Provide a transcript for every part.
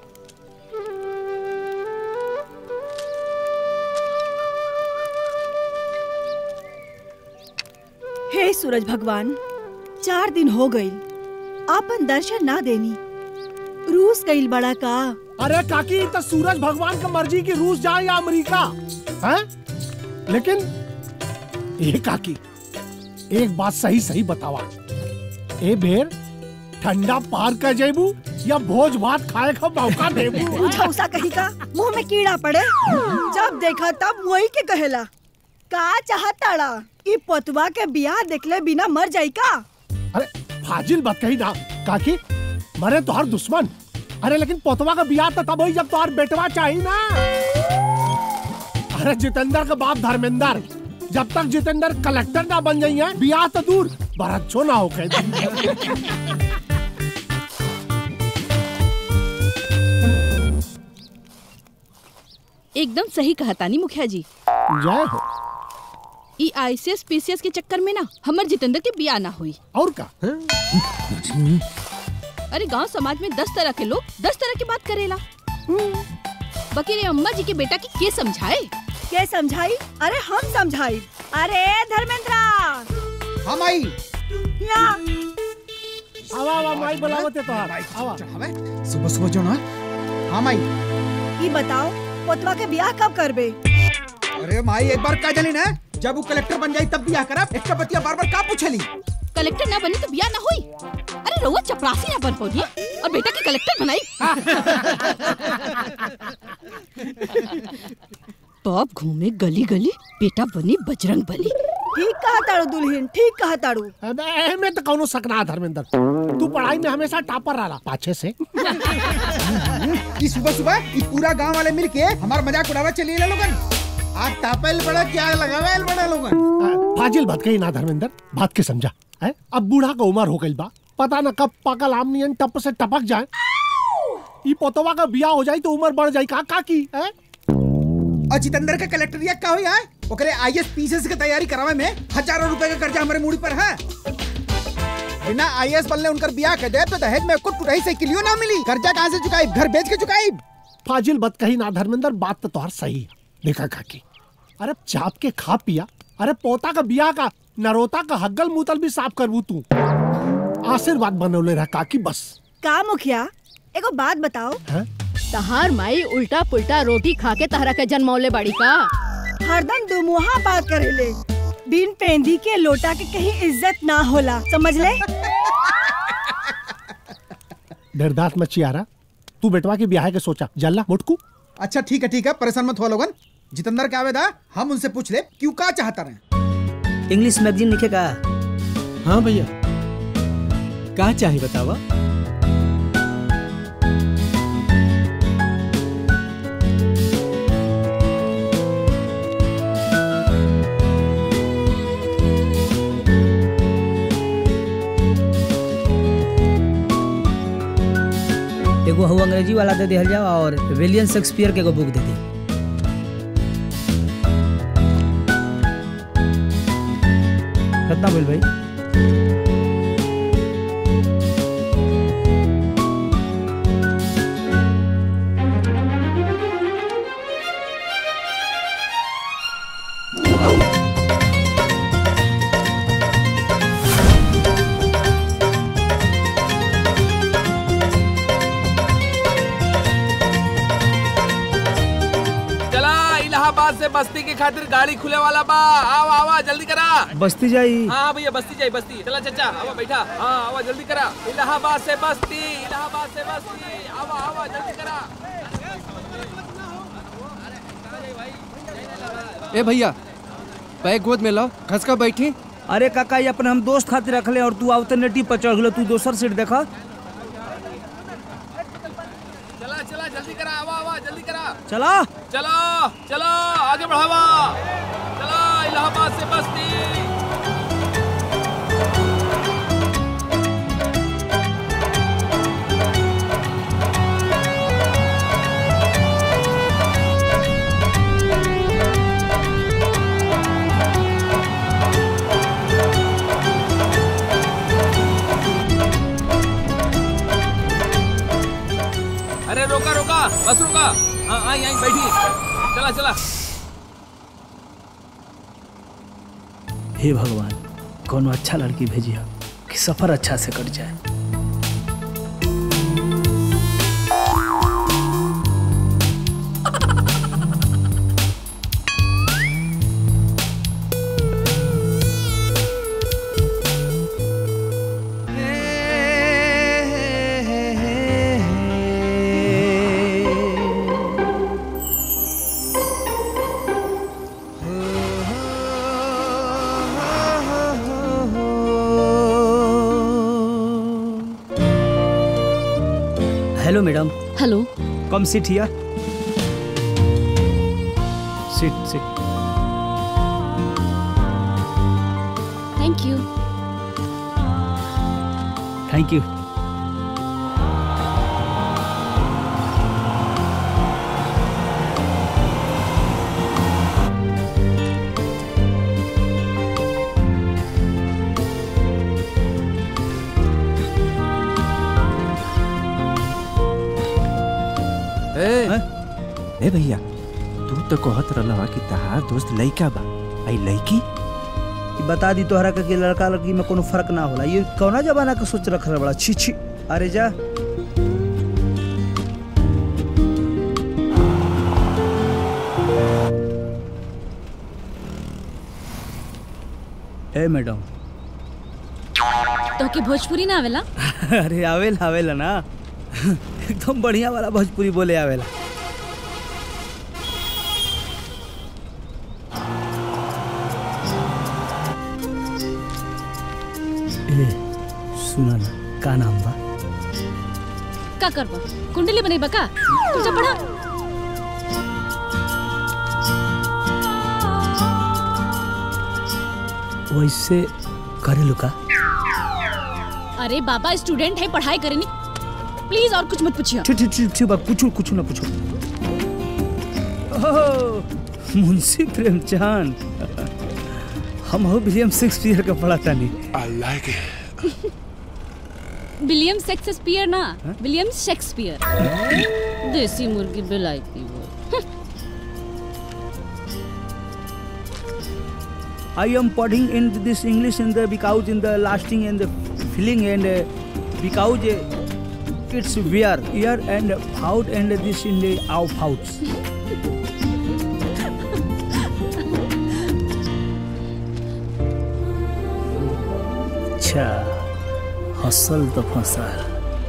हे सूरज भगवान चार दिन हो गई आपन दर्शन ना देनी रूस गईल बड़ा का अरे काकी तो सूरज भगवान का मर्जी की रूस जाए या अमेरिका हैं? लेकिन ये काकी एक बात सही सही बतावा ए बेर ठंडा पार कर जेबू या भोज भात खाए का मौका देबू झौसा कहीं का मुंह में कीड़ा पड़े जब देखा तब वही के कहेला का चाहताड़ा ई पतवा के बियाह देखले बिना मर जाई का अरे फाजिल बात कही ना काकी मरे तोहर दुश्मन अरे लेकिन पोतवा का बियाह तो तब हुई जब तोहर बेटवा चाहिए ना अरे जितेंद्र का बाप धर्मेंद्र जब तक जितेंद्र कलेक्टर ना बन जाइए बियाह तो दूर बरच्छो ना हो कह एकदम सही कहा तानी मुखिया जी जय हो ई आईसीएस पीसीएस के चक्कर में ना हमर जितेंद्र के बिया ना हुई और का अरे गांव समाज में दस तरह के लोग दस तरह की बात करेला बाकी रे अम्मा जी के बेटा की के समझाए के समझाई अरे हम समझाई अरे धर्मेंद्रा हम आई या आवा आवा माई बुलावते तोहर आवा सुबह सुबह जो ना हम आई ई बताओ पतवा के बियाह कब करबे अरे माई एक बार का जली ना जब वो कलेक्टर बन जाई तब बियाह करब एक बतिया बार बार का पूछली कलेक्टर ना बनी तो बिया ना हुई अरे रउआ चपरासी ना बन पौधी और बेटा के कलेक्टर बनाई बाप घूमे गली गली बेटा बनी बजरंग बली ठीक कहा ताड़ू दुल्हन ठीक कहा ताड़ू अबे में तो कौनो सकना धर्मेंद्र तू पढ़ाई में हमेशा टॉपर रहा पाछे से ई सुबह सुबह ई पूरा गांव वाले मिल के हमार मजाक उड़ावा चली ले लोगन आज तापल बड़ा क्या लगावेल बड़ा लोगन फाजिल बात कही ना धर्मेंद्र बात के समझा है अब बूढ़ा का उम्र हो गई बा पता न कब पाकल आम नियन टप से टपक जाए ई पोतवा का बियाह हो जाई तो उम्र बढ़ जाई का का की है और जितेंद्र का कलेक्टरिया का होई है ओकरे आईएएस पीसीएस की तैयारी करावे में हजारों रुपए का कर्जा हमारे मूड़ी पर है बिना आईएएस बनले उनकर बियाह कर दे तो दहेज में कुछ टुटाई से किलियो ना मिली कर्जा कहाँ से चुकाई घर बेच के चुकाई फाजिल बात कही ना धर्मेंद्र बात तो तोहर सही है देखा काकी अरे चाप के खा पिया अरे पोता का बियाह का नरोता का हग्गल मुतल भी साफ करबू तू आशीर्वाद बनौले रहा काकी बस का मुखिया एगो बात बताओ हैं? तहार माई उल्टा पुल्टा रोटी खा के तहरा के जन्मौले बाड़ी का हरदम दुमुहा बात करेले बिन पेंदी के लोटा के कहीं इज्जत ना होला समझ ले निर्दात मच्छी आ रहा तू बेटवा के ब्याह के सोचा जल्ला मुटकू अच्छा ठीक है ठीक है परेशान मत हुआ लोगन जितेंद्र के आवेदा हम उनसे पूछ ले क्यों का चाहता रहे इंग्लिश मैगजीन लिखेगा हाँ भैया का चाहिए बतावा एगो हु अंग्रेजी वाला दे दिहल जाओ और विलियम शेक्सपियर के एगो बुक दे दी कितना बोल भाई चला इलाहाबाद से बस्ती की खातिर गाड़ी खुले वाला बा आवा आवा जल्दी करा बस्ती जाई हाँ भैया बस्ती जाए बस्ती चला चाचा आवा बैठा हाँ आवा जल्दी करा इलाहाबाद से बस्ती इलाहाबाद से बस्ती आवा आवा जल्दी करा ए भैया बैग गोद में लो खसका बैठी अरे काका ये अपने हम दोस्त खातिर रखले और तू अल्टरनेटिव पर चढ़ गलो तू दोसर सीट देखा चला चला जल्दी करा आवा आवा जल्दी करा चला चलो चलो आगे बढ़ावा चलो इलाहाबाद से बस्ती अरे रोका रोका आवा हाँ आई आई बैठी चला चला हे भगवान कोनो अच्छा लड़की भेजिया कि सफर अच्छा से कट जाए hello madam hello come sit here sit sit thank you thank you ए ए भैया तू तो कहत रहलवा कि तहार दोस्त लइका बा आई लइकी कि बता दी तोहरा के कि लड़का लड़की में कोनो फर्क ना होला ये कौना जमाना के सोच रख बड़ा छी छी अरे जा ए मैडम तो के भोजपुरी ना आवेला अरे आवेला आवेला ना एकदम बढ़िया वाला भोजपुरी बोले आवेला ए सुना ना का नाम बा का करबा कुंडली बनेबा का तू जा पढ़ा वैसे करे लुका अरे बाबा स्टूडेंट है पढ़ाई करेनी प्लीज और कुछ मत पूछिए ठीक ठीक ठीक ठीक बा पूछो कुछ ना पूछो ओह, मुंशी प्रेमचंद हम हो विलियम शेक्सपियर का पढ़ा था नहीं विलियम शेक्सपियर ना विलियम शेक्सपियर देसी मुर्गी बिलायती वो I am putting in this English in the because in the lasting and the feeling and uh, because uh, it's wear here and out and this in the out out. अच्छा हसल तो फसल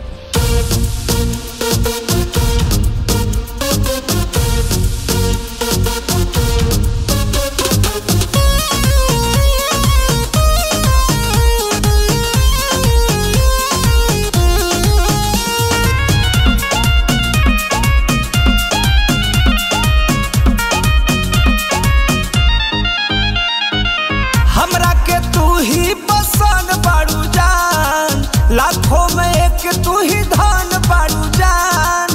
हमरा के तू ही पसंद बाड़ू जान लाखों में एक तू ही धन बाड़ू जान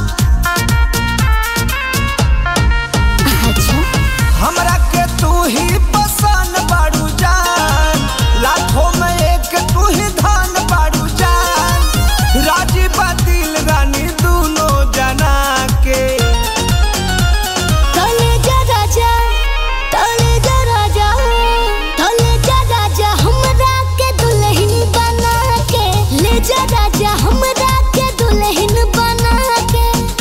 हमरा के तू ही पसंद बाड़ू जान लाखों में एक तू ही धन बाड़ू जान राजी बातिल रानी दोनों जना के तले जा राजा तले जा राजा तले जा राजा हमरा के दुल्हन बना के ले जा राजा हमरा के दुल्हन बना के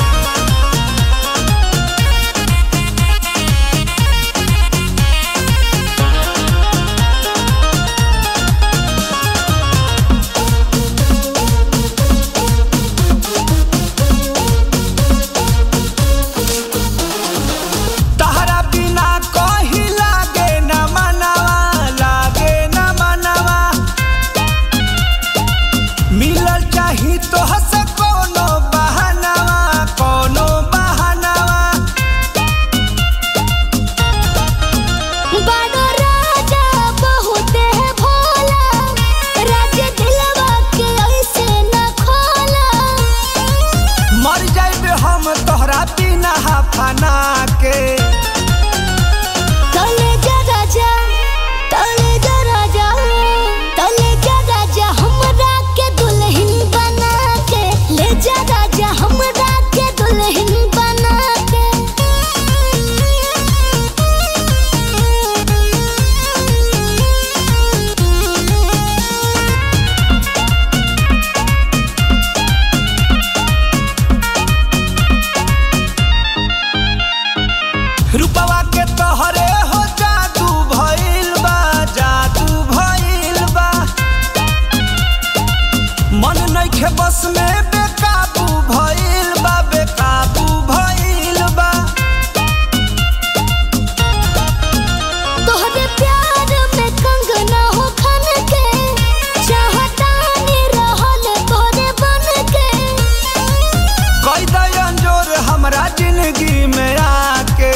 तहरा बिना कही लागे न मनवा लागे न मनवा मिलल चाही तो हस कोनो बहनवा कोनो बहनवा बड़ो राजा बहुत है भोला राजा दिलवा के ऐसे न खोला मर जाइबे हम तोहरा बिना फना के तले जा राजा तले जा राजा तले जा राजा हमरा के दुल्हन बना के ले जा राजा हमरा के दुल्हन बना नइखे बस में बेकाबू भइल बा बेकाबू भइल बा तोहरे प्यार में कंगना हो खन के चाहतानी रहल तोरे बन के कोई दयन जोर हमरा जिंदगी में आके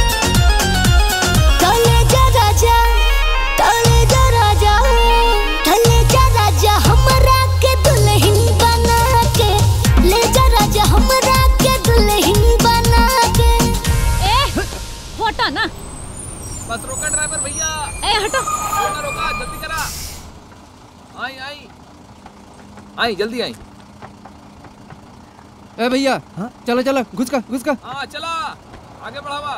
तले जा राजा तले जा राजा तले जा राजा हमरा के दुल्हन बना के ले जा राजा हमरा के दुल्हन बना के ए हटा ना बस रोका ड्राइवर भैया ए हटो रोका रोका जल्दी करा आई आई आई जल्दी आई ए भैया चलो चलो घुस का घुस का हाँ चला आगे बढ़ावा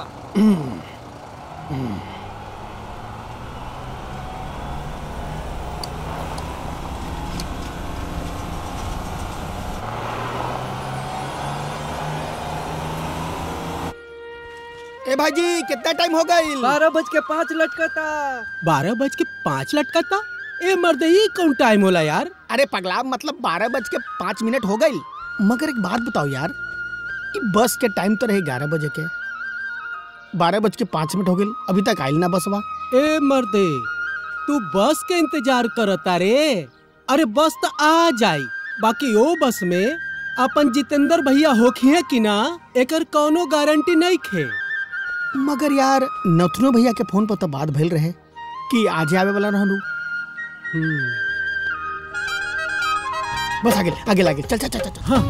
ए भाजी कितना टाइम हो गई बारह बज के पाँच लटका था बारह बज के पाँच लटका था ए मर्द ये कौन टाइम होला यार अरे पगला मतलब बारह बज के पाँच मिनट हो गई मगर एक बात बताओ यार ई बस के टाइम तो रहे ग्यारह बजे के बारह बज के पाँच मिनट हो गई अभी तक आइल ना बसवा ए मर्दे तू बस के इंतजार करता रे अरे बस तो आ जाई बाकी ओ बस में अपन जितेंद्र भैया होखिए कि ना एकर कौनो गारंटी नहीं खे मगर यार नथुनो भैया के फोन पर तो बात भइल रहे कि आजे आवे वाला रहलू बस आगे आगे आगे चल चल चल चल हाँ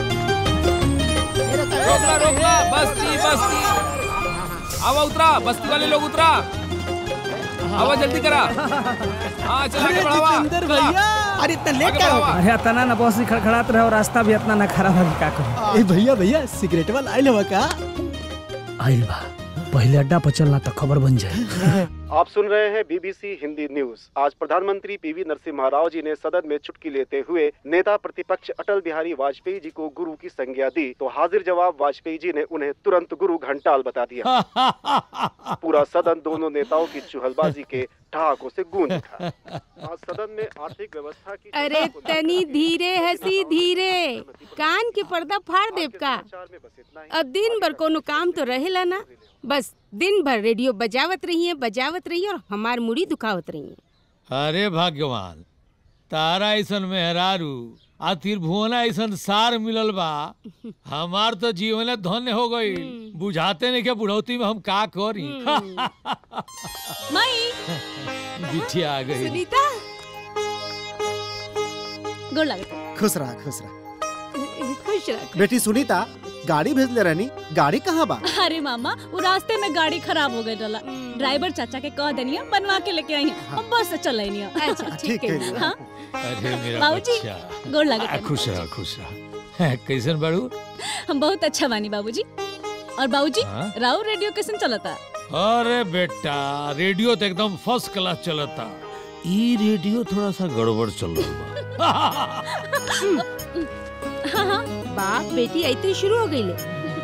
रोकला रोकला बस्ती बस्ती आवा उतरा बस्ती वाले लोग उतरा आवा जल्दी करा हाँ चला के बढ़ावा जितेंद्र भैया अरे इतना लेट आगे क्या हो बढ़ावा अरे इतना ना बस खड़खड़ात रहे और रास्ता भी इतना ना खराब है का करूं ए भैया भैया सिगरेट वाला आइल हवा का आइल बा पहले अड्डा पर चलना तो खबर बन जाए आप सुन रहे हैं बीबीसी हिंदी न्यूज आज प्रधानमंत्री पीवी नरसिम्हा राव जी ने सदन में चुटकी लेते हुए नेता प्रतिपक्ष अटल बिहारी वाजपेयी जी को गुरु की संज्ञा दी तो हाजिर जवाब वाजपेयी जी ने उन्हें तुरंत गुरु घंटाल बता दिया पूरा सदन दोनों नेताओं की चुहलबाजी के ठहाकों से गूंज उठा आज सदन में आर्थिक व्यवस्था की अरे तनी धीरे हसी धीरे कान के पर्दा फाड़ देव का अब दिन भर कोनो काम तो रहेला ना बस दिन भर रेडियो बजावत रहिए बजावत रहिए और हमार मुड़ी दुखावत रहिए अरे भगवान तारा ऐसन मेहरारू आ त्रिभुवना ऐसन सार मिलल बा हमार तो जीवन धन्य हो गई बुझाते नहीं के बुढ़ौती में हम का करी माई बिटिया आ गई सुनीता गोर लागत खुश रहा खुश रहा खुश रख बेटी सुनीता गाड़ी भेजले रहनी गाड़ी कहाँ बा अरे मामा वो रास्ते में गाड़ी खराब हो गई रहा ड्राइवर चाचा के कह देनी बनवा के लेके आई हैं हम बस से चल आई अच्छा ठीक है हाँ अरे मेरा बाबूजी, बच्चा गोर लागत आ, है। खुश रहा खुश रहा कैसन बाड़ू हम बहुत अच्छा बानी बाबूजी और बाबूजी हाँ? राव रेडियो कैसन चलता अरे बेटा रेडियो तो एकदम फर्स्ट क्लास चलता ई रेडियो थोड़ा सा गड़बड़ चल रहा बा हाँ हाँ बाप बेटी ऐसे ही शुरू हो गई ले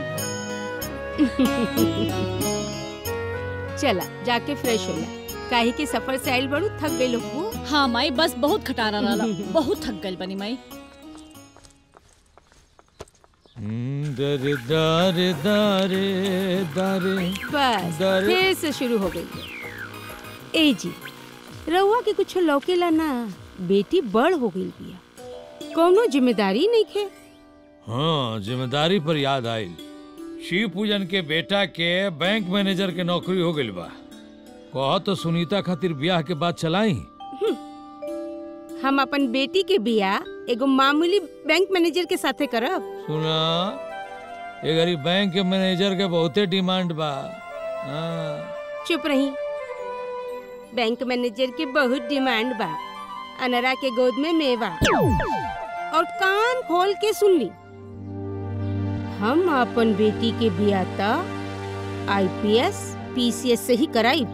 चला जाके फ्रेश हो जा काहे के सफर से आइल बड़ू थक गई लोग हाँ माई बस बहुत खटारा रहा बहुत थक गई बनी माई दर दर दरे दरे बस दर- फिर से शुरू हो गई ए जी रउआ के कुछ लौकेला ना बेटी बड़ हो गई बिया कौनो जिम्मेदारी नहीं खे हाँ जिम्मेदारी पर याद आई शिव पूजन के बेटा के बैंक मैनेजर के नौकरी हो गई बा कह तो सुनीता खातिर ब्याह के बाद चलाई हम अपन बेटी के बियाह एगो मामूली बैंक मैनेजर के साथे करब सुना ये गरीब बैंक के मैनेजर के बहुते डिमांड बा हाँ चुप रही बैंक मैनेजर के बहुत डिमांड बा अनरा के गोद में मेवा और कान खोल के सुन ली हम अपन बेटी के बियाह त आईपीएस पीसीएस से ही कराई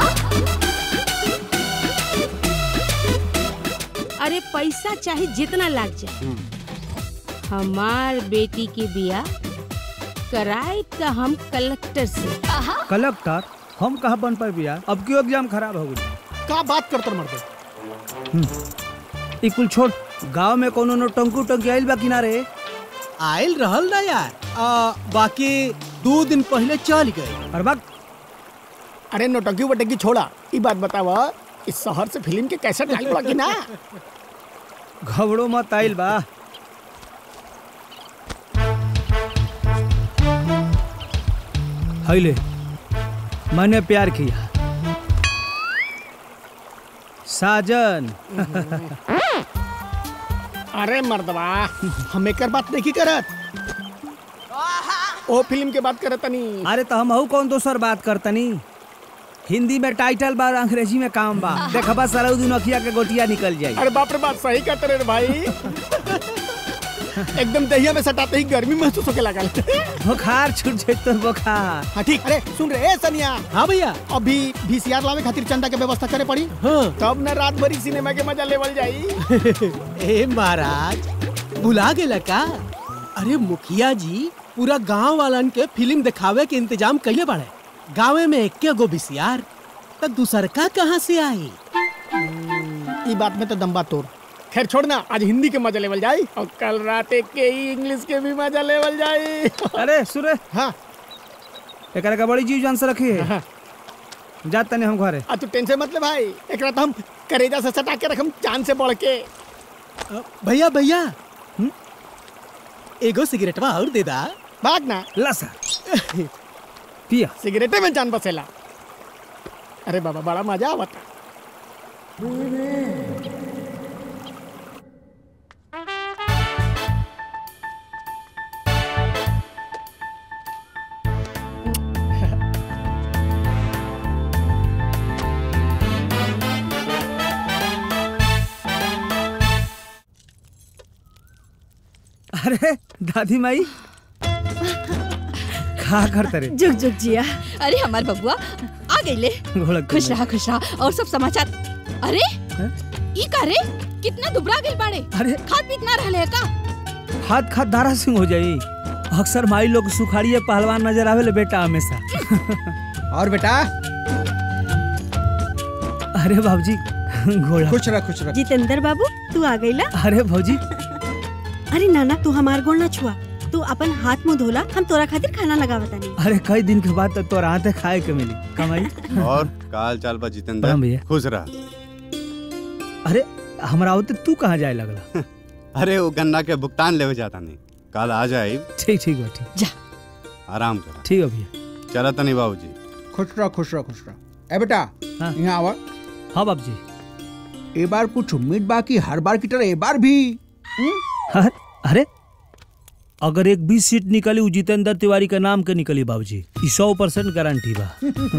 अरे पैसा चाहे जितना लाग जाए हमार बेटी के बियाह कराए त हम कलेक्टर से कलेक्टर हम कहाँ बन पाए भैया अब क्यों एग्जाम खराब हो गई का बात करतर मर्दे ई कुल छोड़ गांव में कोनो नो टंकू टंकी आइल बा किनारे आयल रहल ना यार आ, बाकी दो दिन पहले चल गए और बात अरे नोटंकी वटंकी छोड़ा ई बात बतावा इस शहर से फिल्म के कैसे डाल बा कि ना घबड़ो मत आइल बा हैले मैंने प्यार किया साजन अरे मर्दवा हम एकर बात नहीं करत ओ फिल्म के बात करत तनी अरे तो हम कौन दोसर बात करतनी हिंदी में टाइटल बा और अंग्रेजी में काम बा देखबा सलाउद्दीन अखिया के गोटिया निकल जाई अरे बाप रे बाप सही कहते रे भाई एकदम दहिया में सटाते ही गर्मी महसूस होके लगल बुखार छूट जाए तो बुखार हाँ ठीक अरे सुन रे ए सनिया हाँ भैया अभी वीसीआर लावे खातिर चंदा के व्यवस्था करे पड़ी हाँ। तब न रात भरी सिनेमा के मजा लेवल जाई ए महाराज बुला गेला का अरे मुखिया जी पूरा गांव वालन के फिल्म दिखावे के इंतजाम कइले बाड़े गाँव में एक्के गो बिसियार तब दूसर का कहाँ से आई ई बात में तो दम्बा तोड़ खैर छोड़ ना आज हिंदी के मजा लेवल जाई और कल रात एक के ही इंग्लिश के भी मजा लेवल जाई अरे सुरे हाँ एकरा का बड़ी जीव जान से रखी है जा तने हम घरे आ तू टेंशन मत ले भाई एक रात हम करेजा से सटा के रखम चांद से बढ़ के भैया भैया हम्म? एगो सिगरेटवा और दे दा भाग ना लसा पिया सिगरेटे में जान बसेला अरे बाबा बड़ा मजा आवता अरे दादी माई खा करते रे जुग जुग जिया अरे हमार बबुआ आ गईले घोड़क खुश रहा खुश रहा और सब समाचार अरे ई का रे कितना दुबरा गइल बाड़े अरे खाद पीत ना रहले है का हाथ खाद दारा सिंह हो जाई अक्सर माई लोग सुखाड़िए पहलवान नजर आवे ले बेटा हमेशा और बेटा अरे बाबूजी घोड़ा खुश रह खुश रह जितेंद्र बाबू तू आ गईला अरे भौजी अरे नाना तू हमार गोड़ ना छुआ तू अपन हाथ मुंह धोला हम तोरा खातिर खाना लगावता नहीं अरे कई दिन के बाद तो तोरा हाथे खाए के मिली कमाई और काल चाल बा जितेंद्र प्रणाम भैया। खुश रह अरे हमरा होते तू कहाँ जाए लगला अरे वो गन्ना के भुगतान लेवे जाता नहीं कल आ जाए ठीक ठीक बा ठीक जा आराम कर ठीक है भैया चला तनी बाबूजी खुश रह खुश रह खुश रह ए बेटा हाँ। यहाँ आवा हाँ बाबूजी ए बार कुछ उम्मीद बाकी हर बार की तरह ए बार भी हम्म? हाँ, अरे अगर एक बीस सीट निकली उ जितेंद्र तिवारी के नाम के निकली बाबूजी ई सौ परसेंट गारंटी बा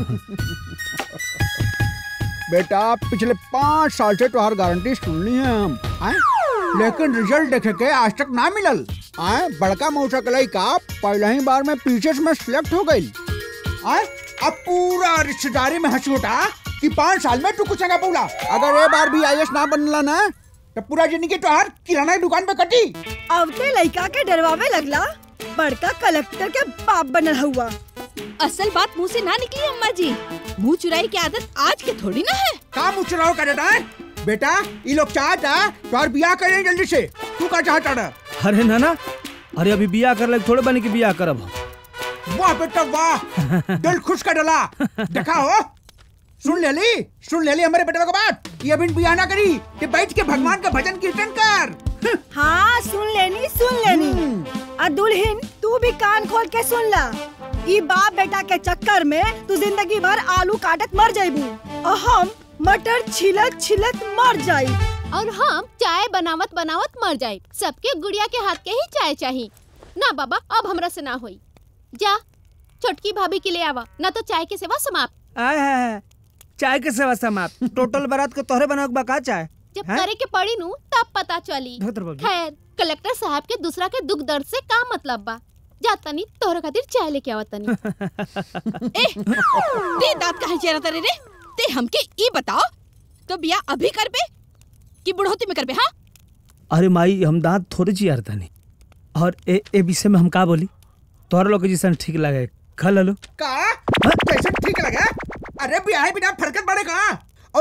बेटा पिछले पाँच साल से तुम्हार गारंटी सुन ली है हम आए? लेकिन रिजल्ट देखे के आज तक ना मिलल आए बड़का मौसा के लड़का पहले ही बार में पीछे में सिलेक्ट हो गई आए अब पूरा रिश्तेदारी में हंसी उठा कि पाँच साल में तू कुछ ना पौला अगर ये बार भी आई ना बनला ना तो पूरा जिंदगी तोहार किराना की दुकान पे कटी अब ते लड़का के डरवावे लगला बड़का कलेक्टर के बाप बनल हुआ असल बात मुंह से ना निकली अम्मा जी मुंह चुराई की आदत आज के थोड़ी ना है का मुझ चुनाव कर देता है बेटा ये लोग चाहता तोहार बियाह करें जल्दी से तू का चाहता था अरे नाना अरे अभी बिया कर लग थोड़े बने की बिया करब हम। वाह बेटा वाह दिल खुश कर डाला देखा हो सुन ले ली सुन ले ली हमारे बेटे का बात ये अभी बियाह ना करी कि बैठ के भगवान का भजन कीर्तन कर हाँ सुन लेनी सुन लेनी आ दुल्हन तू भी कान खोल के सुन ला ई बाप बेटा के चक्कर में तू जिंदगी भर आलू काटत मर जाइबू और हम मटर छिलत छिलत मर जाई और हम चाय बनावत बनावत मर जाए सबके गुड़िया के हाथ के ही चाय चाहिए ना बाबा अब हमरा से ना होई जा छोटकी भाभी के ले आवा ना तो चाय की सेवा समाप्त आय हाय हाय। चाय के सेवा समाप्त टोटल बारात को तोहरे बनावे के बा का चाय जब हैं? करे के पड़ी नू तब पता चली धोतर बाबू। खैर कलेक्टर साहब के दूसरा के दुख दर्द से का मतलब बा जा तनी तोहरे खातिर चाय लेके आवा तनी ए ते दांत काहे चेरा तरे रे ते हमके ई बताओ तो बिया अभी करबे कि बुढ़ौती में करबे हाँ अरे माई हम दांत थोड़े चियार तनी और ए ए विषय में हम का बोली तोहरा लोग के जैसन ठीक लगे खा लो का कैसे ठीक लगा अरे ब्याह बिना फरकत बढ़ेगा और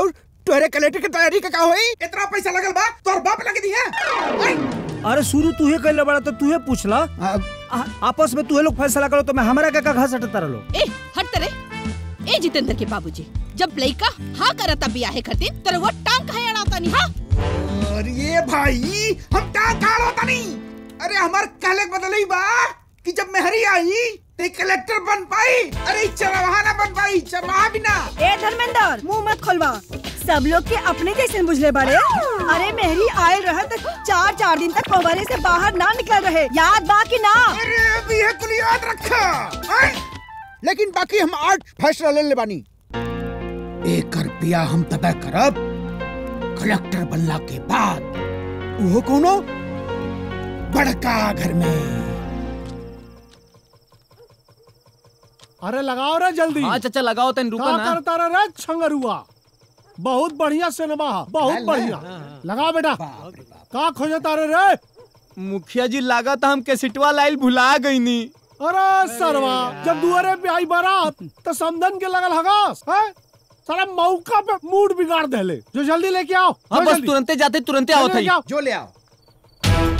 तोहरे कलेक्टर की तैयारी का का होई इतना पैसा लगल बा तोर बाप लगे दी है अरे शुरू तू ही कैले बड़ा तो तू ही पूछला आ- आपस में तू लोग फैसला करो तो मैं हमारा का का घास हटता रहो ए हट तरे ए जितेंद्र के बाबूजी जब लइका हाँ करता बियाहे खातिर तर वो टांग कहे अड़ाता नहीं हाँ अरे भाई हम का कालो तनी अरे हमार काले बदलई बा कि जब मेहरी आई ते कलेक्टर बन पाई अरे चरवाहा ना बन पाई चरवाहा भी ना ए धर्मेंद्र मुंह मत खोलवा सब लोग के अपने जैसे बुझले बड़े अरे मेहरी आयल रहा तो चार चार दिन तक फवारे से बाहर ना निकल रहे याद बा कि ना अरे अभी है कुल याद रखा हैं? लेकिन बाकी हम आज फैसला ले ले बानी एक रुपया हम तय करब कलेक्टर बनला के बाद वो कोनो बड़का घर में अरे लगाओ रे जल्दी हाँ चाचा लगाओ तन रुको का ना करता रे रे छंगरुआ बहुत बढ़िया सिनेमा है बहुत ले, ले। बढ़िया लगा बेटा का खोजता रे रे मुखिया जी लागत हम के सिटवा लाइल भुला गई नी अरे सरवा जब दुआरे पे आई बारात तो समधन के लगल हगास है सारा मौका पे मूड बिगाड़ देले जो जल्दी लेके आओ हाँ जो बस जल्दी। तुरंते जाते तुरंते आओ जल्दी थई लेके आओ। जो ले आओ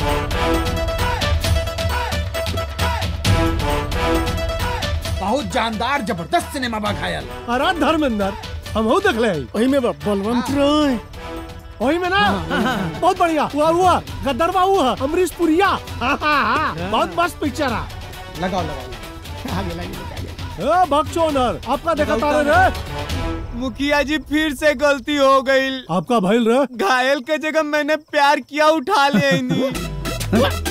बहुत जानदार जबरदस्त सिनेमा बा घायल अरे धर्मेंद्र हम हो देख ले वही में बा बलवंत राय वही में ना बहुत बढ़िया हुआ हुआ गद्दरवा हुआ अमरीश पुरिया हाँ, हाँ, हाँ, बहुत मस्त पिक्चर है लगाओ लगाओ आगे लगे ए भक्चोनर आपका देखा तारे रे मुखिया जी फिर से गलती हो गई आपका भइल रे घायल के जगह मैंने प्यार किया उठा लिया इन्हीं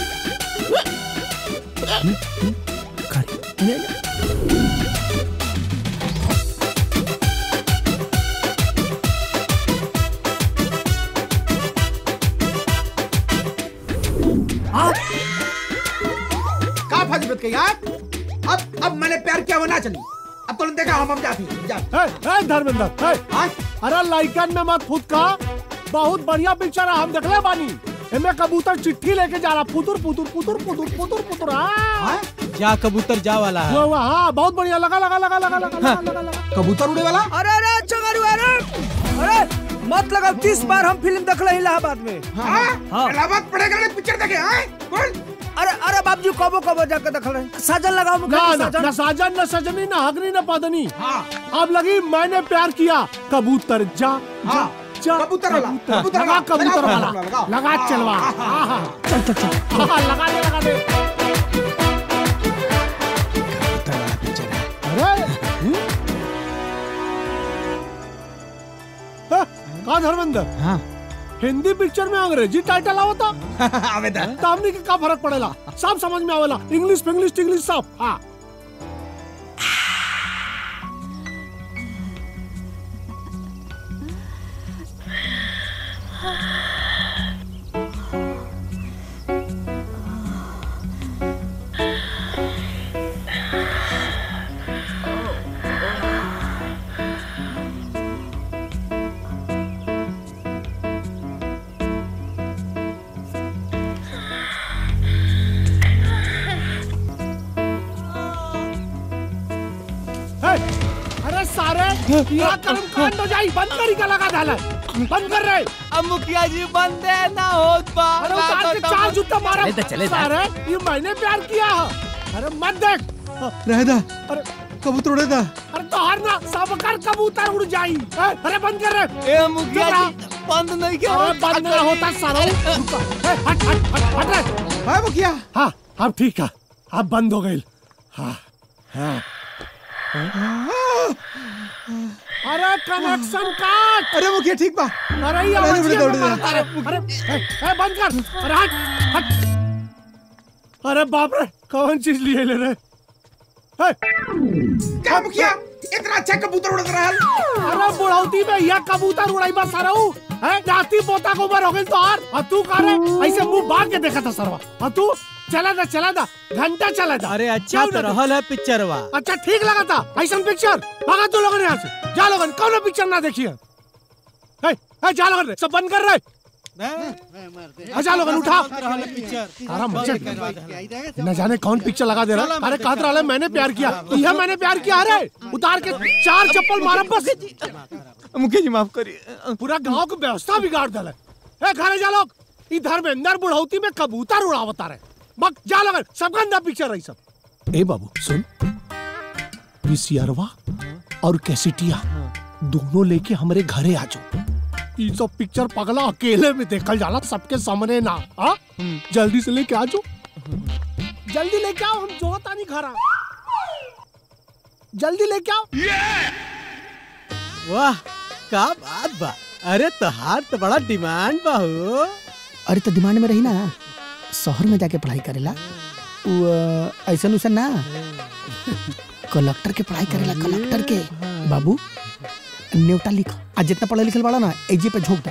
का फजीबत के यार अब अब मैंने प्यार किया वो ना चली अब तो देखा हम हम जाती जा ए, ए, धर्मेंद्र ए, अरे लाइकन में मत फुद का बहुत बढ़िया पिक्चर है हम देखले बानी एमे कबूतर चिट्ठी लेके जा रहा पुतुर पुतुर पुतुर पुतुर पुतुर पुतुर हाँ जा कबूतर जा वाला है हुआ, हुआ, हाँ बहुत बढ़िया लगा लगा लगा लगा लगा लगा लगा लगा कबूतर उड़े वाला अरे अरे चंगरू अरे अरे मत लगाओ तीस बार हम फिल्म देखले इलाहाबाद में हाँ इलाहाबाद पड़ेगा ना पिक्चर देखे हाँ बोल अरे अरे बाबूजी कबो कबो जाके देख रहे साजन लगाओ मुखिया ना जी, ना साजन ना साजन न सजनी न हगनी न पदनी अब लगी मैंने प्यार किया कबूतर जा जा जा कबूतर वाला, कबूतर लगा वाला, कबूतर लगाओ, वाला लगाओ, लगा लगाओ। चलवा हाँ, हाँ, हाँ, चल चल चल हाँ, लगा दे लगा दे अरे हम्म? हाँ, का धर्मेंद्र हाँ हिंदी पिक्चर में अंग्रेजी टाइटल आवता आवेदा तो हमनी के का फर्क पड़ेला सब समझ में आवेला इंग्लिश इंग्लिश इंग्लिश सब हाँ हे, अरे सारे या कर्म कांड हो जाई बंद करी का लगा डाला बंद कर रहे अब मुखिया जी बंदे ना होत बा अरे उतार के चार जूता मारा चले दा, चले दा। सारे ये मैंने प्यार किया है अरे मत देख रहदा अरे कबूतर उड़े दा अरे तो हर ना सब कर कबूतर उड़ जाई हे, अरे बंद कर रहे ए मुखिया जी बंद नहीं किया अरे बंद ना होता सारा रुको, हे, हट हट हट हट रे हाँ मुखिया हाँ अब ठीक है अब बंद हो गई हाँ हाँ अरे कनेक्शन काट अरे मुखिया ठीक बा अरे ये अरे, आवाज उड़े ये दो, उड़े मारता है। दो। अरे ए, ए, बंद कर अरे हट हट अरे बाप रे कौन चीज लिए ले रहे हे, क्या मुखिया इतना अच्छा कबूतर उड़ रहा है अरे बुढ़ौती में यह कबूतर उड़ाई बस सरऊ है जाती पोता को उम्र हो गई तो और और तू कह रहे ऐसे मुंह बांध के देखा था सरवा और तू चला था चला था घंटा चला था अरे अच्छा क्यों तो ना रहल है पिक्चरवा अच्छा ठीक लगा था ऐसा पिक्चर भागा तू लोगों ने यहाँ से जा लोगन कौन पिक्चर ना देखिए हे, हे, जा लोगन सब बंद कर रहे अच्छा लोगन उठा अरे मुझे न जाने कौन पिक्चर लगा दे रहा अरे कहत रहा मैंने प्यार किया यह मैंने प्यार किया अरे उतार के चार चप्पल मारा बस मुखिया जी माफ करिए पूरा गांव की व्यवस्था बिगाड़ दल ए घरे जा लोग इधर में अंदर बुढ़ौती में कबूतर उड़ावता रहे बक जा लगन सब गंदा पिक्चर रही सब ए बाबू सुन विसियरवा और कैसेटिया दोनों लेके हमारे घरे आ जाओ ये सब पिक्चर पगला अकेले में देखल जाला सबके सामने ना हाँ जल्दी से लेके आ जाओ जल्दी लेके आओ हम जो तानी घर आ जल्दी लेके आओ वाह का बात बा अरे तोहार तो बड़ा डिमांड बा हो अरे तो डिमांड में रही ना शहर में जाके पढ़ाई करेला उ, अ, ऐसन उसन ना कलेक्टर के पढ़ाई करेला कलेक्टर के बाबू न्योटा लिख आज जितना पढ़ा लिखल बड़ा ना एजे पे झोंक दे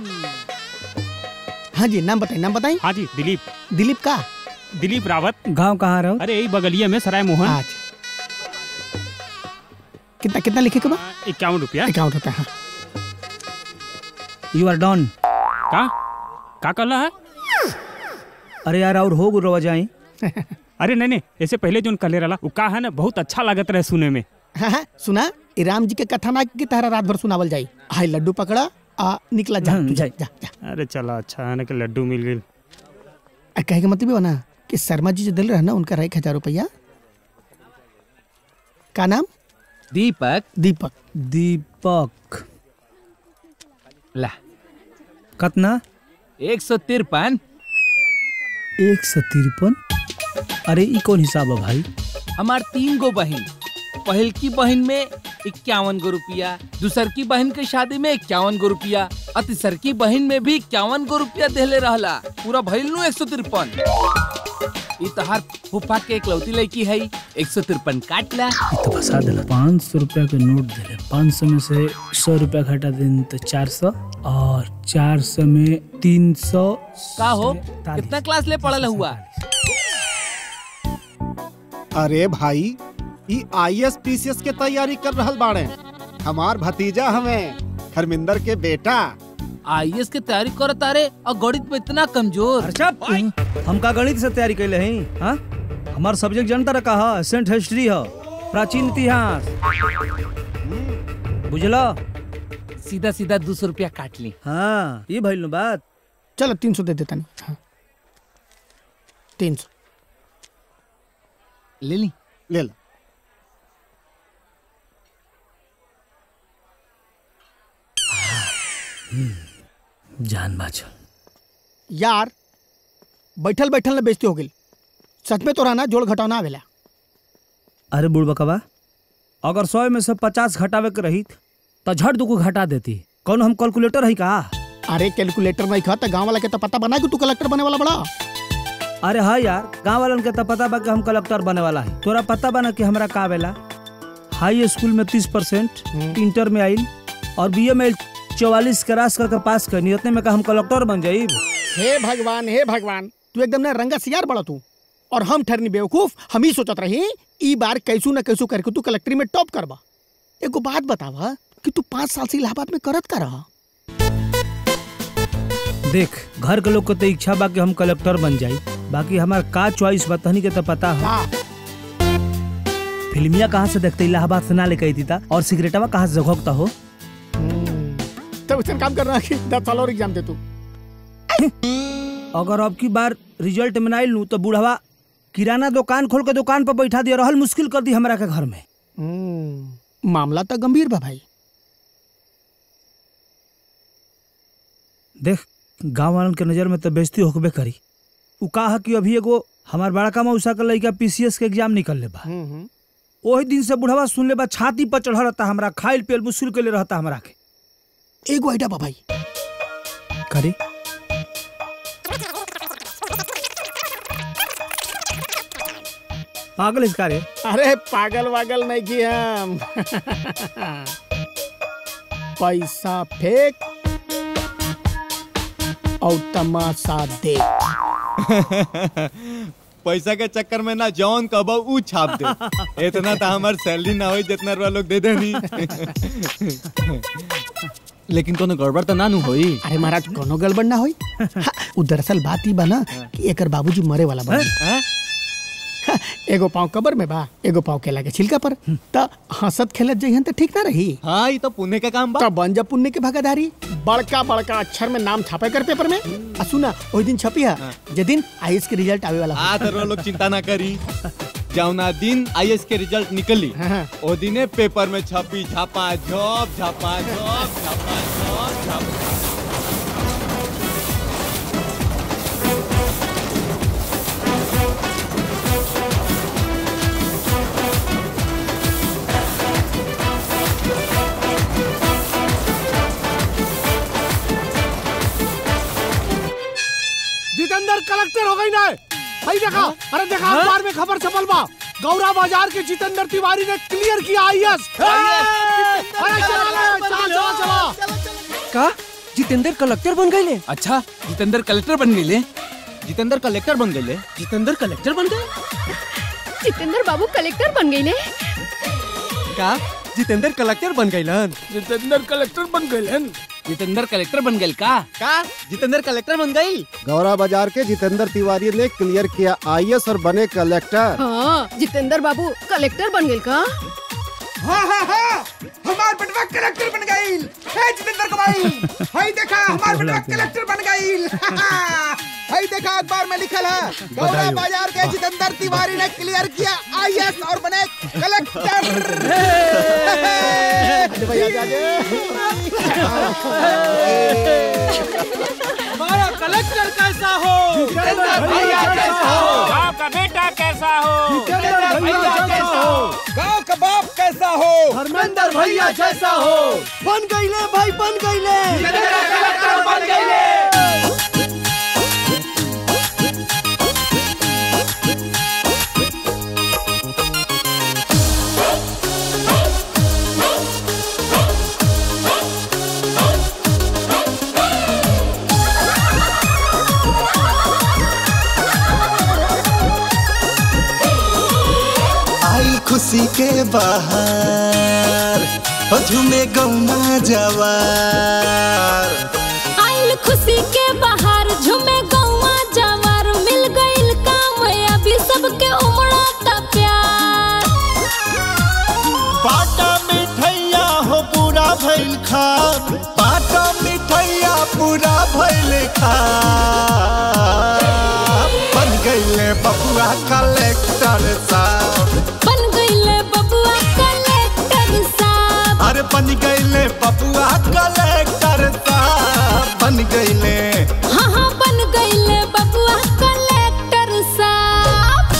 हाँ जी नाम बताई नाम बताई हाँ जी दिलीप दिलीप का दिलीप रावत गांव कहाँ रहो अरे यही बगलिया में सराय मोहन आज कितना कितना लिखे के बा इक्यावन रुपया इक्यावन रुपया हाँ यू आर डन का का कहला है अरे यार और हो गुरु जाई अरे नहीं नहीं ऐसे पहले जो कले रहा वो का है ना बहुत अच्छा लागत रहे सुने में हाँ हाँ सुना ई राम जी के कथा ना की तरह रात भर सुनावल जाई हाय लड्डू पकड़ा आ निकला जा तू जा जा जा अरे चला अच्छा है ना कि लड्डू मिल गई आ, कहे के मतलब ये बा ना कि शर्मा जी जो दिल रहा ना उनका रहा एक हजार रुपया का नाम दीपक दीपक दीपक ला कतना एक सौ तिरपन एक सौ तिरपन अरे ई कौन हिसाब है भाई हमार तीन गो बहन पहल की बहन में इक्यावन गो रुपया दूसर की बहन के शादी में इक्यावन गो रुपया और तीसर की बहन में भी इक्यावन गो रुपया देले रहला पूरा भइल नु एक सौ तिरपन ई तहार फूफा के इकलौती लड़की है एक सौ तिरपन काट ला तो फंसा दिला पाँच सौ रुपया के नोट दिले पाँच सौ में से सौ रुपया घटा दें तो चार सौ और चार सौ में तीन सौ का हो कितना क्लास ले पढ़ल हुआ अरे भाई ई आईएएस पीसीएस के तैयारी कर रहल बाड़े हमार भतीजा हमें धर्मिंदर के बेटा आईएएस के तैयारी करत तारे और गणित में इतना कमजोर हम का गणित से तैयारी कैले हैं हाँ हमार सब्जेक्ट जनता रखा है एसेंट हिस्ट्री है प्राचीन इतिहास बुझलो सीधा सीधा दो सौ रुपया काट ली हाँ ये भइल नु बात चलो तीन सौ दे देता नहीं हाँ। तीन सौ ले ली ले लो जान बाचल यार बैठल बैठल ना बेइज्जती हो गई सच में तो रहना जोड़ घटाना आवेला अरे बुढ़बकवा अगर सौ में से पचास घटावे के रही तो झट दुको घटा देती कौन हम कैलकुलेटर है का अरे कैलकुलेटर नहीं खा तो गाँव वाला के तो पता बना कि तू कलेक्टर बने वाला बड़ा अरे हाँ यार गाँव वालन के तो पता बा कि हम कलेक्टर बने वाला है तोरा पता बा ना कि हमरा का आवेला हाई स्कूल में तीस परसेंट इंटर में आइल और बी में चौवालीस क्रॉस करके पास करनी उतने में का हम कलेक्टर बन जाई हे भगवान हे भगवान तू एकदम ना रंगा सियार बड़ा तू और हम ठहरनी बेवकूफ हम ही सोचत रही ई बार कैसू न कैसू करके तू कलेक्ट्री में टॉप करबा एगो बात बतावा कि तू पाँच साल से इलाहाबाद में करत का रहा देख घर के लोग को तो इच्छा बा कि हम कलेक्टर बन जाई बाकी हमार का चॉइस बा तहनी के तो पता है फिल्मिया कहाँ से देखते इलाहाबाद से ना लेके आई था और सिगरेटवा कहाँ से जगोगता हो तब उसने काम कर रहा है कि दस साल और एग्जाम दे तू अगर अब की बार रिजल्ट में ना लू तो बूढ़वा किराना दुकान खोल के दुकान पर बैठा दिया रहल मुश्किल कर दी हमरा के घर में हम्म, मामला तो गंभीर बा भाई देख गांव वालन के नजर में तो बेइज्जती होकबे करी उ कहा कि अभी एगो हमार बड़का मौसा के लड़का पीसीएस के एग्जाम निकल ले बा ओही दिन से बुढ़वा सुन ले बा छाती पर चढ़ रहता हमरा खाइल पियल मुश्किल के ले रहता हमरा के एगो आइडिया बा भाई करे पागल इसका रे अरे पागल वागल नहीं की हम पैसा फेंक और तमाशा देख पैसा के चक्कर में ना जौन कबो ऊ छाप दे इतना तो हमार सैलरी ना होई जितना रुपया लोग दे देनी लेकिन कोनो गड़बड़ तो ना नु होई अरे महाराज कोनो गड़बड़ ना होई हाँ, उ दरअसल बात ही बना कि एकर बाबूजी मरे वाला बा हाँ, एगो पाँव कबर में बा एगो पाँव केला के छिलका पर त हंसत खेलत जइहन त ठीक ना रही हाँ ये तो पुण्य का काम बा त बन जा पुण्य के भागाधारी बड़का बड़का अक्षर में नाम छापे कर पेपर में आ सुना ओई दिन छपी है जे दिन आईएएस के रिजल्ट आवे वाला हाँ तो लोग चिंता ना करी जौना दिन आईएएस के रिजल्ट निकली ओ दिने पेपर में छपी झापा झप झापा झप झापा झप झापा जितेंद्र कलेक्टर हो गई ना भाई देखा अरे देखा अखबार में खबर छपल बा गौरा बाजार के जितेंद्र तिवारी ने क्लियर किया आईएएस अरे चला ले, चला चला चला का जितेंद्र कलेक्टर बन गए अच्छा जितेंद्र कलेक्टर बन गए जितेंद्र कलेक्टर बन गए जितेंद्र कलेक्टर बन गए जितेंद्र बाबू कलेक्टर बन गई का जितेंद्र कलेक्टर बन गए जितेंद्र कलेक्टर बन गए जितेंद्र कलेक्टर बन गए का का जितेंद्र कलेक्टर बन गई गौरा बाजार के जितेंद्र तिवारी ने क्लियर किया आईएएस और बने कलेक्टर हाँ जितेंद्र बाबू कलेक्टर बन गए का हाँ हाँ हाँ हमार बेटवा कलेक्टर बन गई है जितेंद्र कुमारी हाय देखा हमार बेटवा कलेक्टर बन गई हाय देखा अखबार में लिखल है गौरा बधाई हो। बाजार के जितेंद्र तिवारी ने क्लियर किया आईएएस और बने कलेक्टर भैया जागे हमारा कलेक्टर कैसा हो गाँव का बेटा कैसा हो गांव का बाप कैसा हो धर्मेंद्र भैया जैसा हो बन गईले भाई बन गईले कलेक्टर बन गईले आई खुशी के बाहर हो झूमे गौना जवार आइल खुशी के बाहर झूमे गौवा जवार मिल गइल काम अभी सबके उमड़ता प्यार बाटा मिठैया हो पूरा भइल खा बाटा मिठैया पूरा भइल खा बन गईले बबुआ कलेक्टर साहब बन गइले बबुआ कलेक्टर साहब अरे बन गईले बबुआ कलेक्टर साहब बन गईले हाँ हाँ बन गइले बबुआ कलेक्टर साहब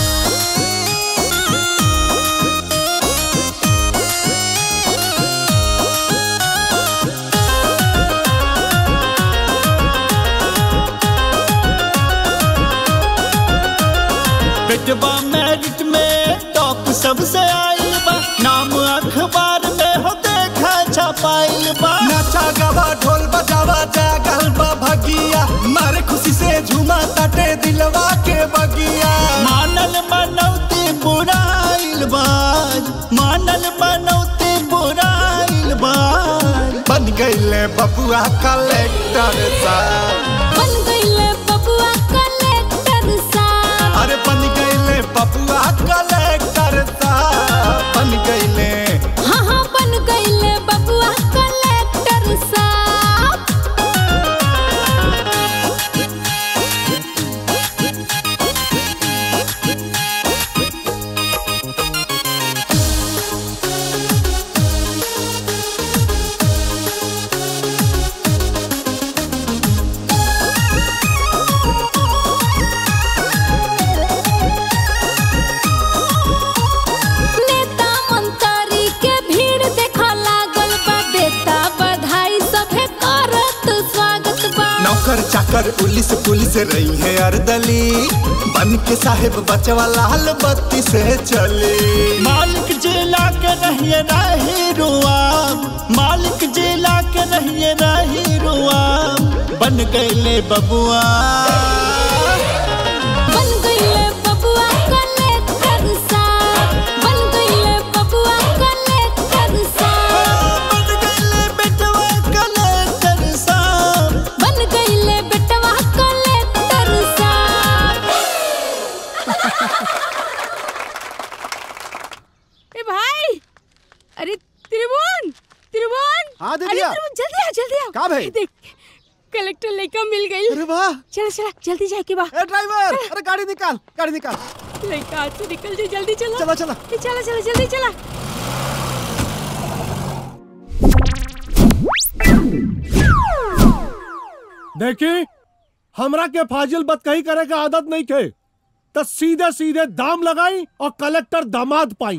बेटवा मेरिट में टॉप सबसे आइल बा नाम अखबार में हो देखा छपाइल बा नाचा गावा ढोल बजावा जागल बा भगिया मारे खुशी से झूमा ताटे दिलवा के बगिया मानल मनौती बुराइल बाज मानल मनौती बुराइल बाज बन गईले बबुआ कलेक्टर साहब बन गइले बबुआ कलेक्टर साहब अरे बन गईले बबुआ कलेक्टर साहब बन गईले हाँ हाँ बन गइले बबुआ कलेक्टर साहब नेता मंत्री के भीड़ देखा लागल बा देता बधाई सभे करत स्वागत बा नौकर चाकर पुलिस पुलिस रही है अर्दली बन के साहेब बचवा लाल बत्ती से चली मालिक जिला के रहिए रही रुआम मालिक जिला के रहिए रही रुआम बन गईले बबुआ बन गइले बबुआ कलेक्टर साहब बन गइले बबुआ कलेक्टर साहब बन गईले बेटवा कलेक्टर साहब बन गइले बेटवा कलेक्टर साहब का भाई देख कलेक्टर लड़का मिल गई अरे वाह चला चला जल्दी जाए के बा ए ड्राइवर अरे गाड़ी निकाल गाड़ी निकाल लड़का हाथ से निकल जाए जल्दी चला चला चला ए, चला चला जल्दी चला देखी हमरा के फाजिल बत कही करे के आदत नहीं थे तो सीधे सीधे दाम लगाई और कलेक्टर दामाद पाई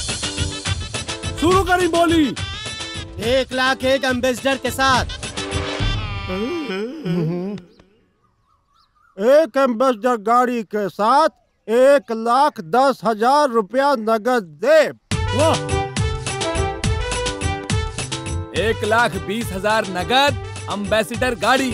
शुरू करी बोली एक लाख एक एम्बेसडर के साथ एक एम्बेसडर गाड़ी के साथ एक लाख दस हजार रुपया नगद दे एक लाख बीस हजार नगद अम्बेसिडर गाड़ी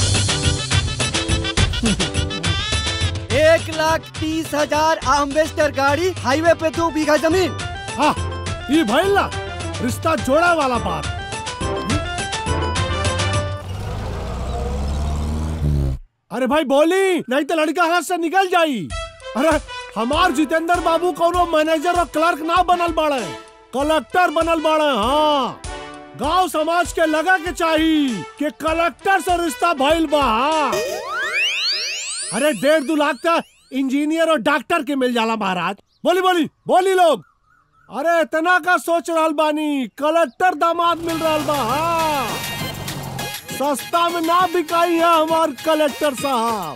एक लाख तीस हजार एम्बेसडर गाड़ी हाईवे पे दो बीघा जमीन हाँ ये भइल ना रिश्ता जोड़ा वाला बात अरे भाई बोली नहीं तो लड़का हाथ से निकल जाई अरे हमार जितेंद्र बाबू कोनो मैनेजर और क्लर्क ना बनल बाड़े कलेक्टर बनल बाड़े हाँ गांव समाज के लगा के चाहिए कि कलेक्टर से रिश्ता भइल बा हाँ। अरे डेढ़ दो लाख तक इंजीनियर और डॉक्टर के मिल जाला महाराज बोली बोली बोली लोग अरे इतना का सोच रहल बानी कलेक्टर दामाद मिल रहल बा हाँ। सस्ता में ना बिकाई है हमार कलेक्टर साहब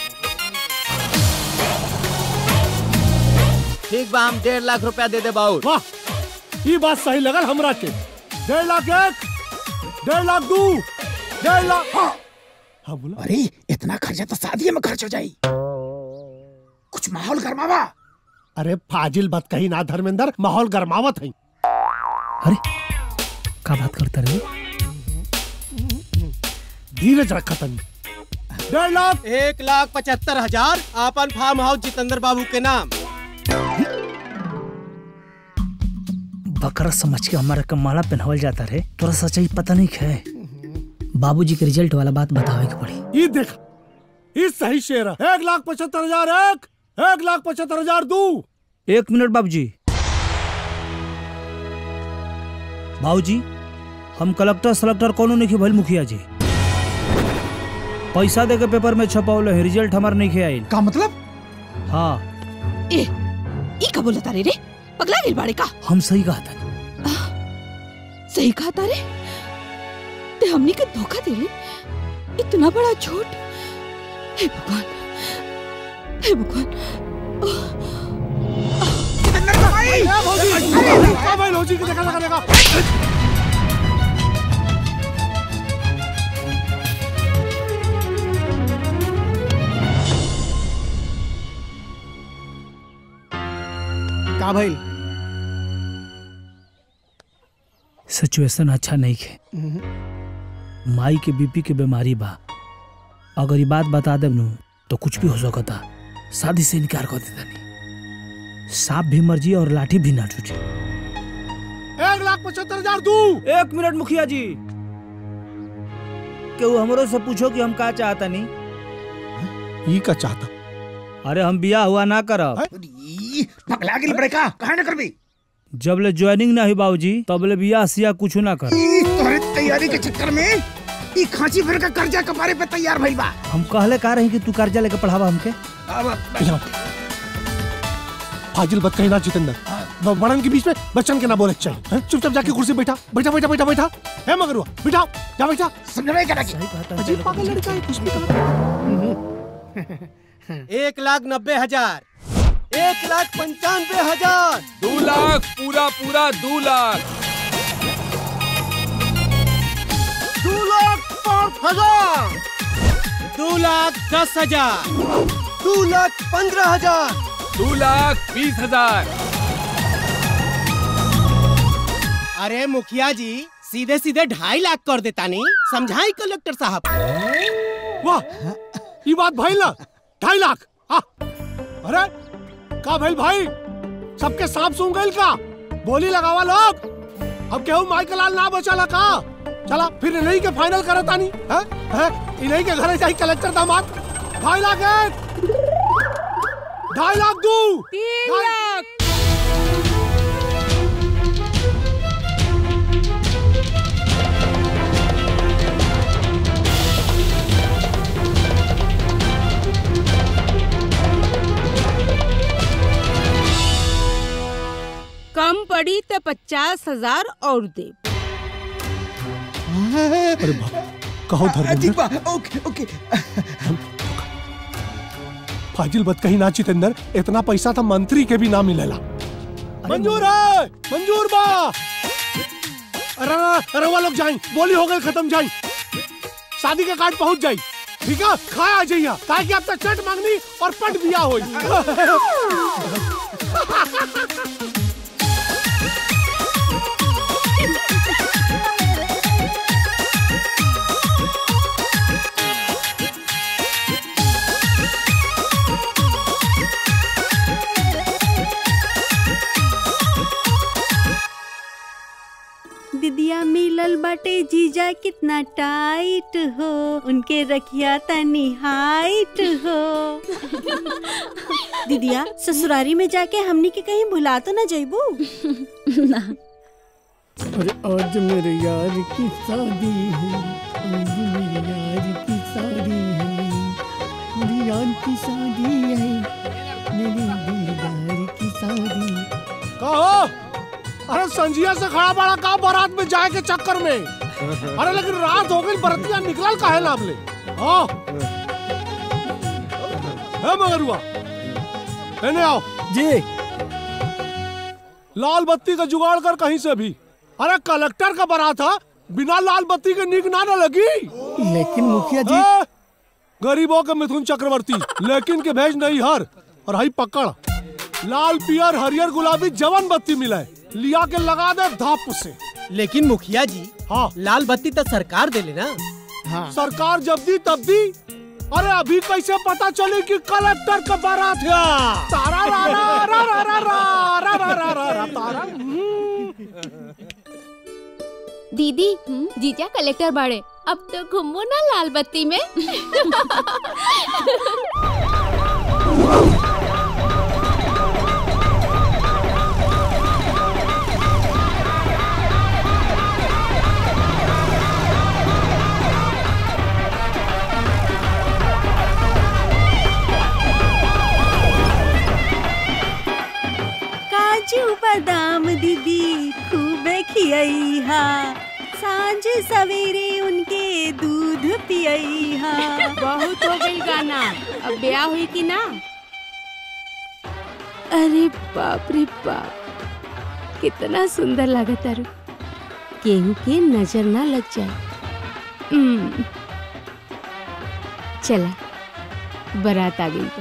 ठीक बा हम डेढ़ लाख रुपया दे दे बाउर वाह ये बात सही लगल हमरा के डेढ़ लाख एक डेढ़ लाख दू डेढ़ लाख हाँ। हाँ बोला अरे इतना खर्चा तो शादी में खर्च हो जाई कुछ माहौल गरमावा अरे फाजिल बात कही ना धर्मेंद्र माहौल गरमावत है का बात करता रहे धीरज रखा तनी डेढ़ लाख एक लाख पचहत्तर हजार आपन फार्म हाउस जितेंद्र बाबू के नाम बकरा समझ के हमारा के माला पहनावल जाता रहे तोरा सच्चाई पता नहीं है बाबूजी के रिजल्ट वाला बात बतावे के पड़ी ये देख ये सही शेर है एक लाख पचहत्तर हजार एक एक लाख पचहत्तर हजार दू एक मिनट बाबूजी बाबूजी हम कलेक्टर सलेक्टर कोनो नहीं भइल मुखिया जी पैसा दे के पेपर में छपावल है रिजल्ट हमार नहीं आइल का मतलब हाँ ए ई का बोलता रे रे पगला गेल बाड़े का हम सही कहा था सही कहा तारे ते हमनी के धोखा दिले इतना बड़ा झूठ हे भगवान हे भगवान भाई लॉजिक देखा लगा देखा का भाई सिचुएशन अच्छा नहीं है माई के बीपी के बीमारी बा अगर ये बात बता देब नु तो कुछ भी हो सकता शादी से इनकार कर देता नहीं सांप भी मर जी और लाठी भी ना टूटे एक लाख पचहत्तर हजार दू एक मिनट मुखिया जी केहू हमरो से पूछो कि हम का चाहता नहीं ये का चाहता अरे हम बिया हुआ ना करब पगला गेल बड़े का काहे न करबी जब ले ज्वाइनिंग ना हुई बाबूजी तब ले बिया सिया कुछ ना कर ई तोहरे तैयारी के चक्कर में ई खांची भर का कर्जा कपारे पे तैयार भइल बा हम कहले का रही कि तू कर्जा लेके पढ़ावा हमके फाजिल बात कही ना जितेंद्र ब- बड़न के बीच में बच्चन के ना बोले चाहिए हैं? चुपचाप जाके कुर्सी पे बैठा बैठा बैठा बैठा बैठा है मगर हुआ बैठाओ जा बैठा समझ करा अजीब पागल लड़का है कुछ भी कहा एक लाख नब्बे हजार एक लाख पंचानवे हजार दो लाख पूरा पूरा दो लाख दो लाख पाँच हजार दो लाख दस हजार दो लाख पंद्रह हजार दो लाख बीस हजार अरे मुखिया जी सीधे सीधे ढाई लाख कर देता नहीं समझाई कलेक्टर साहब वाह ये बात भाई ना ढाई लाख हाँ अरे का भाई भाई सबके सांप सूंघ गइल का बोली लगावा लोग अब केहू माइकल लाल ना बचाला का चला फिर इन्हीं के फाइनल करत आनी है है इन्हीं के घरे जाई कलेक्टर दामाद ढाई लाख एक ढाई लाख दू तीन लाख पड़ी तो पचास हजार और दे अरे बाप कहो धर्मेंद्र ओके ओके फाजिल बत कहीं ना चितेंद्र इतना पैसा तो मंत्री के भी ना मिलेला मंजूर है मंजूर बा अरे अरे अरे वो लोग जाए बोली हो गई खत्म जाए शादी के कार्ड पहुंच जाई ठीक है खा आ जाइए कहा कि अब तक चट मांगनी और पट बिया होई दिदिया मिलल बाटे जीजा कितना टाइट हो उनके रखिया तनी हाइट हो दिदिया ससुरारी में जाके हमनी के कहीं भुला तो ना जइबू ना अरे आज मेरे यार की शादी है आज मेरे यार की शादी है मेरी यार की शादी है मेरे दिलदार की शादी कहो अरे संजिया से खड़ा बड़ा का बारात में जाए के चक्कर में अरे लेकिन रात हो गई बरतिया निकलल काहे ना ले हाँ है मगरुआ लेने आओ जी लाल बत्ती का जुगाड़ कर कहीं से भी अरे कलेक्टर का बारात है बिना लाल बत्ती के नीक ना न लगी लेकिन मुखिया जी ए, गरीबों के मिथुन चक्रवर्ती लेकिन के भेज नहीं हर और हई पकड़ लाल पियर हरियर गुलाबी जवन बत्ती मिला है लिया के लगा दे धाप से लेकिन मुखिया जी हाँ लाल बत्ती तो सरकार दे लेना हाँ। सरकार जब दी तब दी अरे अभी कैसे पता चली कि कलेक्टर का बारात है तारा रा रा रा रा रा रा रा रा रा रा रा तारा दीदी जीजा कलेक्टर बाड़े अब तो घूमो ना लाल बत्ती में काजू बादाम दीदी खूबे खियई सांझ सवेरे उनके दूध पियई बहुत हो गई गाना अब ब्याह हुई कि ना अरे बाप रे बाप कितना सुंदर लागत तारू केहू के नजर ना लग जाए हम्म, चला बारात आ गई बा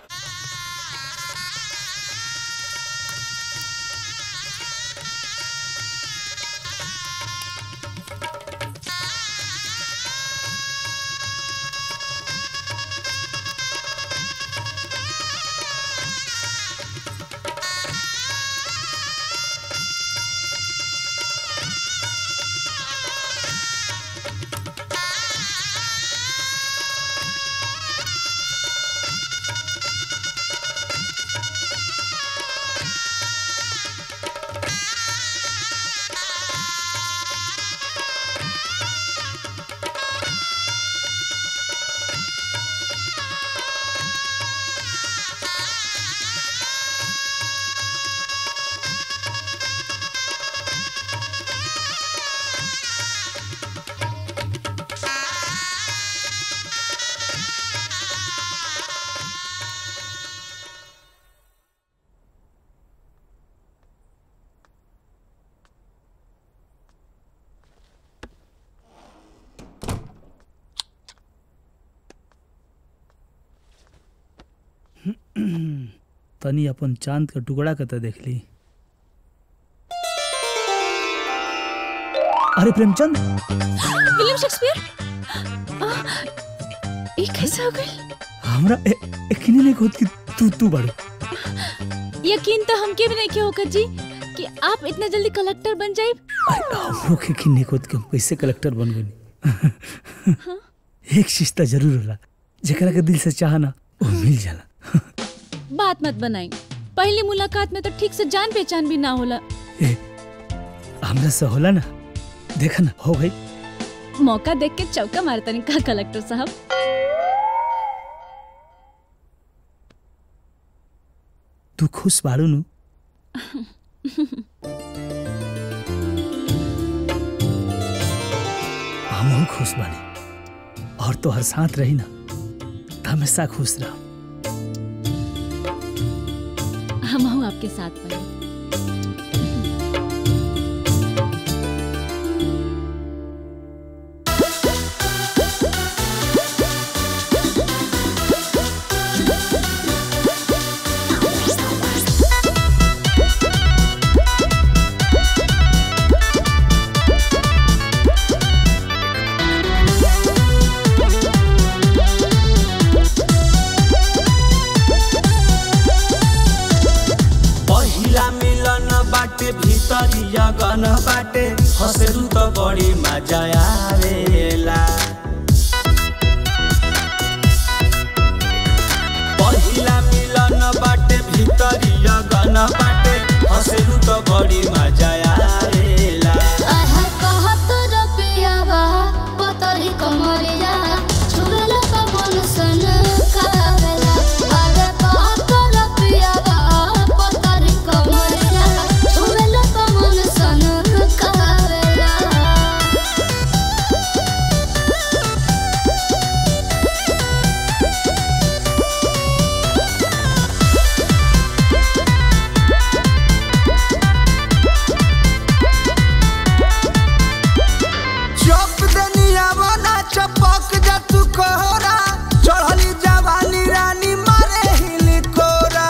तनी अपन चांद का टुकड़ा के तो देख ली अरे प्रेमचंद विलियम शेक्सपियर ये कैसे हो गई हमरा ए- यकीन नहीं होत कि तू तू बड़ू यकीन तो हमके भी नहीं किया होगा जी कि आप इतना जल्दी कलेक्टर बन जाए हमरो के यकीन नहीं होत कि हम कैसे कलेक्टर बन गए एक चीज तो जरूर होला जेकरा के दिल से चाह ना वो मिल जाला बात मत बनाई पहली मुलाकात में तो ठीक से जान पहचान भी ना होला हमरा से होला ना देखा ना हो गई मौका देख के चौका मारता नहीं का कलेक्टर साहब तू खुश बाड़ू नु हम खुश बने और तो हर साथ रही ना तो हमेशा खुश रहो हम हूँ आपके साथ बने पहिला मिलन बाटे भितरिया गन बाटे हसरू त बड़ी मजा आवेला पहिला मिलन बाटे भितरिया गन बाटे हसरू त बड़ी मजा आवेला आहा कहत रपियावा पतरी कमरिया छुरल पवन सन कावेला अरे कहत रपियावा पतरी कमरिया छुरल पवन सन कावेला चप दनिया बना चपक जा तू कोहरा चढ़ली जवानी रानी मारे हिली कोरा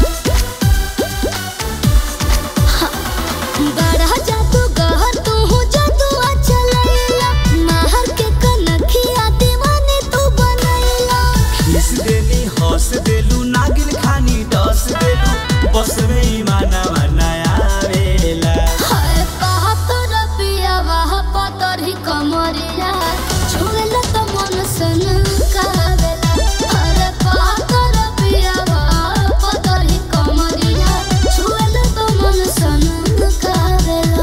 बड़ा जादू गहर तू हूँ जादू चलैला महर के कनखिया दीवानी तू बनैला खिस देनी हंस देलू नागिन खानी डस देलू बस में ईमाना मनाया वेला हाय कहत रपियावा पतरी कमरिया छुएल त मन सन कावेला अरे कहत रपियावा पतरी कमरिया छुएल त मन सन कावेला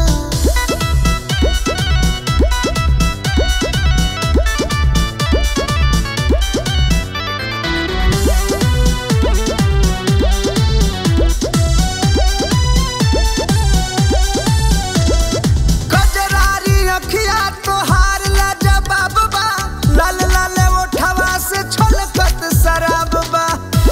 कजरारी अखिया तोहार लाजवाब बा लाल लाल ओठवा से छलकत शराब बा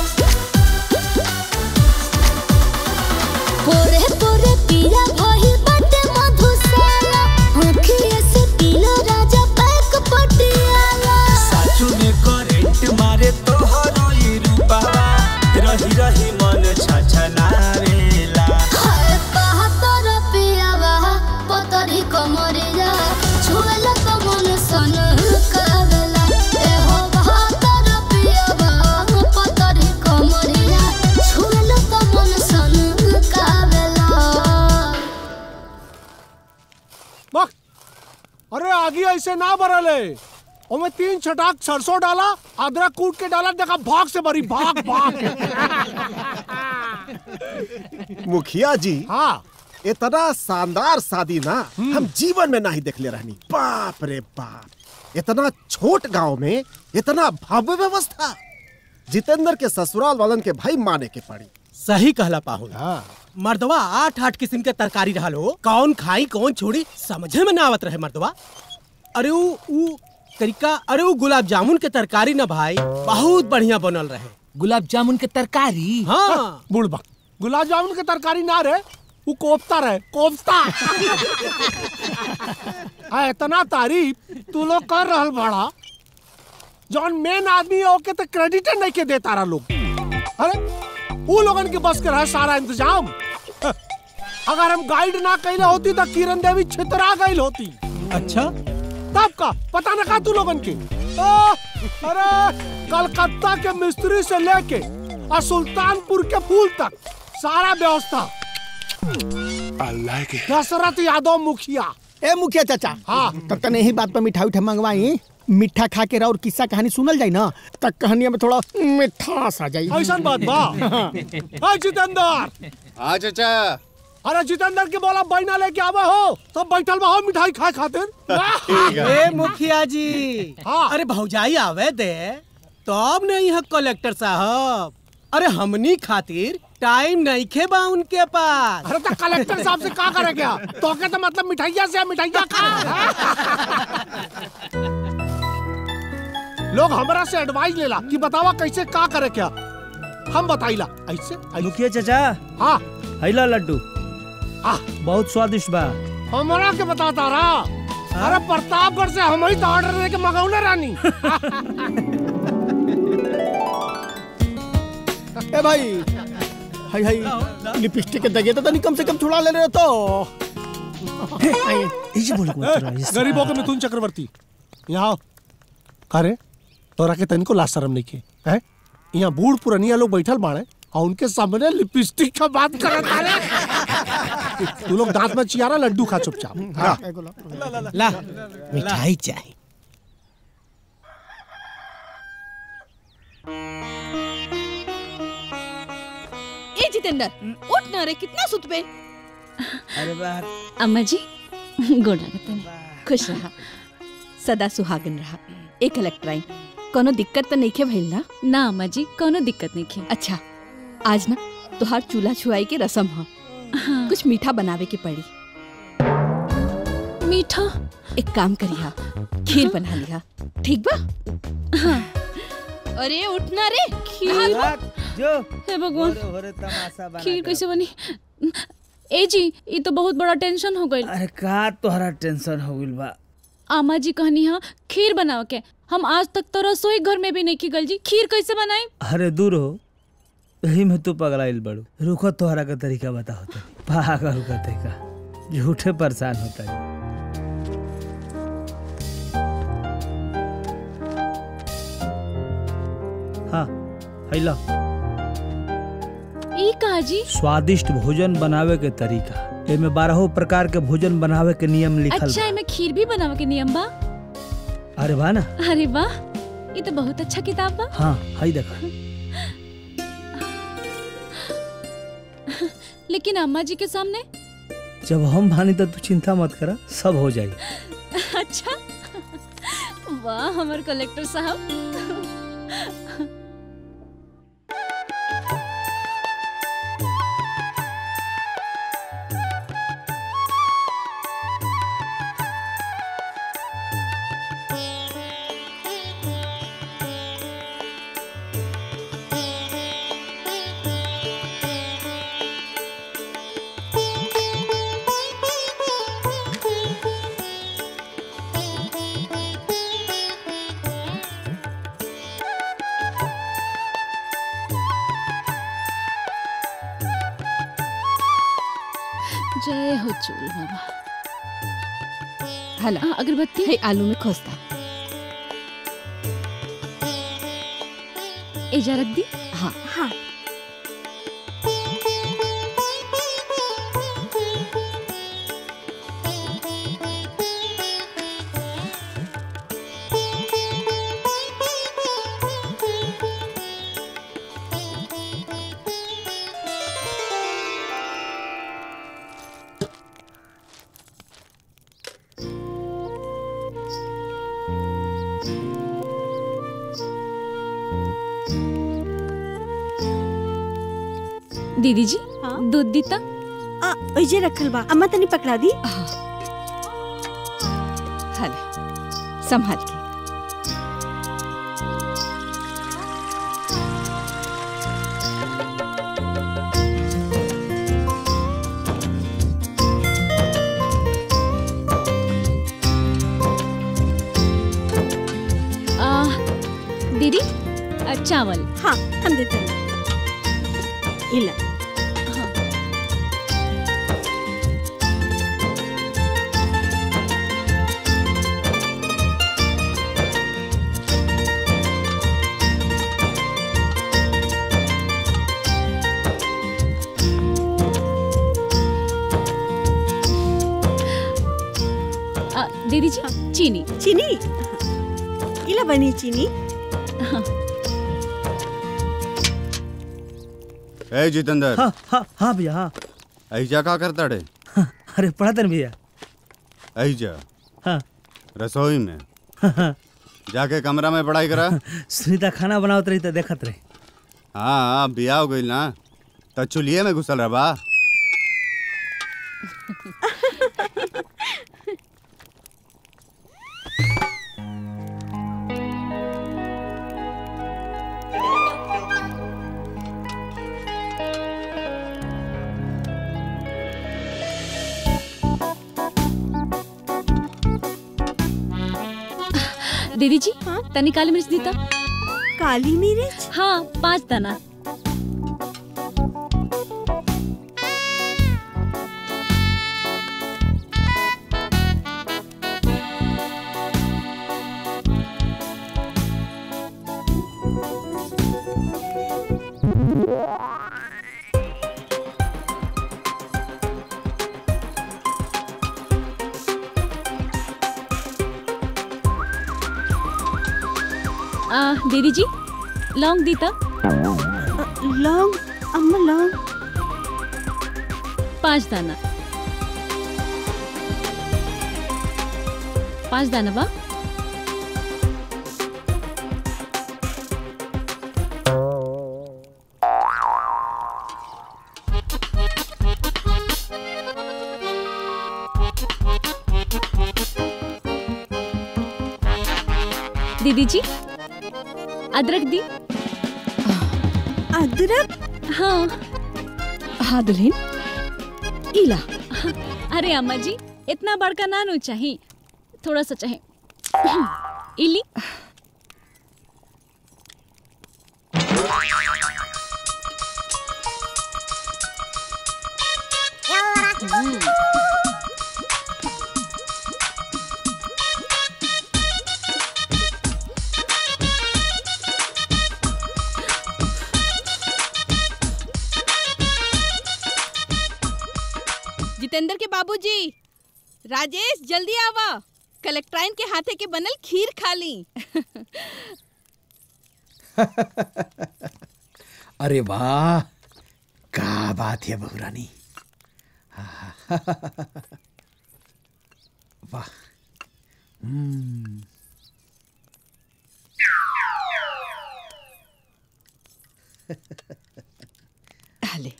पोरे पोरे पीला भइल बाटे मधुशाला आँखिए से पीला राजा पैक पटियाला साचू में करेंट मारे तोहरो ई रूपावा रही रही मन छछनावेला हाय कहत रपियावा पतरी कमरिया छुएल त मन सन कावेला ए हो कहत रपियावा पतरी कमरिया छुएल त मन सन कावेला बक अरे आगे ऐसे ना बरले ओमे तीन छटाक सरसों डाला अदरक कूट के डाला देखा भाग से भरी भाग भाग मुखिया जी हाँ इतना शानदार शादी ना हम जीवन में नहीं देखले रहनी बाप रे बाप इतना छोट गांव में इतना भव्य व्यवस्था जितेंद्र के ससुराल वालन के भाई माने के पड़ी सही कहला पाहुल मर्दवा आठ आठ किस्म के तरकारी रहल हो कौन खाई कौन छोड़ी समझे में ना आवत रहे मर्दवा अरे ऊ ऊ तरीका अरे ऊ गुलाब जामुन के तरकारी ना भाई बहुत बढ़िया बनल रहे गुलाब जामुन के तरकारी हाँ बुढ़बा गुलाब जामुन के तरकारी ना रे वो कोफ्ता रहे कोफ्ता आ, इतना तारीफ तू लोग कर रहल बड़ा जौन मेन आदमी है ओके तो क्रेडिट नहीं के देता रहा लोग अरे वो लोगन के बस के रहा सारा इंतजाम अगर हम गाइड ना कैले होती तो किरण देवी छितरा गई होती अच्छा तब का पता न का तू लोगन के आ, अरे कलकत्ता के मिस्त्री से लेके और सुल्तानपुर के फूल तक सारा व्यवस्था अल्लाह के दशरथ यादव मुखिया ए मुखिया चाचा हाँ तब तक यही बात पर मिठाई उठा मंगवाई मिठा खा के और किस्सा कहानी सुनल जाई ना तब कहानिया में थोड़ा मिठास आ जाई ऐसा बात बा अरे जितेंद्र हाँ चाचा अरे जितेंद्र के बोला बैना लेके आवा हो तो बैठल बा हो मिठाई खाए खातिर ए मुखिया जी अरे भौजाई आवे दे तब नहीं है कलेक्टर साहब अरे हमनी खातिर टाइम नहीं खे बा उनके पास अरे तो कलेक्टर साहब से का करे क्या तो के तो मतलब मिठाइया से मिठाइया खा लोग हमरा से एडवाइस लेला कि बतावा कैसे का करे क्या हम बताइला ऐसे मुखिया चाचा हाँ हैला लड्डू बहुत स्वादिष्ट बा हमरा के बताता रहा अरे प्रतापगढ़ से हम ही तो ऑर्डर लेके मंगौले रानी ए भाई हाय हाय लिपस्टिक के दगे तो तनी कम से कम छुड़ा ले रहे तो इसे बोल गरीबों के मिथुन चक्रवर्ती यहाँ अरे तोरा के तनिको लाज शरम नहीं के हैं यहाँ बूढ़ पुरनिया लोग बैठल बाड़े और उनके सामने लिपस्टिक का बात करत अरे तू लोग दांत में चियारा लड्डू खा चुपचाप हाँ। ला मिठाई चाहिए ए जितेंद्र उठ ना रे कितना सुत पे अरे वाह अम्मा जी गोड़ लगत खुश रहा सदा सुहागन रहा एक इलेक्ट्राइन कोनो दिक्कत तो नहीं खे भइल ना ना अम्मा जी कोनो दिक्कत नहीं खे अच्छा आज ना तुहार चूल्हा छुआई के रसम ह कुछ मीठा बनावे के पड़ी मीठा एक काम करिया खीर बना लिया ठीक बा अरे उठना रे खीर जो हे भगवान तमाशा खीर कैसे बनी ए जी ये तो बहुत बड़ा टेंशन हो गई अरे का तोहरा टेंशन हो गइल बा आमा जी कहनी हा खीर बनाओ के हम आज तक तो रसोई घर में भी नहीं की गल जी खीर कैसे बनाई अरे दूर हो यही में तू पगलाइल बड़ू रुको तोहरा का तरीका बताओ तो पागल का तरीका झूठे परेशान होता है हाँ हैला ई कहा जी स्वादिष्ट भोजन बनावे के तरीका एमे बारहो प्रकार के भोजन बनावे के नियम लिखल अच्छा इमे खीर भी बनावे के नियम बा बा। अरे वाह ना अरे वाह ये तो बहुत अच्छा किताब बा हाँ हाई देखा लेकिन अम्मा जी के सामने जब हम भानी तो तू चिंता मत करा सब हो जाई अच्छा वाह हमार कलेक्टर साहब जय हो चूल बाबा हला हाँ, अगरबत्ती है आलू में खोसता एजा रख दी हाँ हाँ दीदी जी दूध दी ता आ ओइजे रखल बा अम्मा तनी पकड़ा दी हला संभाल के आ, दीदी आ, चावल हाँ हम देते हैं इला आ, दीदी जी चीनी चीनी इला बनी चीनी ए जितेंद्र हाँ हाँ हाँ भैया हाँ ऐजा का करता रे अरे पढ़ा तन भैया ऐजा हाँ रसोई में हाँ जाके कमरा में पढ़ाई करा सुनीता खाना बनावत रही तो देखत रही हाँ बिया हो गई ना तो चुलिए में घुसल रहा बा दीदी जी तनी काली मिर्च दी तो काली मिर्च हाँ पाँच दाना आ, दीदी जी लौंग दी तो लौंग अम्मा लौंग पाँच दाना पाँच दाना बा दीदी जी अदरक दी अदरक हाँ हाँ दुल्हन इला अरे अम्मा जी इतना बड़का नानू चाहिए थोड़ा सा चाहे इली जितेंद्र के बाबूजी राजेश जल्दी आवा कलेक्ट्राइन के हाथे के बनल खीर खा ली अरे वाह क्या बात है बहुरानी वाह हम्म ले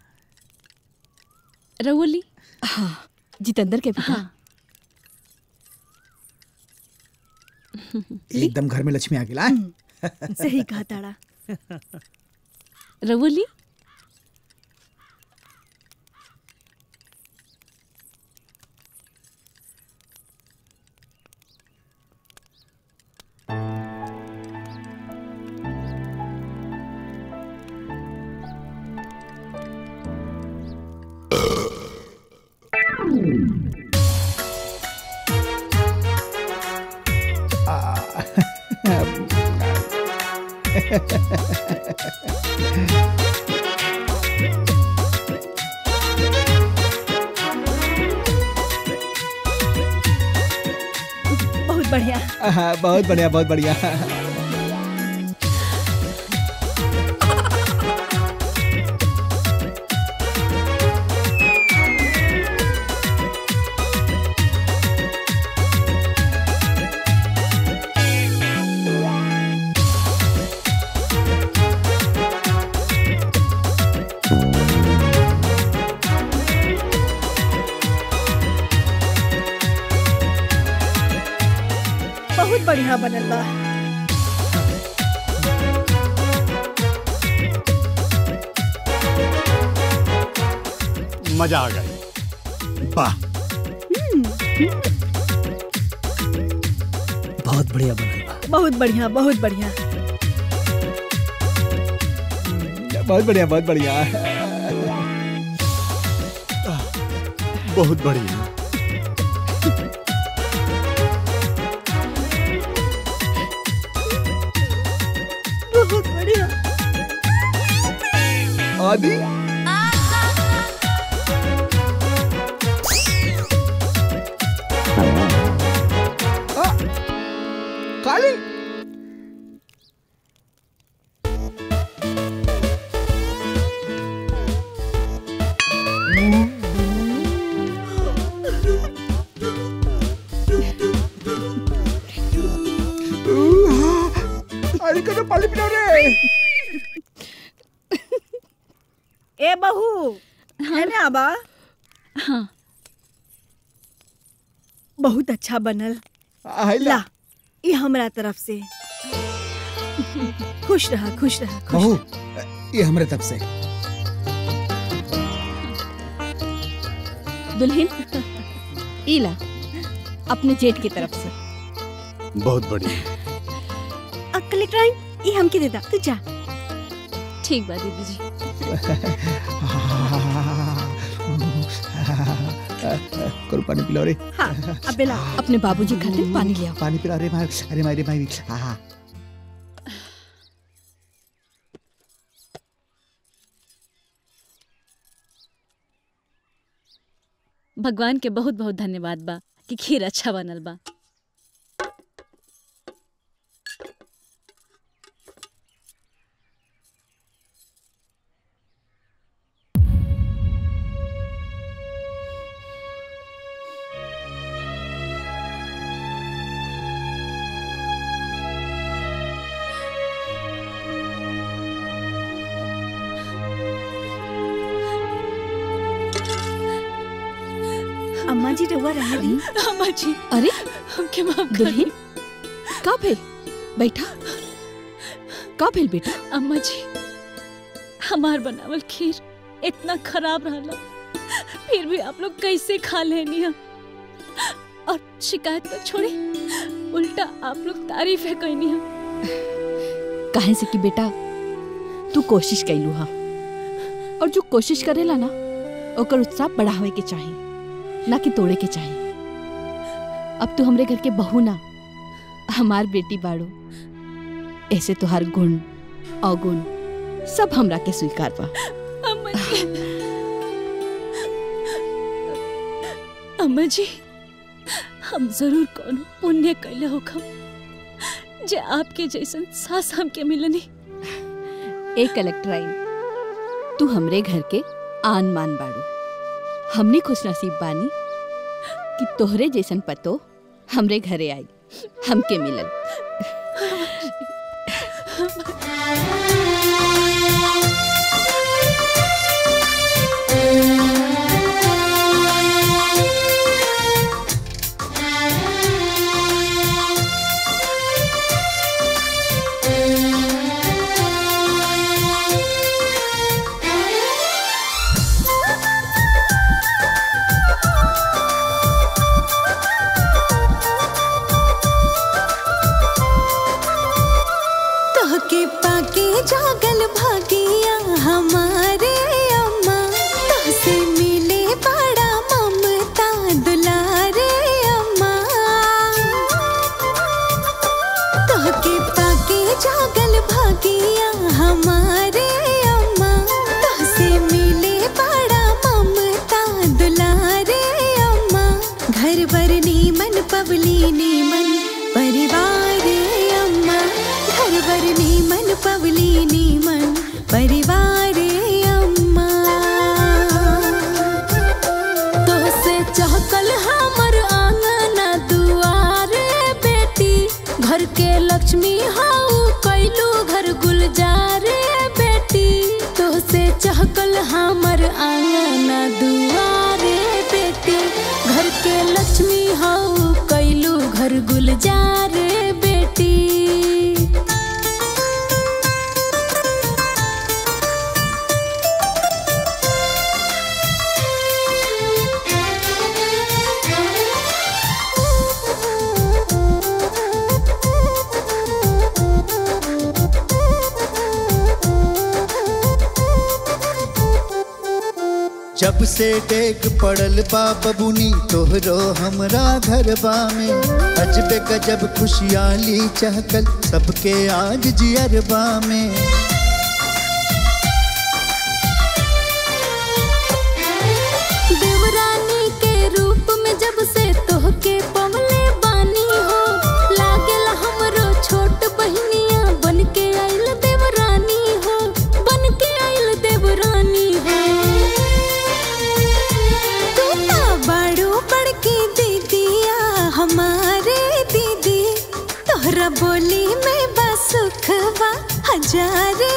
रवोली हाँ जितेंद्र के भी हाँ एकदम घर में लक्ष्मी आ गेला सही कहा ताड़ा रवोली बहुत बढ़िया हाँ, बहुत बढ़िया बहुत बढ़िया बहुत बढ़िया बनल बा मजा आ गई वाह बहुत बढ़िया बनल बा बहुत बढ़िया बहुत बढ़िया बहुत बढ़िया बहुत बढ़िया बहुत बढ़िया बहुत बढ़िया आदि काली अरे कदम पानी पिला रे ए बहू है ना आबा हाँ बहुत अच्छा बनल आइला। ला ये हमरा तरफ से खुश रहा खुश रहा खुश बहू ये हमरे तब से दुल्हन इला अपने जेठ की तरफ से बहुत बढ़िया अक्कल कलेक्टर ये हमके दे दा तू जा ठीक बा दीदी जी करो पानी पिलाओ रे हाँ अब बेला अपने बाबूजी खातिर पानी ले आओ पानी पिला रे भाई अरे मारे भाई हाँ भगवान के बहुत बहुत धन्यवाद बा कि खीर अच्छा बनल बा अम्मा जी रहुआ रहने दी अम्मा जी अरे हमके माफ कर दुल्हन का भेल बैठा का भेल बेटा अम्मा जी हमार बनावल खीर इतना खराब रहला फिर भी आप लोग कैसे खा लेनी है और शिकायत तो छोड़ी उल्टा आप लोग तारीफ है कहनी है काहे से कि बेटा तू कोशिश कैलू हा और जो कोशिश करेला ना ओकर उत्साह बढ़ावे के चाही ना कि तोड़े के चाही अब तू हमरे घर के बहू ना हमार बेटी बाड़ू ऐसे तुहार गुण अवगुण सब हमरा के स्वीकार बा अम्मा जी अम्मा जी हम जरूर कोनो पुण्य कैले होखम जे आपके जैसन सास हमके मिलनी ए कलेक्टर आई तू हमरे घर के आन मान बाड़ू हमनी खुश नसीब बानी कि तोहरे जैसन पतो हमरे घरे आई हमके मिलल तोहके पाके जागल भागिया हमारे अम्मा तोहसे मिले बड़ा ममता दुलारे अम्मा तोहके पाके जागल भागिया हमारे अम्मा तोहसे मिले बड़ा ममता दुलारे अम्मा घर बर नीमन पवली नीमन परिवार अम्मा घर बर नीमन पवली नीमन परिवार अम्मा तोहसे चहकल हमर आंगन दुआर बेटी घर के लक्ष्मी हाउ कैलू घर गुलजार बेटी तोहसे चहकल हमर आंगन दुआर बेटी घर के लक्ष्मी हाउ कैलू घर गुलजार बेटी जब से डेग पड़ल बा बबुनी तोहरो हमरा घरबा में अजबे गजब खुशहाली चहकल सबके आज जियरबा में देवरानी के रूप में जब से तोहके पवले बानी हो लागेल हमरो छोट बहनिया बन के आइल देवरानी हो बन के आइल देवरानी हो तू ता बड़ो बड़की दीदिया हमारे दीदी तोहरा बोली में बसुखवा हजारे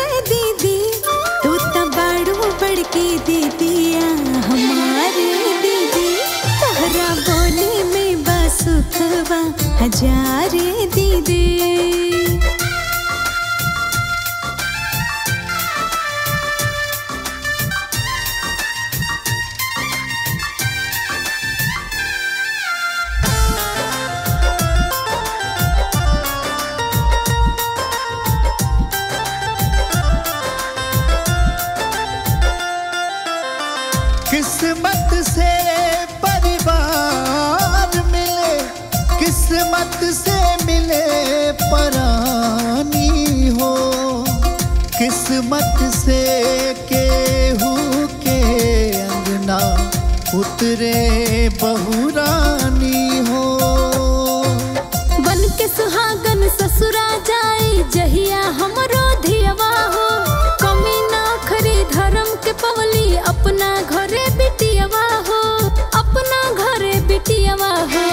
हिम्मत से केहू के अंगना उतरे बहुरानी हो बन के सुहागन ससुरा जाए जहिया हमरो धियवा हो कमी ना खरी धर्म के पवली अपना घरे बिटियवा हो अपना घरे बिटियवा हो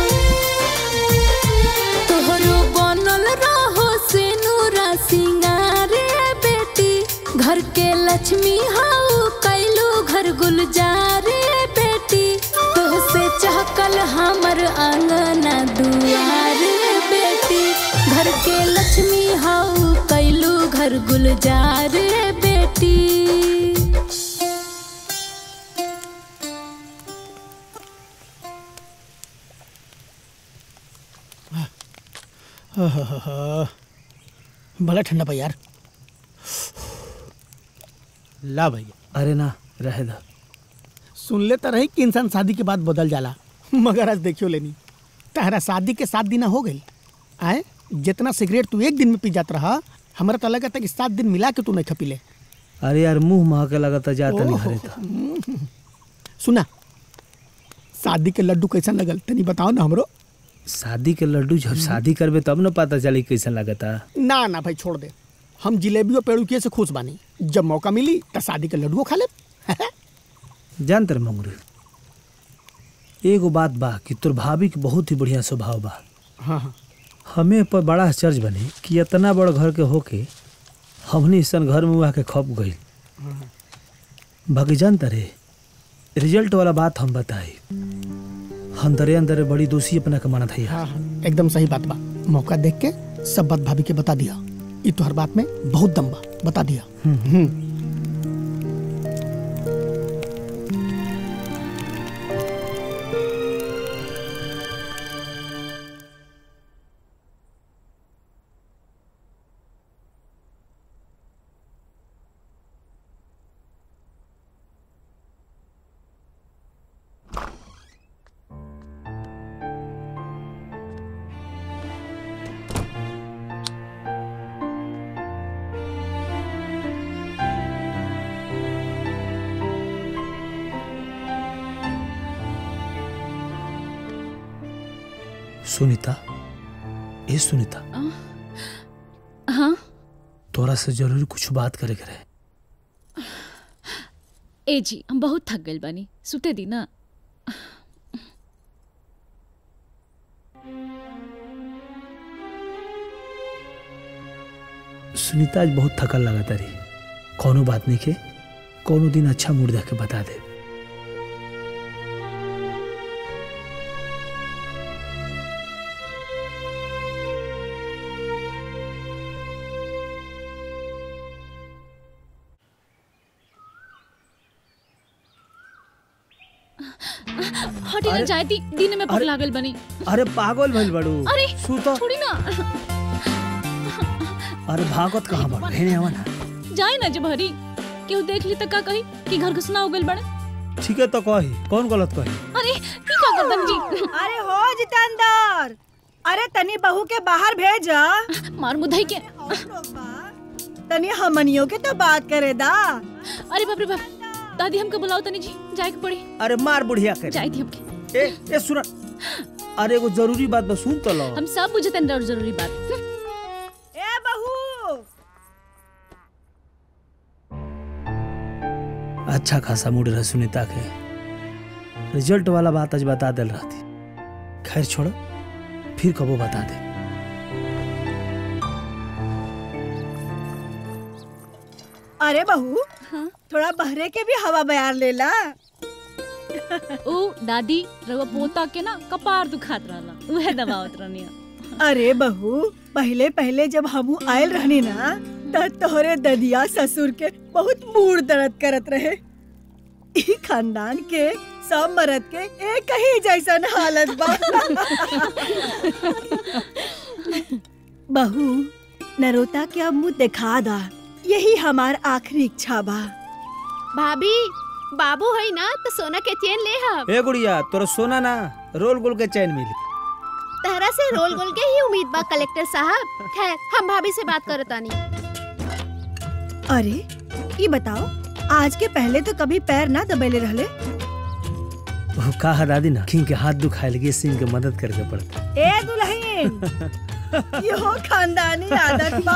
तोहरो बनल रहो से नूरा सिंगारे बेटी घर के लक्ष्मी हाउ कैलू घर गुलजारे बेटी तोहसे चहकल हमर आंगना दुआरे बेटी घर के लक्ष्मी हाउ कैलू घर गुलजारे बेटी बड़ा ठंडा बा यार ला भैया अरे ना रहे दा सुन ले तो रही कि इंसान शादी के बाद बदल जाला मगर आज देखियो लेनी तहरा शादी के सात दिन हो गई आए जितना सिगरेट तू एक दिन में पी जात रहा हमारा तो लगा था कि सात दिन मिला के तू नहीं खपी ले अरे यार मुंह महके लगता जाता नहीं ओहो। घरे था सुना शादी के लड्डू कैसन लगल तनी बताओ ना हमरो शादी के लड्डू जब शादी करबे तब न पता चली कैसन लगता ना ना भाई छोड़ दे हम जिलेबियों पेड़ुकिए से खुश बानी जब मौका मिली तो शादी के लड्डुओ खा ले जानते रहे मंगरू एगो बात बा कि तोर भाभी के बहुत ही बढ़िया स्वभाव बा हाँ हाँ हमें पर बड़ा आश्चर्य बने कि इतना बड़ घर के होके हमने सन घर में आके खप गई बाकी जानता रे रिजल्ट वाला बात हम बताई अंदरे अंदरे बड़ी दोषी अपना के मानत है हाँ हाँ एकदम सही बात बा मौका देख के सब बात भाभी के बता दिया ये तो हर बात में बहुत दम बा बता दिया हम्म सुनीता ए सुनीता हाँ तोरा से जरूर कुछ बात करे के रहे ए जी हम बहुत थक गइल बानी सुते दी ना सुनीता आज बहुत थकल लगा तारी कोनो बात नहीं के कोनो दिन अच्छा मूड देख के बता दे हटी ना जाए दी दिन में भूख लागल बनी अरे पागल भइल बड़ू अरे सुता छोड़ी ना अरे भागत कहाँ बड़ हेने आवा ना जाए ना जब हरी केहू देख ली तो का कही कि घर घुसना हो गइल बड़े ठीक है तो कही कौन गलत कही अरे की का करदन जी अरे हो जितेंद्र अरे तनी बहू के बाहर भेज मार मुधई के तनी हमनियों के तो बात करे दा अरे बाप रे बाप दादी हमके बुलाओ तनी जी जाए के पड़ी अरे मार बुढ़िया कर जाए थी हमके ए ए सुना अरे एगो जरूरी बात बस सुन तो लो हम सब बुझते हैं और जरूरी बात ए बहू अच्छा खासा मूड रहे सुनीता के रिजल्ट वाला बात आज बता दिल रहती खैर छोड़ो फिर कबो बता दे अरे बहू थोड़ा बहरे के भी हवा बयार लेला ओ दादी रवा पोता के ना कपार दुखात रहला उहे दबावत रहनी अरे बहू पहले पहले जब हमू आयल रहनी ना त तोहरे ददिया ससुर के बहुत मूड दर्द करत रहे ई खानदान के सब मरद के एक ही जैसन हालत बा बहू नरोता के अब मुँह दिखा दा यही हमार आखिरी इच्छा बा भाभी बाबू है ना तो सोना के चेन ले हम ए गुड़िया तोरा सोना ना रोल गोल के चैन मिली तहरा से रोल गोल के ही उम्मीद बा कलेक्टर साहब खैर हम भाभी से बात करतानी अरे ये बताओ आज के पहले तो कभी पैर ना दबेले रहले वो का है दादी ना किंग के हाथ दुखाए लगे सिंह के मदद करके पड़ता ए दुल्हन यो खानदानी आदत बा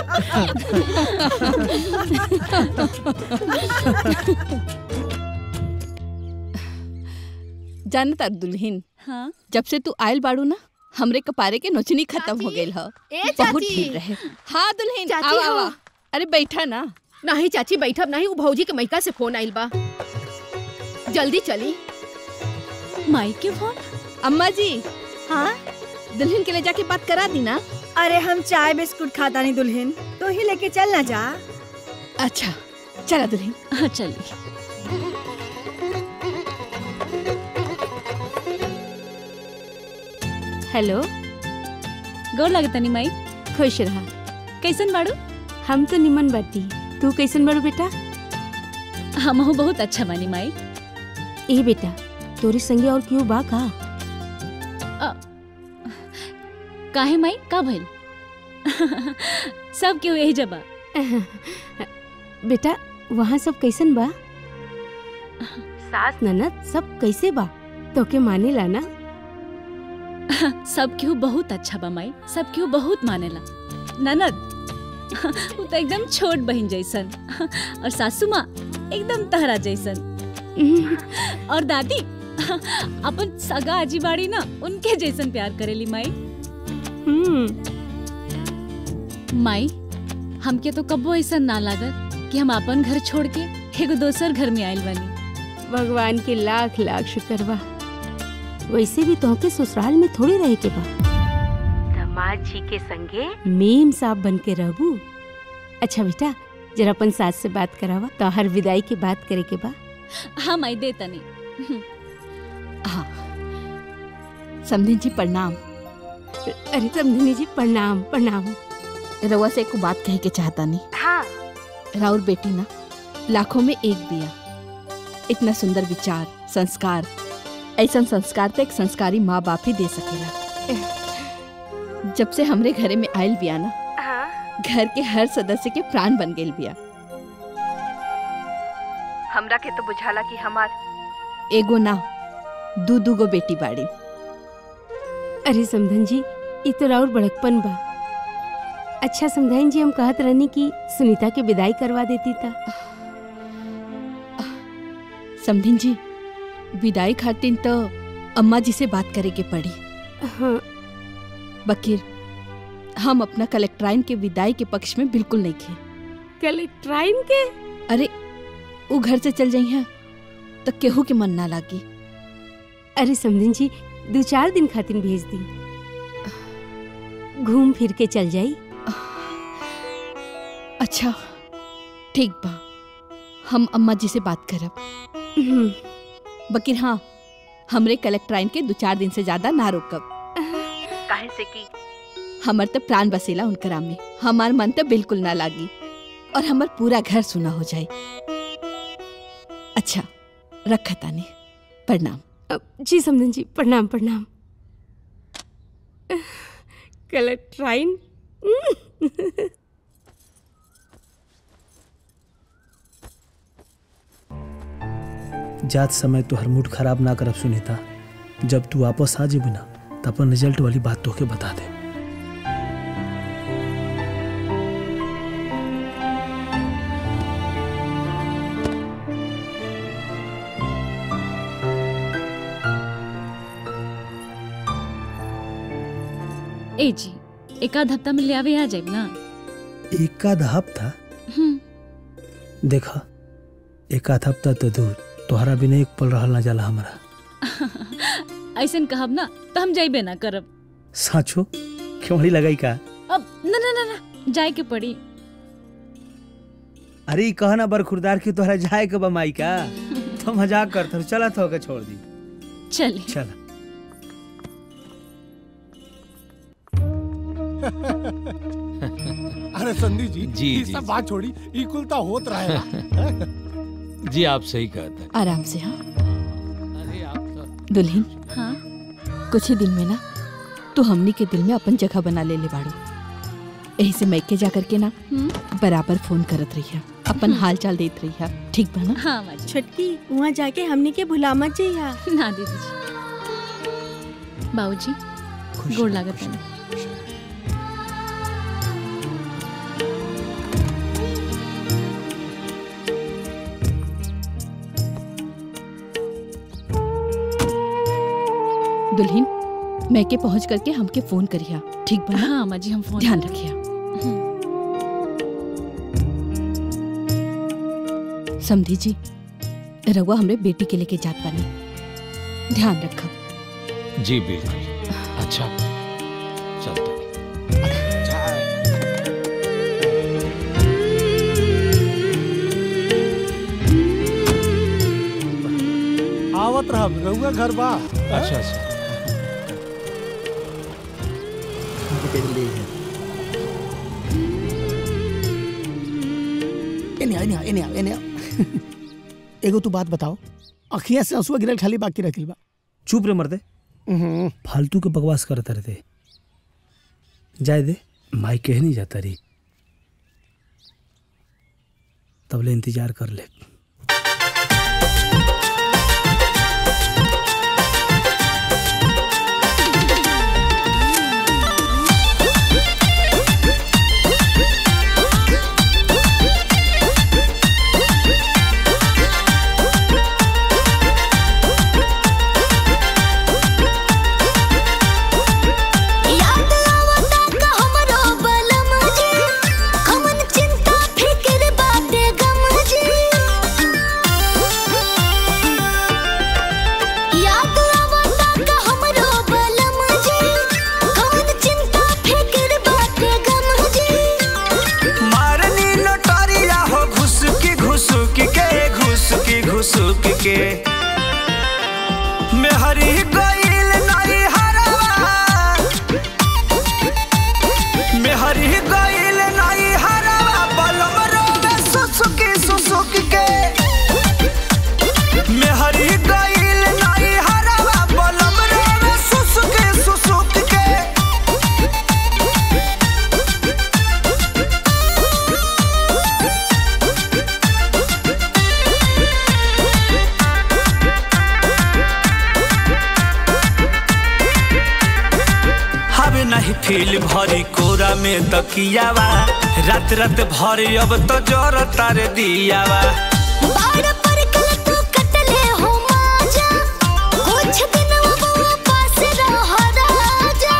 जानता दुल्हन हाँ जब से तू आयल बाड़ू ना हमरे कपारे के नोचनी खत्म हो गई ह ए बहुत चाची। भीड़ रहे हाँ दुल्हन चाची, आवा हाँ। आवा अरे बैठा ना नहीं चाची बैठब नहीं उ भौजी के मैका से फोन आइल बा जल्दी चली माई के फोन अम्मा जी हाँ दुल्हन के ले जाके बात करा दी ना अरे हम चाय बिस्कुट खाता नहीं दुल्हन तो ही लेके चल ना जा अच्छा चला दुल्हन हाँ चलिए हेलो गोर लगतनी माई खुश रहा कैसन बाड़ू हम तो निमन बाटी तू कैसन बाड़ू बेटा हमहू बहुत अच्छा बानी माई ए बेटा तोरी संगे और क्यों बा का काहे माई का भइल सब केहू यही जबा बेटा वहाँ सब कैसन बा सास ननद सब कैसे बा तोके माने ला ना सब केहू बहुत अच्छा बा माई सब केहू बहुत मानेला ननद वो तो एकदम छोट बहन जैसन और सासू माँ एकदम तहरा जैसन और दादी अपन सगा आजी बाड़ी ना उनके जैसन प्यार करेली माई माई हमके तो कब्बो ऐसा ना लागत कि हम अपन घर छोड़ के एगो दोसर घर में आयल बनी भगवान के लाख लाख शुक्र बा वैसे भी तोहके ससुराल में थोड़ी रहे के बा दामाद जी के संगे मेम साहब बन के रहबू अच्छा बेटा जरा अपन सास से बात करावा तो हर विदाई के बात करे के बा हाँ माई दे तनी हाँ समधी जी प्रणाम अरे समधिनी जी प्रणाम प्रणाम रउआ से एक बात कहे के चाहता नहीं हाँ राउर बेटी ना लाखों में एक दिया इतना सुंदर विचार संस्कार ऐसा संस्कार तो एक संस्कारी माँ बाप ही दे सकेला जब से हमरे घरे में आयल बिया ना घर के हर सदस्य के प्राण बन गेल बिया हमरा के तो बुझाला कि हमार एगो ना दू दू गो बेटी बाड़ी अरे समधन जी ये तो राउर बड़कपन बा अच्छा समझाइन जी हम कहत रहनी कि सुनीता के विदाई करवा देती था समधिन जी विदाई खातिर तो अम्मा जी से बात करे के पड़ी हाँ बकीर हम अपना कलेक्ट्राइन के विदाई के पक्ष में बिल्कुल नहीं थे कलेक्ट्राइन के अरे वो घर से चल जाई है तो केहू के मन ना लागी अरे समधिन जी दो चार दिन खातिर भेज दी घूम फिर के चल जाई अच्छा ठीक बा हम अम्मा जी से बात करब बकीर हाँ हमरे कलेक्ट्राइन के दो चार दिन से ज्यादा ना रोकब काहे से की हमर तो प्राण बसेला उनकरा में हमार मन तो बिल्कुल ना लागी और हमर पूरा घर सुना हो जाए अच्छा रखा तानी प्रणाम जी समधन जी प्रणाम प्रणाम कलेक्ट्राइन जात समय तो हर मूड खराब ना करब सुनीता जब तू वापस आ जेबी ना त अपन रिजल्ट वाली बात तोके बता दे ए जी एक आध हफ्ता में ले आवे आ जाए ना एक आध हफ्ता हम्म, देखा एक आध हफ्ता तो दूर तोहरा बिना एक पल रहल ना जाला हमारा ऐसन कहब ना तो हम जाइबे ना करब साचो क्यों लगाई का अब न न न न जाए के पड़ी अरे ई कहना बर खुरदार की तोहरा जाए के बा माई का तो मजाक करत हर चला तो के छोड़ दी चली चला अरे संधि जी जी, ये जी, सब जी। बात छोड़ी ई कुल तो होत रहेगा जी आप सही कहते हैं आराम से हाँ दुल्हन हाँ कुछ ही दिन में ना तू हमनी के दिल में अपन जगह बना ले ले बाड़ू यही से मैके जा करके ना बराबर फोन करत रही अपन हाल चाल देत रही ठीक बा ना हाँ माँ जी छोटकी वहाँ जाके हमने के भुला मत जइहा ना दीदी जी बाबूजी गोड़ लागत है दुल्हन मैके पहुंच करके हमके फोन करिया ठीक बा ना हाँ माँ जी हम फोन ध्यान रखिया समधी जी रउआ हमरे बेटी के लेके जात बानी ध्यान रखब जी बिल्कुल अच्छा चलते आवत रहा रहुआ घर बा अच्छा अच्छा एने आओ, एने आओ, एने आओ, एने आओ। एगो तू बात बताओ अखियां से आंसुआ गिरल खाली बाकी रखिल बा चुप रे मर्दे फालतू के बकवास करत रहते जाए दे माई कह नहीं जाता रही तबले इंतजार कर ले याद आवता का हमरो बलम जी कमन चिंता फिक्र बाटे गम जी याद आवता का हमरो बलम जी कमन चिंता फिक्र बाटे गम जी मारनी लटारिया हो घुसकी घुसुकी के घुसकी घुसुकी के मेहरी गईल नहीं हरवा मेहरी गईल नहीं हरवा बलम रोवे सुसुकी सुसुकी के मेहरी गईल नहीं हरवा बलम रोवे सुसुकी सुसुकी के हवे नहीं फील भरी कोरा में तकियावा रात रात भर अब तो जर तार दियावा बाड़ पर कल तू कटले हो माजा कुछ दिन वो पास रह राजा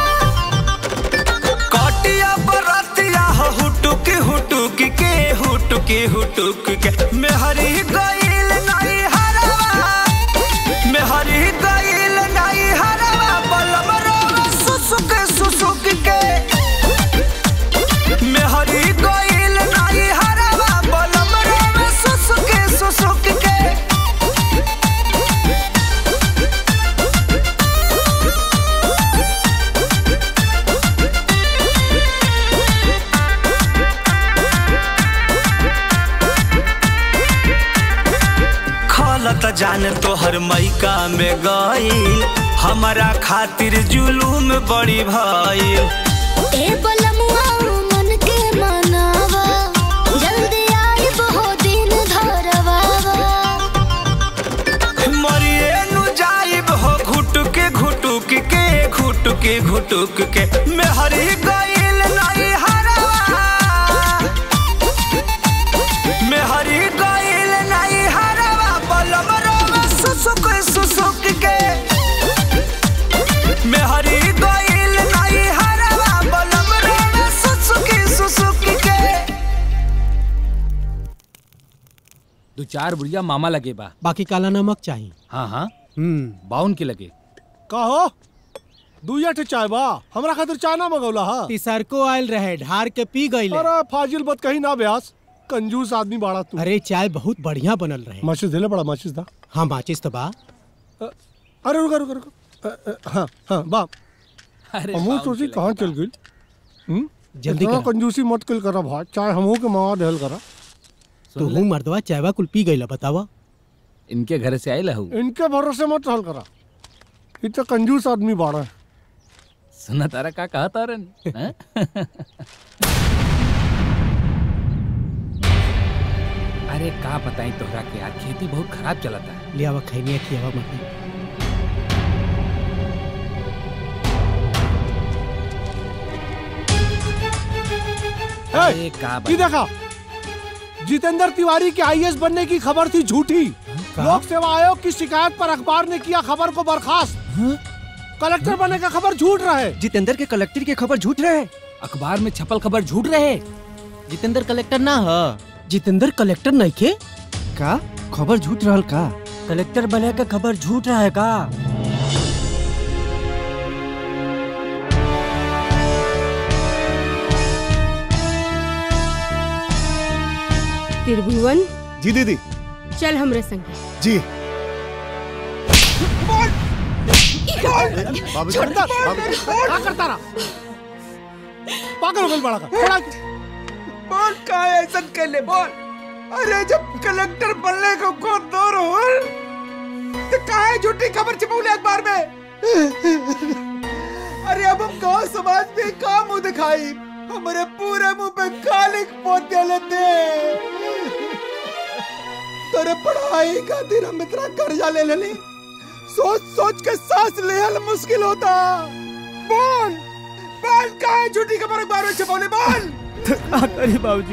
कटिया बरतिया हो हुटुक हुटुक के हुटुक हुटुक के मेहरी गईल नहीं हरवा मेहरी गईल नहीं हरवा बलम रोवा सुसुक सुसुक के मेहरी गईल नहीं हरवा बलम रोवा सुसुक सुसुक के खलत जान तोहर मैका में गईल हमारा खातिर जुलूम बड़ी भइल ए बलमुआ मन के मनावा जल्दी आई बहु दिन धरवावा मरिए नु जाइब हो घुटुक घुटुक के घुटुक घुटुक के मेहरी गईल नहीं हरवा मेहरी गईल नहीं हरवा बलम रोवा सुसुक सुसुक के मेहरी गईल नहीं हरवा बलम रोवा सुसुक सुसुक के दो चार बुढ़िया मामा लगे बा बाकी काला नमक चाहिए हाँ हाँ बाउन के लगे का हो दुइया ठे चाय बा हमरा खातिर चाय ना मंगौला हा तिसरको आयल रहे ढार के पी गई अरे फाजिल बत कहीं ना ब्यास कंजूस आदमी बाड़ा तू अरे चाय बहुत बढ़िया बनल रहे माचिस देले बड़ा माचिस दा हाँ माचिस तो बा अरे रुका रुका रुका अ, अ, हाँ हाँ बा अरे हमहू बाउन सोची के कहाँ चल गई जल्दी इतना करा। कंजूसी मत कल करा भाई चाय हमहू के मावा देहल करा तू हूँ मर्दवा चायवा कुल पी गई बतावा इनके घर से आये लहू इनके भरोसे मत रहल करा इ तो कंजूस आदमी बाड़ा सुना तारा का कहा तारन हैं? अरे का बताई तोहरा के यार खेती बहुत खराब चलता है लियावा खैनिया खियावा मत अरे का ये देखा जितेंद्र तिवारी के आईएएस बनने की खबर थी झूठी लोक सेवा आयोग की शिकायत पर अखबार ने किया खबर को बर्खास्त कलेक्टर बनने का खबर झूठ रहे जितेंद्र के कलेक्टर की खबर झूठ रहे अखबार में छपल खबर झूठ रहे जितेंद्र कलेक्टर ना ह जितेंद्र कलेक्टर नहीं खे का खबर झूठ रहल का कलेक्टर बने का खबर झूठ रहा है का त्रिभुवन जी दीदी चल हमरे संगे जी बाबू छोड़ता क्या करता रहा पागल हो गई बड़ा का बड़ा बोल का ऐसा कहले बोल अरे जब कलेक्टर बनने को को दौर हो तो काहे झूठी खबर छपौले अखबार में अरे अब हम गांव समाज में का मुंह दिखाई हमारे पूरे मुंह पे कालिक पोत लेते तेरे पढ़ाई खातिर हम इतना कर्जा ले लेली सोच सोच के सांस लेहल मुश्किल होता बोल बोल काहे झूठी खबर अखबार में छपौले बोल का करी बाबूजी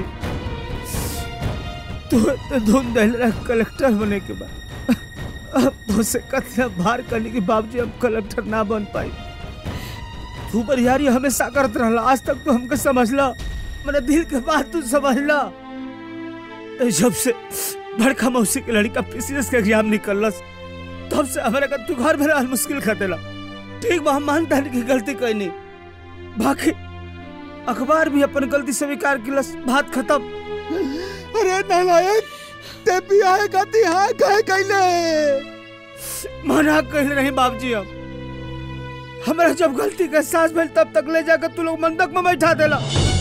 तू तो धुन दहलरा कलेक्टर बने के बाद अब तो से कतना भार करने के बावजूद हम कलेक्टर ना बन पाई तू बरियारी हमेशा करत रहला आज तक तू हमके समझला मेरे दिल के बात तू समझला ए, जब से बड़का मौसी के लड़का पीसीएस के एग्जाम निकलस तब से हमारे का तू घर में रहल मुश्किल कर देला ठीक बा हम मानता नहीं कि गलती कोई नहीं बाकी अखबार भी अपन गलती स्वीकार किलस बात खत्म अरे नालायक ते भी आए गति हाँ कहे कैले मना कहले नहीं बाबूजी हम हमरा जब गलती का एहसास भेल तब तक ले जाकर तू लोग मंदक में बैठा देला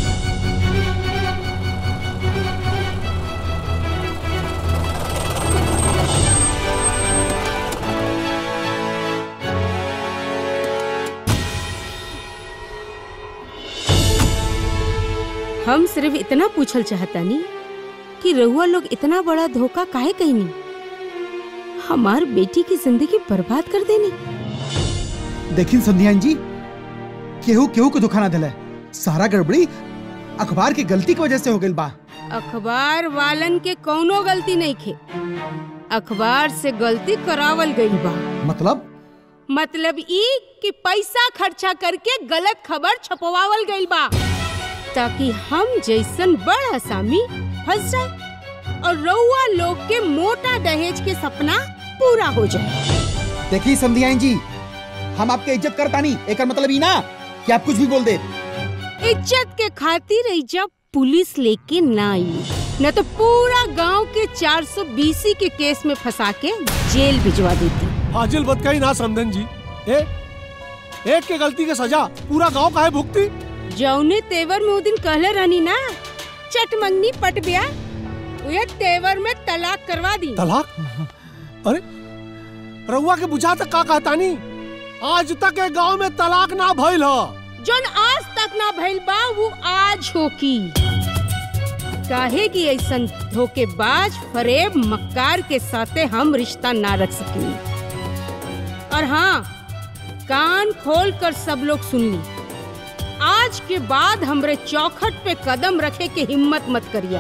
हम सिर्फ इतना पूछल चाहतानी कि रहुआ लोग इतना बड़ा धोखा काहे कहनी हमार बेटी की जिंदगी बर्बाद कर देनी देखिन संध्यान जी केहू केहू को धोखा ना दिला सारा गड़बड़ी अखबार की गलती की वजह से हो गई बा अखबार वालन के कौनो गलती नहीं खे अखबार से गलती करावल गई बा मतलब मतलब ई कि पैसा खर्चा करके गलत खबर छपवावल गई बा ताकि हम जैसन बड़ आसामी फंस जाए और रउआ लोग के मोटा दहेज के सपना पूरा हो जाए देखिए संध्यान जी हम आपके इज्जत करता नहीं एक मतलब ही ना कि आप कुछ भी बोल दे इज्जत के खातिर इज्जत पुलिस लेके ना आई न तो पूरा गांव के 420 के केस में फंसा के जेल भिजवा देती फाजिल बतकाई ना समधन जी ए एक के गलती के सजा पूरा गांव काहे भुगती जौने तेवर में उ दिन कहले रहनी ना चट मंगनी पट ब्या उहे तेवर में तलाक करवा दी तलाक अरे रउआ के बुझा तक का कहतानी आज तक ए गांव में तलाक ना भइल ह जोन आज तक ना भइल बा वो आज होकी काहे कि ऐसन धोखेबाज फरेब मक्कार के साथे हम रिश्ता ना रख सकी और हाँ कान खोल कर सब लोग सुन ली आज के बाद हमरे चौखट पे कदम रखे के हिम्मत मत करिया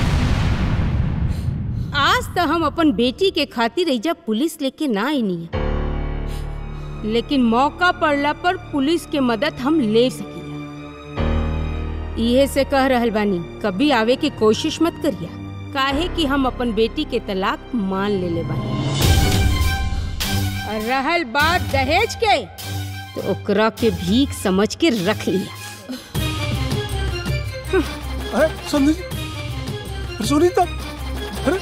आज तो हम अपन बेटी के खातिर एजा पुलिस लेके ना आईनी लेकिन मौका पड़ला पर पुलिस के मदद हम ले सकीला इहे से कह रहल बानी कभी आवे की कोशिश मत करिया काहे कि हम अपन बेटी के तलाक मान ले ले बानी और रहल बात दहेज के तो ओकरा के भीख समझ के रख लिया अरे समझी अरे सुनीता अरे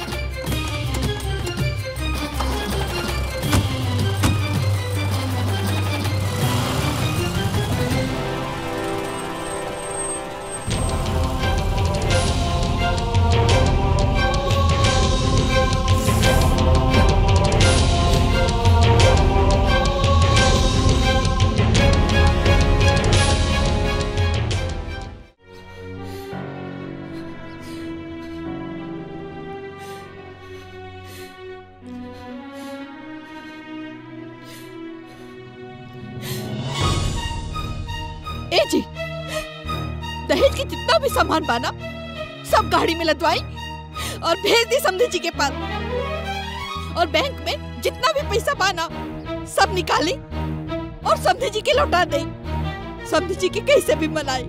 ए जी दहेज के जितना भी सामान बाना सब गाड़ी में लदवाई और भेज दी समझे जी के पास और बैंक में जितना भी पैसा बाना सब निकाली और समझे जी के लौटा दे समझे जी के कैसे भी मनाई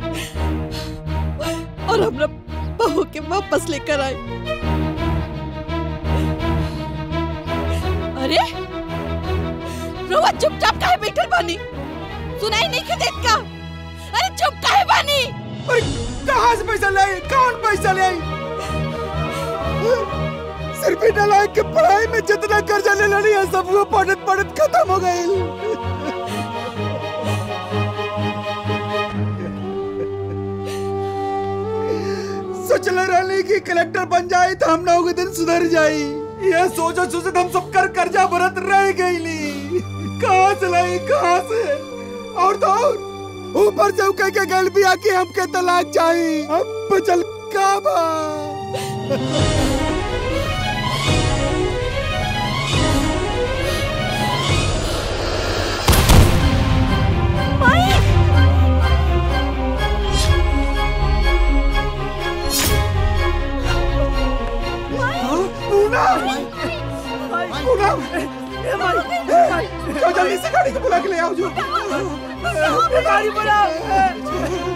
और हमरा बहू के वापस लेकर आई अरे रोवा चुपचाप काहे बैठल बानी सुनाई नहीं के देत का अरे चुप काहे बानी कहाँ से पैसा ले आई? कौन पैसा ले आई? सिर्फ इन नालायक के पढ़ाई में जितना कर्जा ले लेनी है सब वो पढ़त पढ़त खत्म हो गई सोचले रहनी कि कलेक्टर बन जाए तो हम नौ के दिन सुधर जाई ये सोचो सोचो हम सब कर कर्जा भरत रह गई ली कहाँ से लाई कहाँ से और तो और ऊपर से कह के गल भी आके हमके तलाक चाहिए अब बचल का बा पूनम पूनम जाओ जल्दी से गाड़ी को बुला के ले आओ जो गाड़ी बुलाओ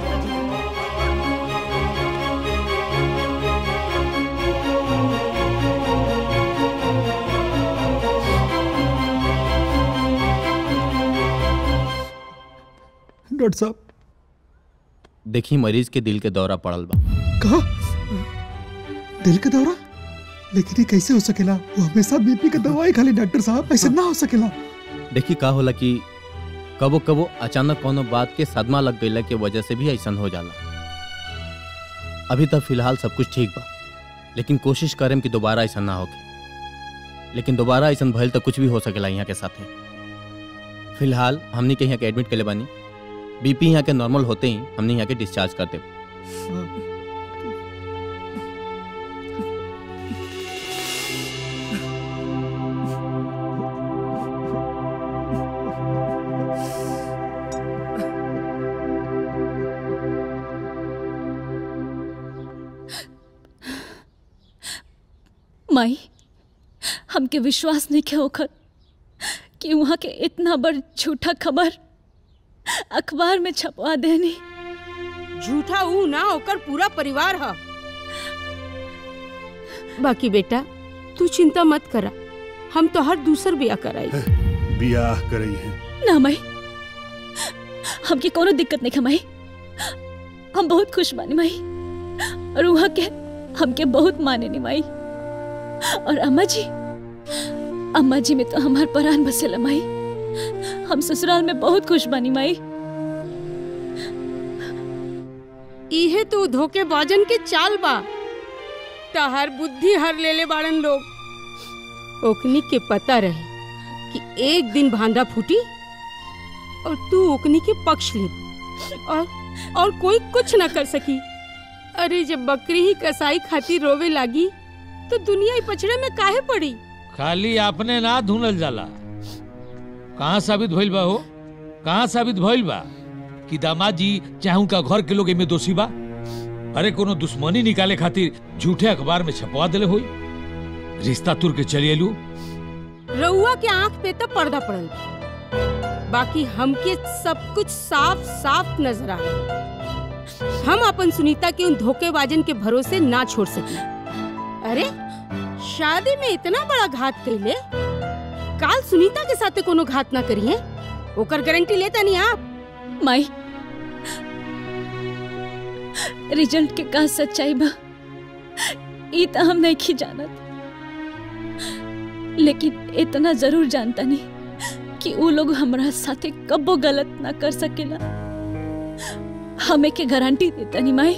डॉक्टर साहब देखी मरीज के दिल के दौरा पड़ल बा कहा दिल का दौरा लेकिन ये कैसे हो सकेला वो हमेशा बीपी का दवाई खाली डॉक्टर साहब ऐसे ना हो सकेला देखी का होला कि कबो कबो अचानक कोनो बात के सदमा लग गईला के वजह से भी ऐसा हो जाला अभी तक फिलहाल सब कुछ ठीक बा लेकिन कोशिश करें कि दोबारा ऐसा ना होके लेकिन दोबारा ऐसा भइल तो कुछ भी हो सकेला यहाँ के साथे फिलहाल हमने के यहाँ के एडमिट के बानी बीपी यहाँ के नॉर्मल होते ही हमने यहाँ के डिस्चार्ज कर दे माई हमके विश्वास नहीं के होकर कि वहाँ के इतना बड़ झूठा खबर अखबार में छपवा देनी झूठा ऊ ना ओकर पूरा परिवार ह बाकी बेटा तू चिंता मत करा हम तो हर दूसर बिया कराई बियाह करई है ना माई हमके कोनो दिक्कत नहीं है माई हम बहुत खुश बानी माई और वहाँ के हमके बहुत माने नी माई और अम्मा जी अम्मा जी में तो हमार परान बसेला माई हम ससुराल में बहुत खुश बानी माई इहे तो धोखेबाजन के चाल बा तहर बुद्धि हर लेले बाड़न लोग ओकनी के पता रहे कि एक दिन भांडा फूटी और तू ओकनी के पक्ष ले और और कोई कुछ न कर सकी अरे जब बकरी ही कसाई खातिर रोवे लागी तो दुनिया ही पछड़े में काहे पड़ी खाली आपने ना धुनल जाला कहाँ साबित भइल बा हो कहाँ साबित भइल बा कि दामाद जी चाहे उनका घर के लोग एमे दोषी बा अरे कोनो दुश्मनी निकाले खातिर झूठे अखबार में छपवा देले होई रिश्ता तुर के चली एलू रउआ के आंख पे तो पर्दा पड़ल बाकी हमके सब कुछ साफ साफ नजर आ हम अपन सुनीता के उन धोखेबाजन के भरोसे ना छोड़ सकी अरे शादी में इतना बड़ा घात कैले काल सुनीता के साथे कोनो घात ना करी है ओकर गारंटी लेता नहीं आप माई रिजल्ट के का सच्चाई बा ई तो हम नहीं की जानत लेकिन इतना जरूर जानता नहीं कि वो लोग हमरा साथे कब्बो गलत ना कर सकेला हमें के गारंटी देता नहीं माई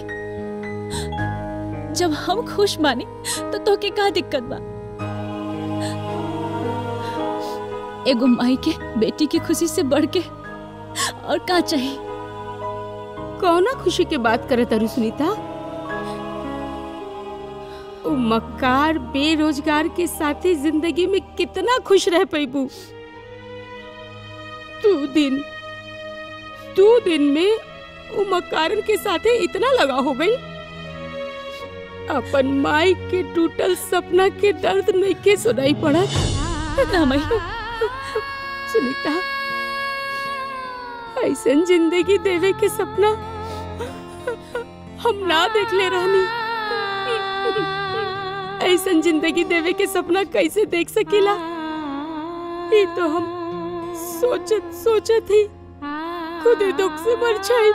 जब हम खुश मानी तो तो के का दिक्कत बा एगो माई के बेटी की खुशी से बढ़ के और का चाहिए कौना खुशी के बात करे तारू सुनीता ओ मक्कार बेरोजगार के साथी जिंदगी में कितना खुश रह पैबू तू दिन दो दिन में वो मकारन के साथे इतना लगा हो गई अपन माई के टूटल सपना के दर्द नहीं के सुनाई पड़ा ना मई सुनीता ऐसन जिंदगी देवे के सपना हम ना देख ले रहनी ऐसन जिंदगी देवे के सपना कैसे देख सकीला ये तो हम सोचत सोचत ही खुद ही दुख से मर जाए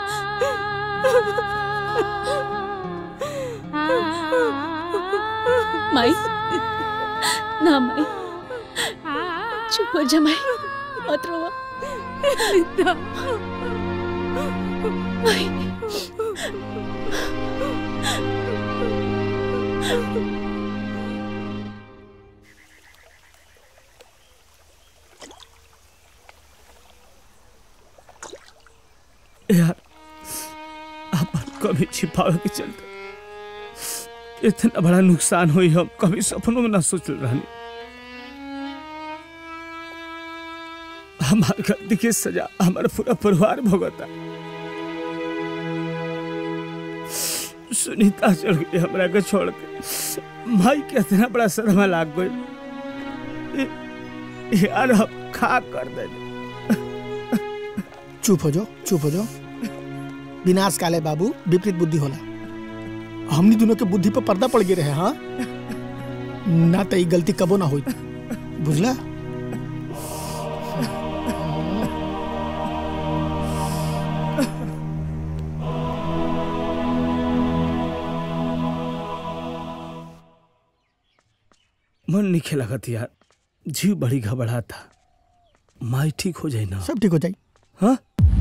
माई ना माई चुप हो जा माई मत रोवा माई यार अपन कभी छिपावे के चलते इतना बड़ा नुकसान हुई हम कभी सपनों में ना सोच रहनी हमारे गलती की सजा हमारा पूरा परिवार भुगता सुनीता चल गई हमरा के छोड़ के माई के इतना बड़ा सदमा लाग गई यार हम खा कर दे चुप हो जाओ चुप हो जाओ विनाश काले बाबू विपरीत बुद्धि होला हमनी दोनों के बुद्धि पर पर्दा पड़ गए रहे हाँ ना तो ई गलती कबो ना हुई बुझला मन नहीं खेला यार जीव बड़ी घबरा था माई ठीक हो जाए ना सब ठीक हो जाए हाँ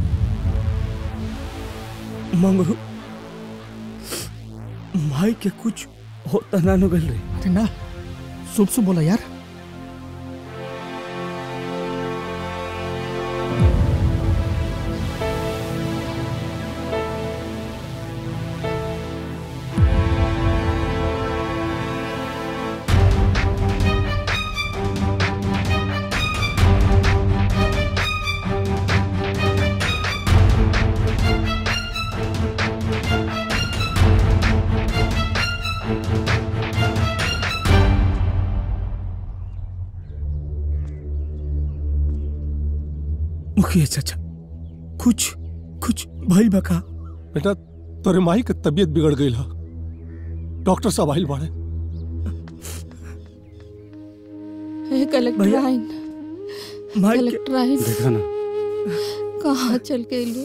मंगरू माई के कुछ होता ना नु गल रे अरे ना शुभ शुभ बोला यार मुखिया चाचा कुछ कुछ भाई बका बेटा तोरे माई के तबीयत बिगड़ गई हा डॉक्टर साहब आइल बाड़े हे कलेक्टर आइन माई कलेक्टर आइन देखा ना कहाँ चल के लो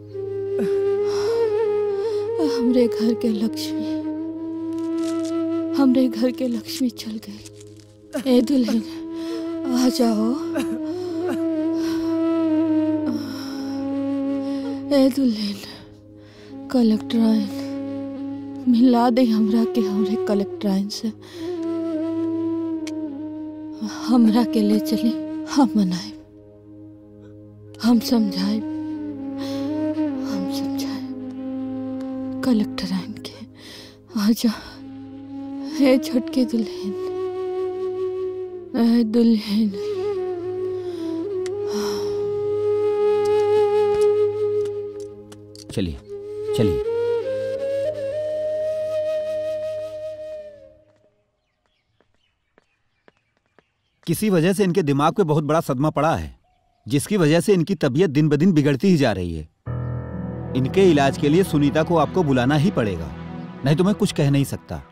हमरे घर के लक्ष्मी हमरे घर के लक्ष्मी चल गई ए दुल्हन आ जाओ ए दुल्हन कलेक्टर आइन मिला दे हमरा के हमरे कलेक्टर आइन से हमरा के ले चली हम मनाए हम समझाए हम समझाए कलेक्टर आइन के आजा हे छोटके दुल्हन ए दुल्हन चलिए चलिए किसी वजह से इनके दिमाग पे बहुत बड़ा सदमा पड़ा है जिसकी वजह से इनकी तबीयत दिन ब दिन बिगड़ती ही जा रही है इनके इलाज के लिए सुनीता को आपको बुलाना ही पड़ेगा नहीं तो मैं कुछ कह नहीं सकता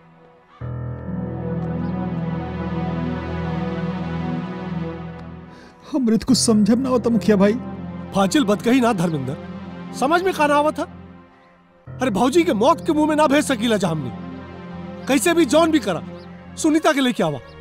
हमरे तो कुछ समझब ना होता मुखिया भाई फाजिल बद कही ना धर्मेंद्र समझ में खाना आवा था अरे भौजी के मौत के मुंह में ना भेज सकीला जा हमने कैसे भी जॉन भी करा सुनीता के लेके आवा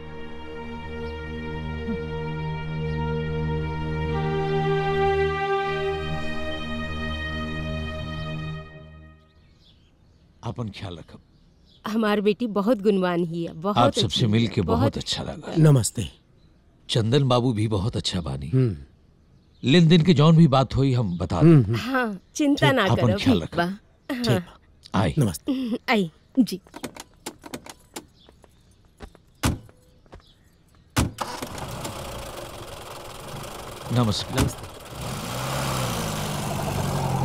अपन ख्याल रखब हमार बेटी बहुत गुणवान ही है बहुत आप अच्छी सबसे है, मिल के बहुत अच्छा लगा नमस्ते चंदन बाबू भी बहुत अच्छा बानी लेन देन के जौन भी बात हुई हम बता दें हाँ चिंता ठीक, ना अपन करो ख्याल ठीक बा ठीक हाँ आई नमस्ते आई जी नमस्कार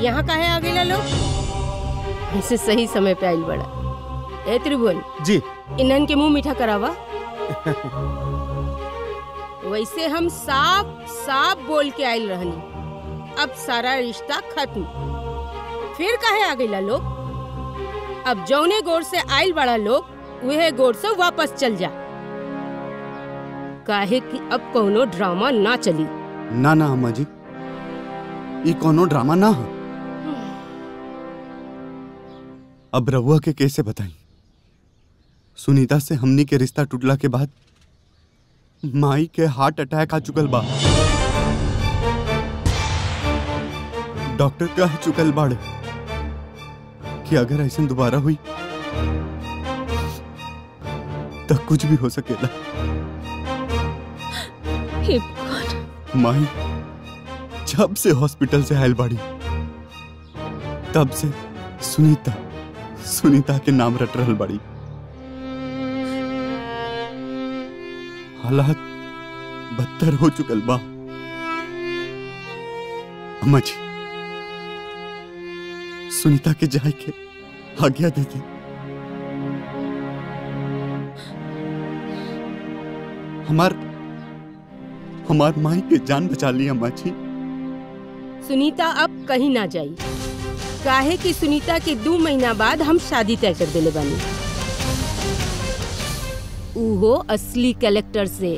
यहाँ काहे आ गए लोग ऐसे सही समय पे आइल बड़ा ए त्रिभुवन जी इन्हन के मुंह मीठा करावा वैसे हम साफ साफ बोल के आइल रहनी अब सारा रिश्ता खत्म फिर काहे आ गईला लोग अब जौने गोर से आइल बड़ा लोग वह गोर से वापस चल जा काहे कि अब कोनो ड्रामा ना चली ना ना अम्मा जी ई कोनो ड्रामा ना हो अब रहुआ के कैसे बताई सुनीता से हमनी के रिश्ता टूटला के बाद माई के हार्ट अटैक आ चुकल बा डॉक्टर कह चुकल बाड़े कि अगर ऐसा दोबारा हुई तो कुछ भी हो सकेला हे भगवान माई जब से हॉस्पिटल से आयल बाड़ी तब से सुनीता सुनीता के नाम रट रहल बाड़ी हालात बदतर हो चुकल बा अम्मा जी सुनीता के जाए के आज्ञा दे दी हमार हमार माई के जान बचा ली अम्मा जी सुनीता अब कहीं ना जाई काहे कि सुनीता के दो महीना बाद हम शादी तय कर देले बानी उहो असली कलेक्टर से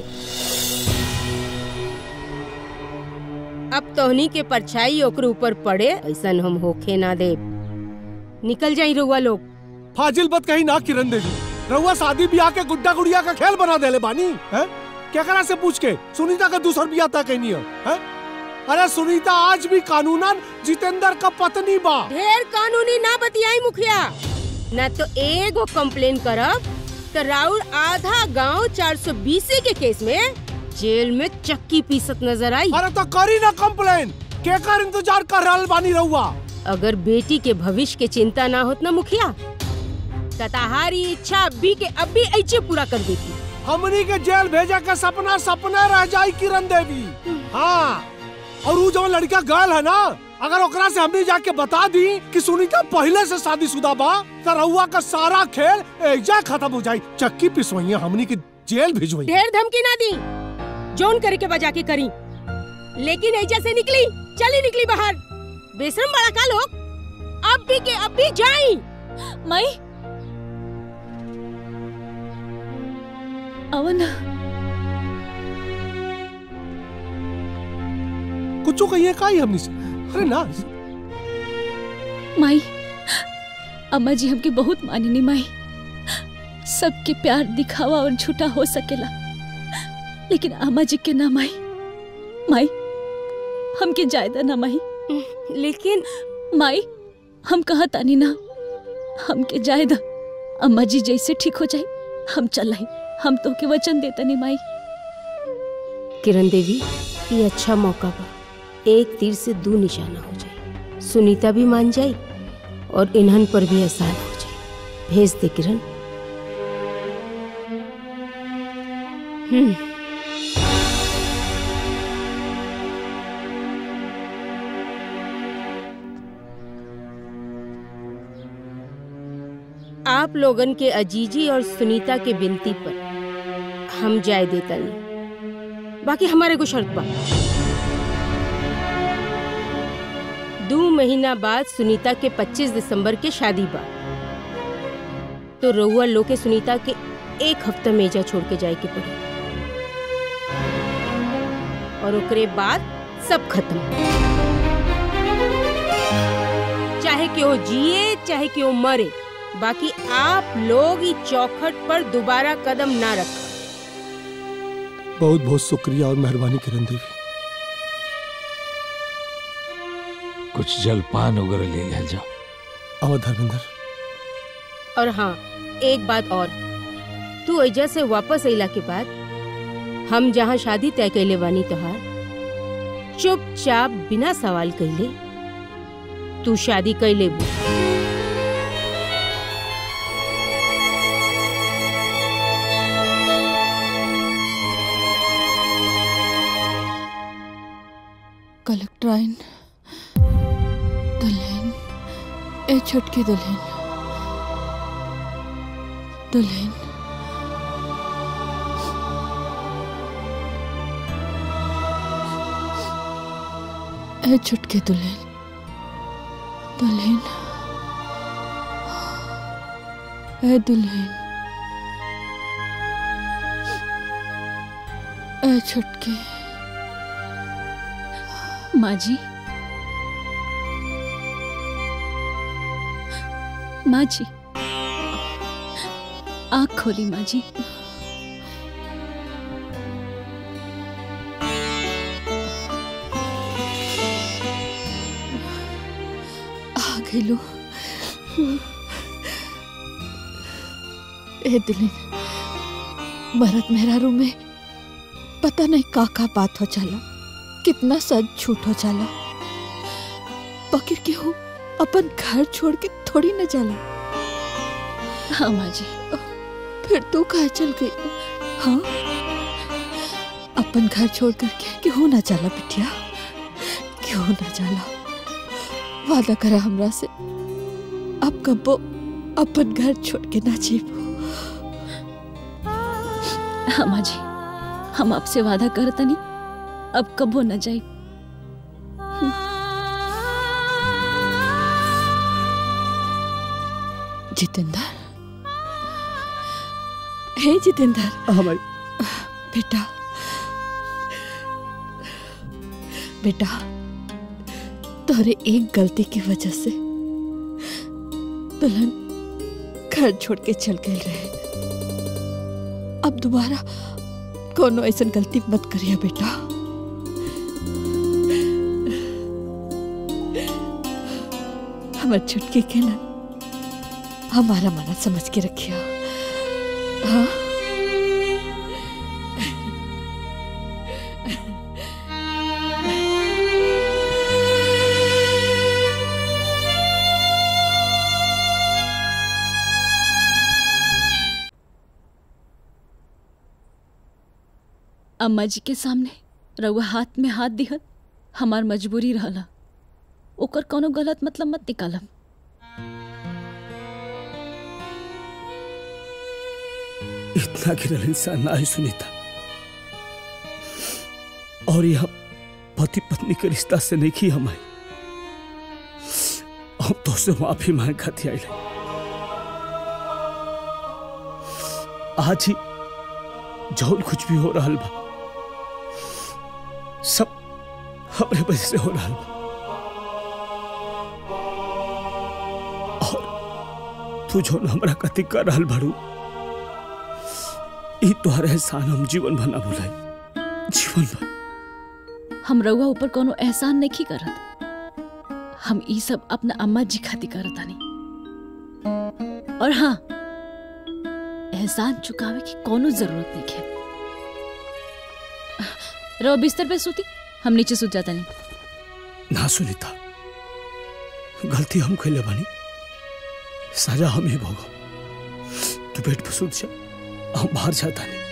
अब तोहनी के परछाई ओकरे ऊपर पड़े ऐसन हम होखे ना दे निकल जाई रउआ लोग फाजिल बात कहीं ना किरण देवी रउआ शादी ब्याह के गुड्डा गुड़िया का खेल बना देले बानी है क्या करा से पूछ के सुनीता का दूसर ब्याह तक नहीं है, है? अरे सुनीता आज भी कानूनन जितेंद्र का पत्नी बा ढेर कानूनी ना बतियाई मुखिया ना तो एगो कंप्लेन करब तो राउर आधा गांव 420 के केस में जेल में चक्की पीसत नजर आई अरे तो करी ना कंप्लेन के कर इंतजार कर रहल बानी रहुआ अगर बेटी के भविष्य के चिंता ना होत ना मुखिया तताहारी इच्छा अभी के अभी ऐसे पूरा कर देती हमनी के जेल भेजा के सपना सपना रह जाई किरण देवी हाँ और वो जो लड़का गर्ल है ना अगर ओकरा से हमने जाके बता दी कि सुनीता पहले से शादीशुदा बा तो रहुआ का सारा खेल एजा खत्म हो जाई चक्की पिसवैया हमनी के जेल भिजवई ढेर धमकी ना दी जोन करे के बजा के करी लेकिन ऐजा से निकली चली निकली बाहर बेशरम बड़ा का लोग अब भी के अब भी जाई मई अवन कुछ कहिए का ही हमनी से अरे ना माई अम्मा जी हमके बहुत मानिनी माई सबके प्यार दिखावा और झूठा हो सकेला लेकिन अम्मा जी के ना माई माई हमके जायदा ना माई लेकिन माई हम कहा तानी ना हमके जायदा अम्मा जी जैसे ठीक हो जाए हम चल हम तो के वचन देता नहीं माई किरण देवी ये अच्छा मौका बा एक तीर से दो निशाना हो जाए सुनीता भी मान जाए और इन्हन पर भी एहसान हो जाए भेज दे किरण हम्म आप लोगन के अजीजी और सुनीता के विनती पर हम जाय देता नहीं बाकी हमारे को शर्त बा दो महीना बाद सुनीता के 25 दिसंबर के शादी बा तो रउआ लो के सुनीता के एक हफ्ता मेजा छोड़ के जाए के पड़ी और ओकरे बाद सब खत्म चाहे क्यों जिए चाहे क्यों मरे बाकी आप लोग इस चौखट पर दोबारा कदम ना रख बहुत बहुत शुक्रिया और मेहरबानी किरण देवी कुछ जलपान वगैरह ले लिया जाओ आओ धर्मेंद्र और हाँ एक बात और तू ऐजा से वापस अइला के बाद हम जहाँ शादी तय कैले बानी तोहार चुपचाप बिना सवाल कैले तू शादी कैले बू कलेक्टर आइन दले ए छुटकी दुल्हन दुल्हन ए छुटकी दुल्हन दुल्हन ए दुल्हन ए छुटकी माँ जी माँ जी आँख खोली माँ जी आ गई लो ए दुल्हन भरत मेहरारू में पता नहीं का का बात हो चला कितना सच झूठ हो चला पकड़ के हो अपन घर छोड़ के थोड़ी न जाला हाँ माँ जी फिर तू कहा चल गई हाँ अपन घर छोड़ कर के क्यों ना चला बिटिया क्यों ना चला वादा करा हमरा से अब कबो अपन घर छोड़ के ना जीवो हाँ माँ जी हम आपसे वादा करतनी अब कबो न जाई जितेंद्र हे जितेंद्र हाँ भाई बेटा बेटा तोरे एक गलती की वजह से दुल्हन घर छोड़ के चल गए रहे अब दोबारा कोनो ऐसा गलती मत करिया बेटा हमार छुटके के ना हमारा मना समझ के रखिया हाँ अम्मा जी के सामने रउआ हाथ में हाथ दिहल हमार मजबूरी रहला ओकर कोनो गलत मतलब मत निकालम इतना गिरल इंसान ना है सुनीता और यह पति पत्नी के रिश्ता से नहीं की हमारी हम तो से माफी मांग खाती आई आज ही जौन कुछ भी हो रहा बा सब हमरे वजह से हो रहा बा और तू जो हमरा कति कर रहल बाड़ू ई तोहर एहसान हम जीवन भर ना भुलाई जीवन भर हम रउआ ऊपर कोनो एहसान नहीं करत हम ई सब अपना अम्मा जी खातिर करत तानी और हाँ एहसान चुकावे की कोनो जरूरत नहीं है रहो बिस्तर पे सूती हम नीचे सूत जाता नहीं ना सुनीता गलती हम कैले बानी सजा हम ही भोगो तू बेड पे सूत जा हम बाहर जाता नहीं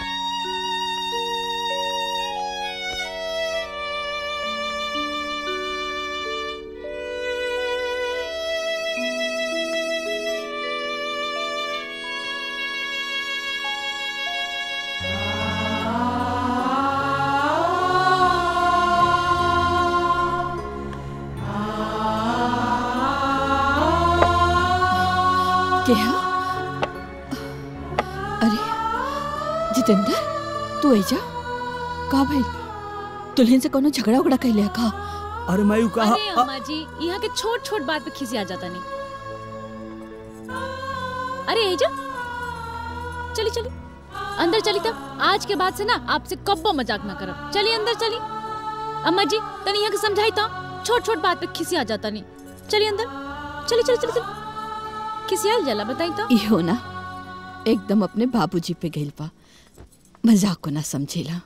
क्या अरे जितेंद्र तू ऐजा का भाई दुल्हन से कोनो झगड़ा उगड़ा कैले का अरे मैं यू कहा अरे अम्मा जी यहाँ के छोट छोट बात पे खिसी आ जाता नहीं अरे एजा चली चली अंदर चली तब आज के बाद से ना आपसे कब्बो मजाक ना करब चली अंदर चली अम्मा जी तनी यहाँ के समझाई तो छोट छोट बात पे खिसी आ जाता नहीं चली अंदर चली चली चली चली खिसियाल जला बताई तो इहो ना एकदम अपने बाबूजी पे गइल बा मजाक को ना समझेला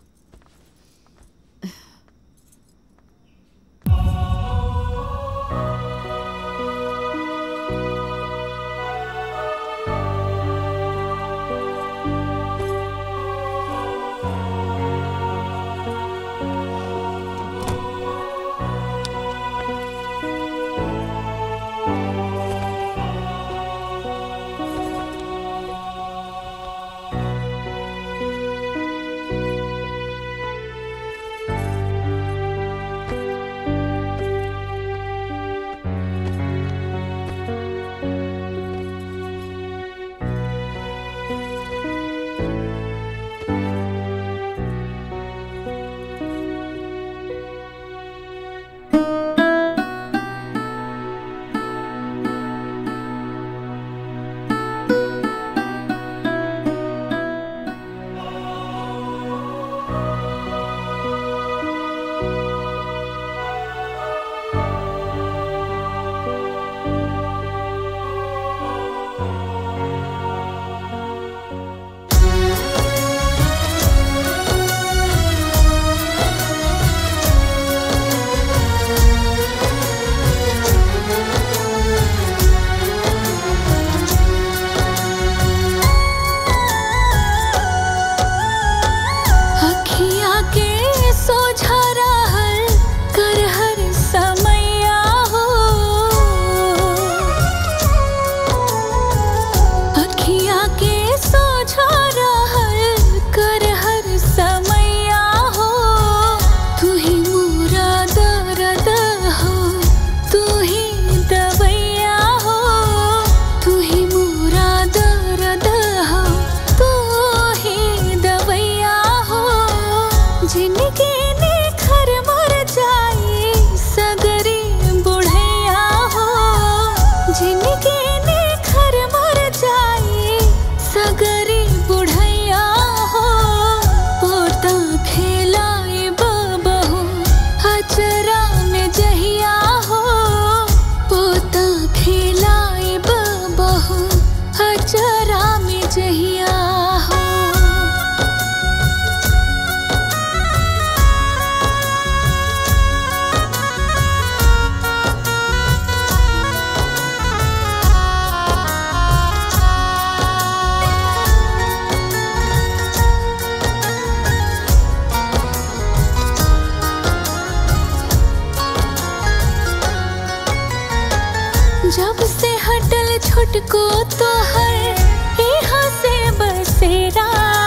छुटको तो हर यहाँ से बसेरा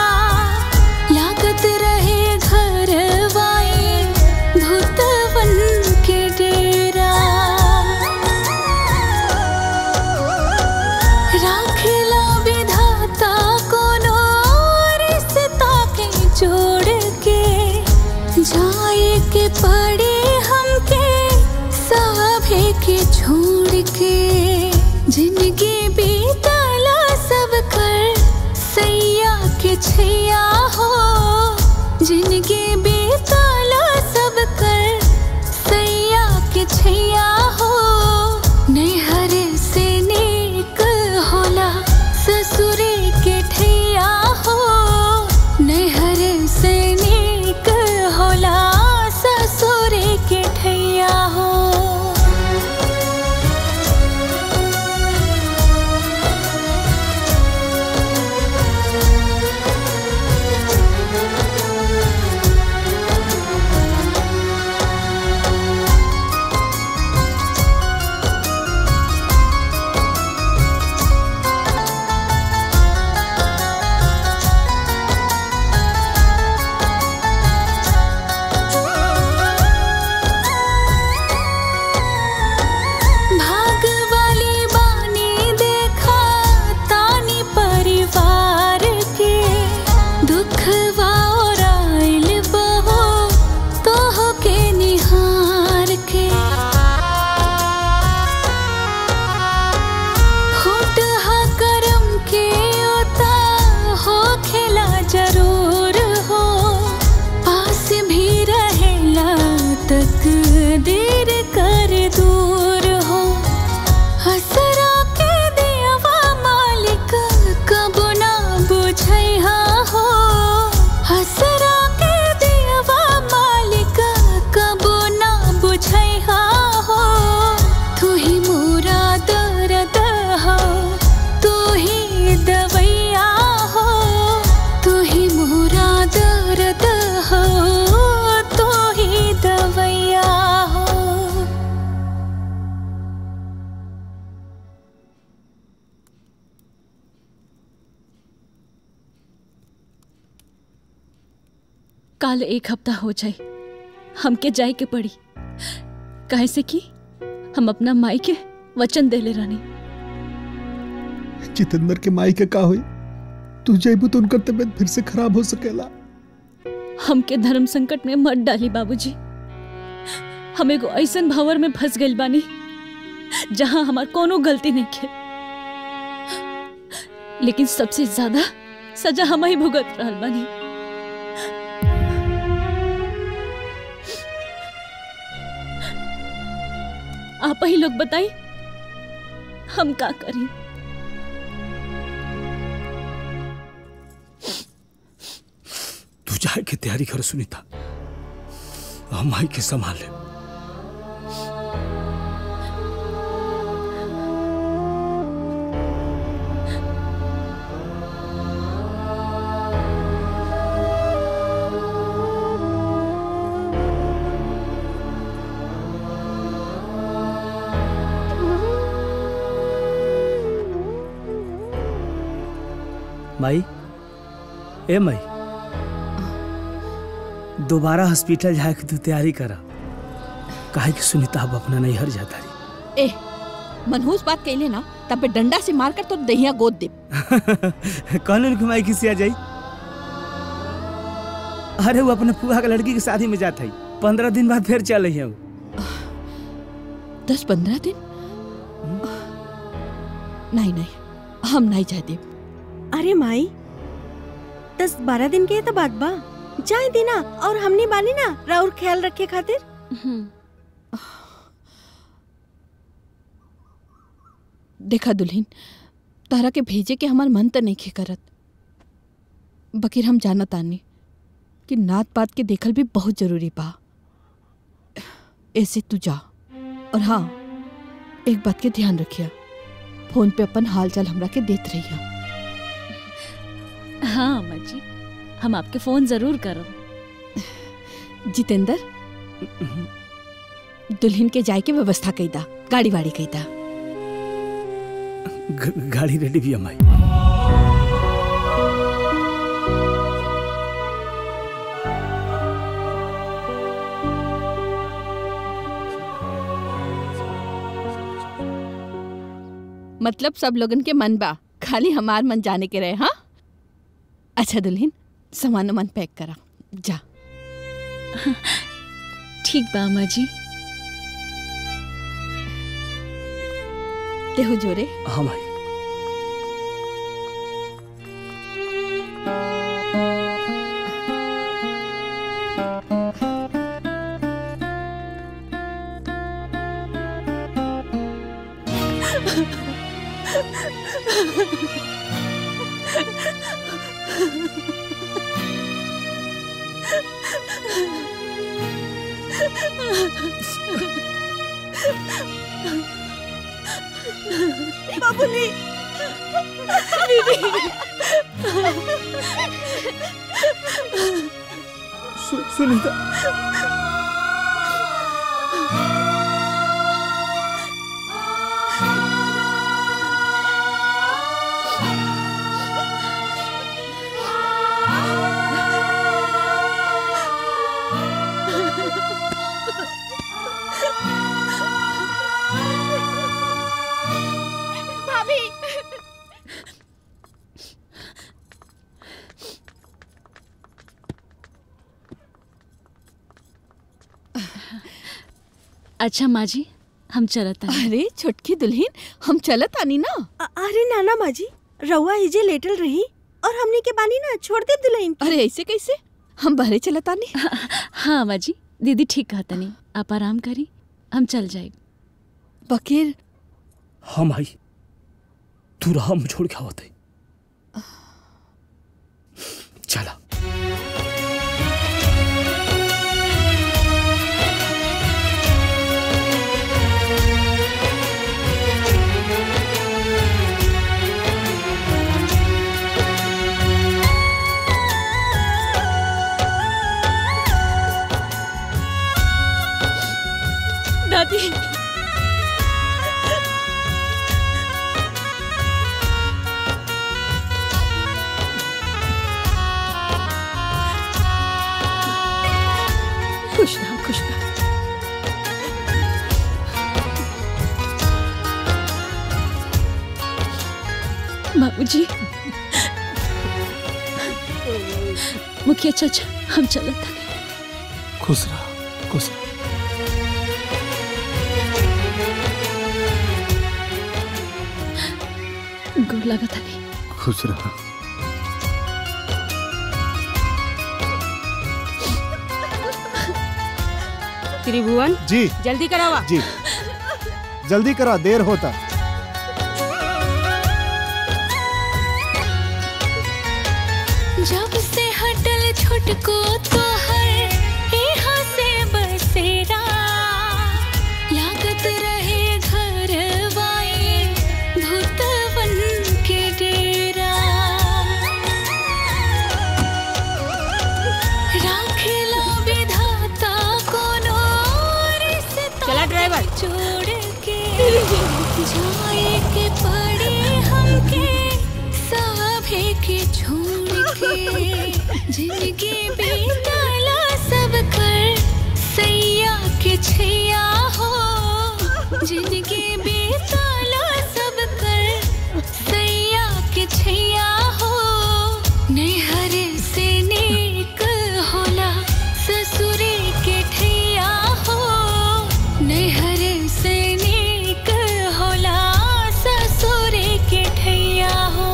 लागत रहे घर वाए भूतवन के डेरा राखला विधाता कोनो रिश्ता के जोड़ के जाए के पड़े हमके साभे के छोड़ के जिंदगी बीतला सब कर सैया के छैया हो जिंदगी बीतला सब कर सैया के छैया हो नैहर से नेक होला ससुरे के ठैया हो नैहर से नेक होला ससुरे के ठैया हो भाग वाली बानी देखा तानी परिवार के दुख वाइल बहो तोह के निहार के होट हा करम के ओता हो खेला जरूर हो पास भी रहेला तक देर कर दूर हो हसरा के दियावा मालिक कब ना बुझैहा हो हसरा के दियावा मालिक कब ना बुझैहा हो तू ही मोरा दर्द हो तू ही दवैया हो तू ही मोरा दर्द हो तू ही दवैया हो काल एक हफ्ता हो जाए हमके जाए के पड़ी काहे से कि हम अपना माई के वचन देले रानी जितेंद्र के माई के का हुई तू जैबू तो उनकर तबीयत फिर से खराब हो सकेला हमके धर्म संकट में मत डाली बाबूजी हम एगो ऐसन भंवर में फंस गइल बानी जहां हमार कोनो गलती नहीं के लेकिन सबसे ज्यादा सजा हम ही भुगत रहल बानी आप ही लोग बताई हम का करी तू जाए के तैयारी कर सुनीता हम माई के संभाले माई ए माई दोबारा हॉस्पिटल जाए के तू तैयारी करा काहे कि सुनीता अब अपना नैहर जाता रही ए मनहूस बात कहले ना तब पे डंडा से मारकर तो दहिया गोद दे कहने कि माई किसी आ जाई अरे वो अपने फुआ के लड़की की शादी में जाता है पंद्रह दिन बाद फिर चल रही है वो दस पंद्रह दिन नहीं नहीं हम नहीं जाते अरे माई दस बारह दिन के तो बात बा जाए दीना और हमने बानी ना राउर ख्याल रखे खातिर देखा दुल्हन तारा के भेजे के हमार मन त नहीं खे करत बकीर हम जानत आनी कि नात पात के देखल भी बहुत जरूरी बा ऐसे तू जा और हाँ एक बात के ध्यान रखिया फोन पे अपन हाल चाल हमरा के देत रहिया हाँ अम्मा जी हम आपके फोन जरूर करब जितेंद्र दुल्हन के जाए के व्यवस्था कई दा गाड़ी वाड़ी कई दा ग- गाड़ी रेडी भी है माई मतलब सब लोगन के मन बा खाली हमार मन जाने के रहे हाँ अच्छा दुल्हन सामान मन पैक करा जा ठीक बा अम्मा जी देहो जोरे हाँ माई बाबूली सुनीता भाभी अच्छा माँ जी हम चलत हैं अरे छोटकी दुल्हन हम चलत आनी ना अ- अरे नाना माजी रउआ इजे लेटल रही और हमने के बानी ना छोड़ दे दुल्हन अरे ऐसे कैसे हम बहरे चलत आनी हाँ अम्मा जी दीदी ठीक कहता नहीं आप आराम करी हम चल जाए बकीर हाँ माई तू रहा हम छोड़ के आवत है चला दादी खुश रहो खुश रहो बाबूजी मुखिया चाचा हम चलत हैं खुश रहा खुश रहा गोर लगा था नहीं खुश रहा त्रिभुवन जी जल्दी करावा जी जल्दी करा देर होता जब से हटल छुटको तो हर यहाँ से बसेरा लागत रहे घर वाए भूतवन के डेरा राखेला विधाता कोनो रिश्ता चला ड्राइवर छोड़ के जाए के पड़े हमके सभे के छोड़ के जिंदगी बीतला सब कर सैया के छैया हो जिंदगी बीतला सब कर सैया के छैया हो नैहर से नेक होला ससुरे के ठैया हो नैहर से नेक होला ससुरे के ठैया हो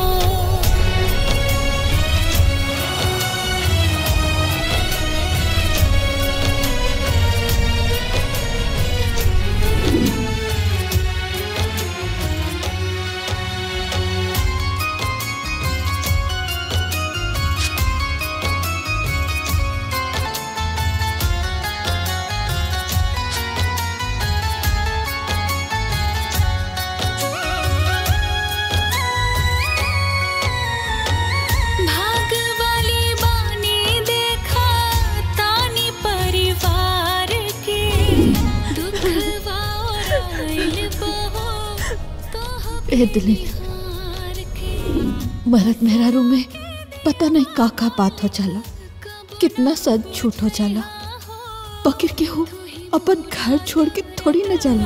भाग वाली बानी देखा तानी परिवार के दुख और आइल बहो ए दुल्हन मरद मेहरारू में पता नहीं का का बात हो जाला कितना सच झूठ हो जाला पकड़ के हो अपन घर छोड़ के थोड़ी न जाला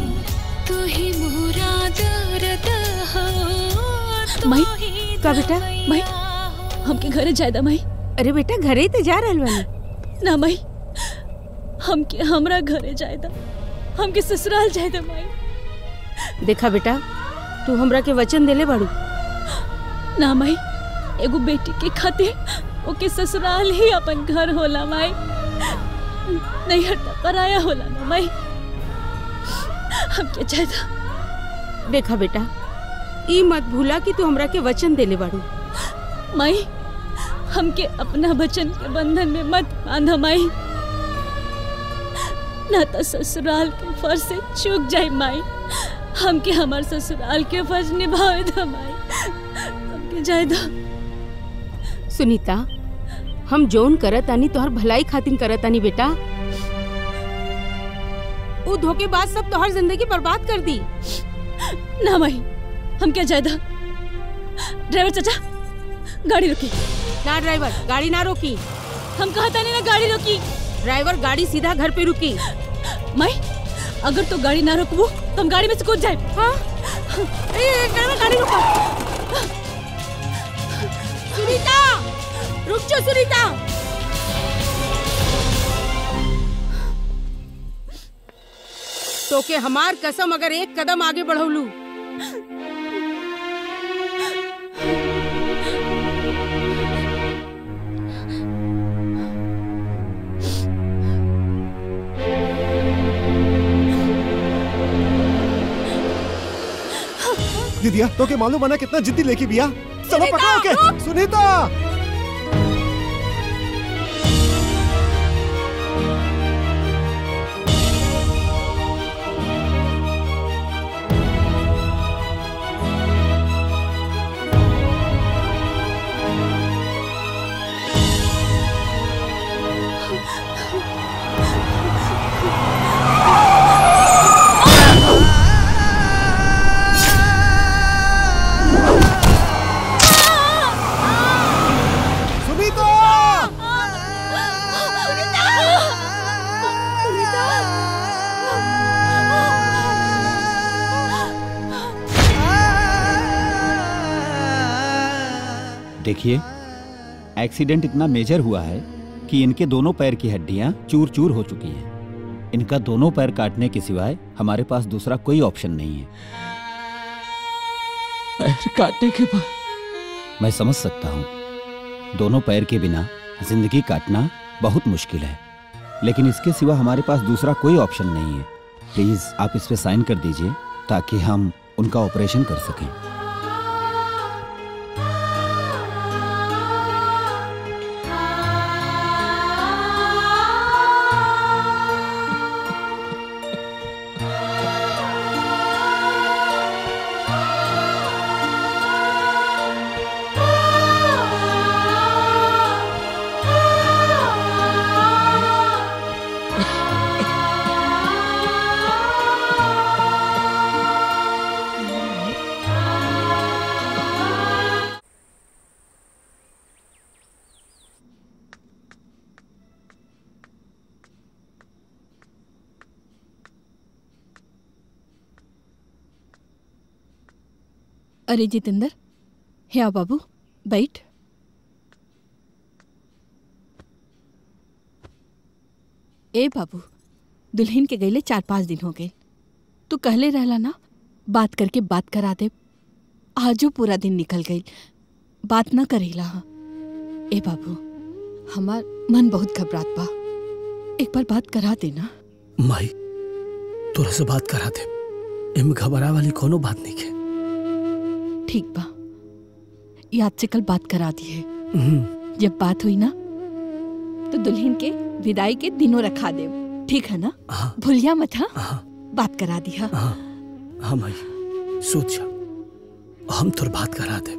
माई का बेटा माई हमके घरे जायदा माई अरे बेटा घरे ते जा रहल बानी ना माई हमके हमरा घरे जायदा हमके ससुराल जायदा माई देखा बेटा तू हमरा के वचन देले बाड़ू ना माई एगो बेटी के खातिर ओके ससुराल ही अपन घर होला माई नहीं हटता पराया होला ना माई हमके जायदा देखा बेटा ई मत भूला कि तू हमरा के वचन देले बाड़ू माई हमके अपना वचन के बंधन में मत बांधा माई ना तो ससुराल के फर्ज से चूक जाए माई हमके हमार ससुराल के फर्ज निभावे दो माई हमके जाए दो सुनीता हम जोन करत आनी तोहर भलाई खातिर करत आनी बेटा वो धोखेबाज सब तोहर जिंदगी बर्बाद कर दी ना माई हम क्या जायदा ड्राइवर चाचा गाड़ी रोकी ना ड्राइवर गाड़ी ना रोकी हम कहा था नहीं ना गाड़ी रोकी ड्राइवर गाड़ी सीधा घर पे रुकी माई अगर तो गाड़ी ना रोकबू तो हम गाड़ी में से कूद जाए हाँ ए, ए, ड्राइवर गाड़ी रोका सुनीता रुक जाओ सुनीता तो के हमार कसम अगर एक कदम आगे बढ़ौलू दीदिया तो के मालूम बना कितना जिद्दी लेके बिया चलो पकड़ो के सुनीता सुनीता देखिए एक्सीडेंट इतना मेजर हुआ है कि इनके दोनों पैर की हड्डियां चूर चूर हो चुकी हैं इनका दोनों पैर काटने के सिवाय हमारे पास दूसरा कोई ऑप्शन नहीं है पैर काटने के बाद मैं समझ सकता हूँ दोनों पैर के बिना जिंदगी काटना बहुत मुश्किल है लेकिन इसके सिवा हमारे पास दूसरा कोई ऑप्शन नहीं है प्लीज आप इस पे साइन कर दीजिए ताकि हम उनका ऑपरेशन कर सकें अरे जितेंद्र हे आओ बाबू बैठ ए बाबू दुल्हन के गईले चार पाँच दिन हो गए तू कहले रहला ना बात करके बात करा दे आजो पूरा दिन निकल गई बात ना करेला हाँ ए बाबू हमार मन बहुत घबरात बा एक बार बात करा दे ना माई तोरा से बात करा दे एमे घबरा वाली कोनो बात नहीं है ठीक बा याद से कल बात करा दी है हम्म, जब बात हुई ना तो दुल्हन के विदाई के दिनों रखा दे ठीक है ना भूलिया मत हाँ बात करा दी हाँ हाँ माई सोच जा हम तोर बात करा दे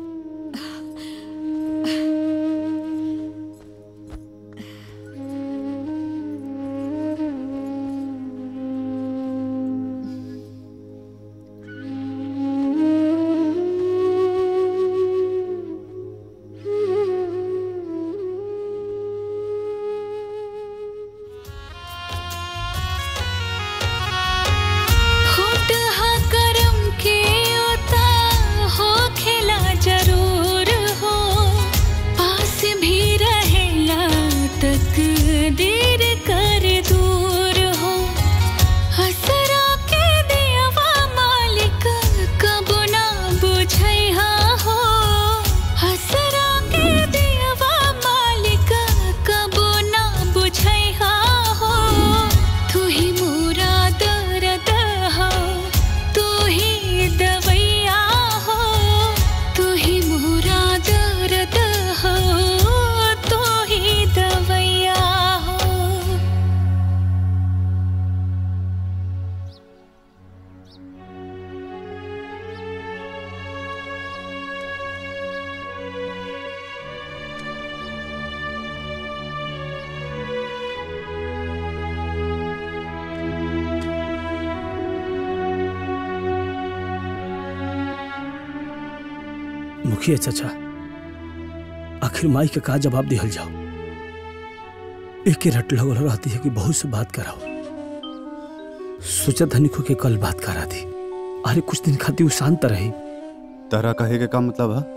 मुखिया चाचा आखिर माई के का जवाब दिहल जाओ एक के रट लगल रहती है कि बहुत से बात कराओ सोचा धनी को के कल बात करा दी अरे कुछ दिन खाती वो शांत रही तारा कहे के का मतलब है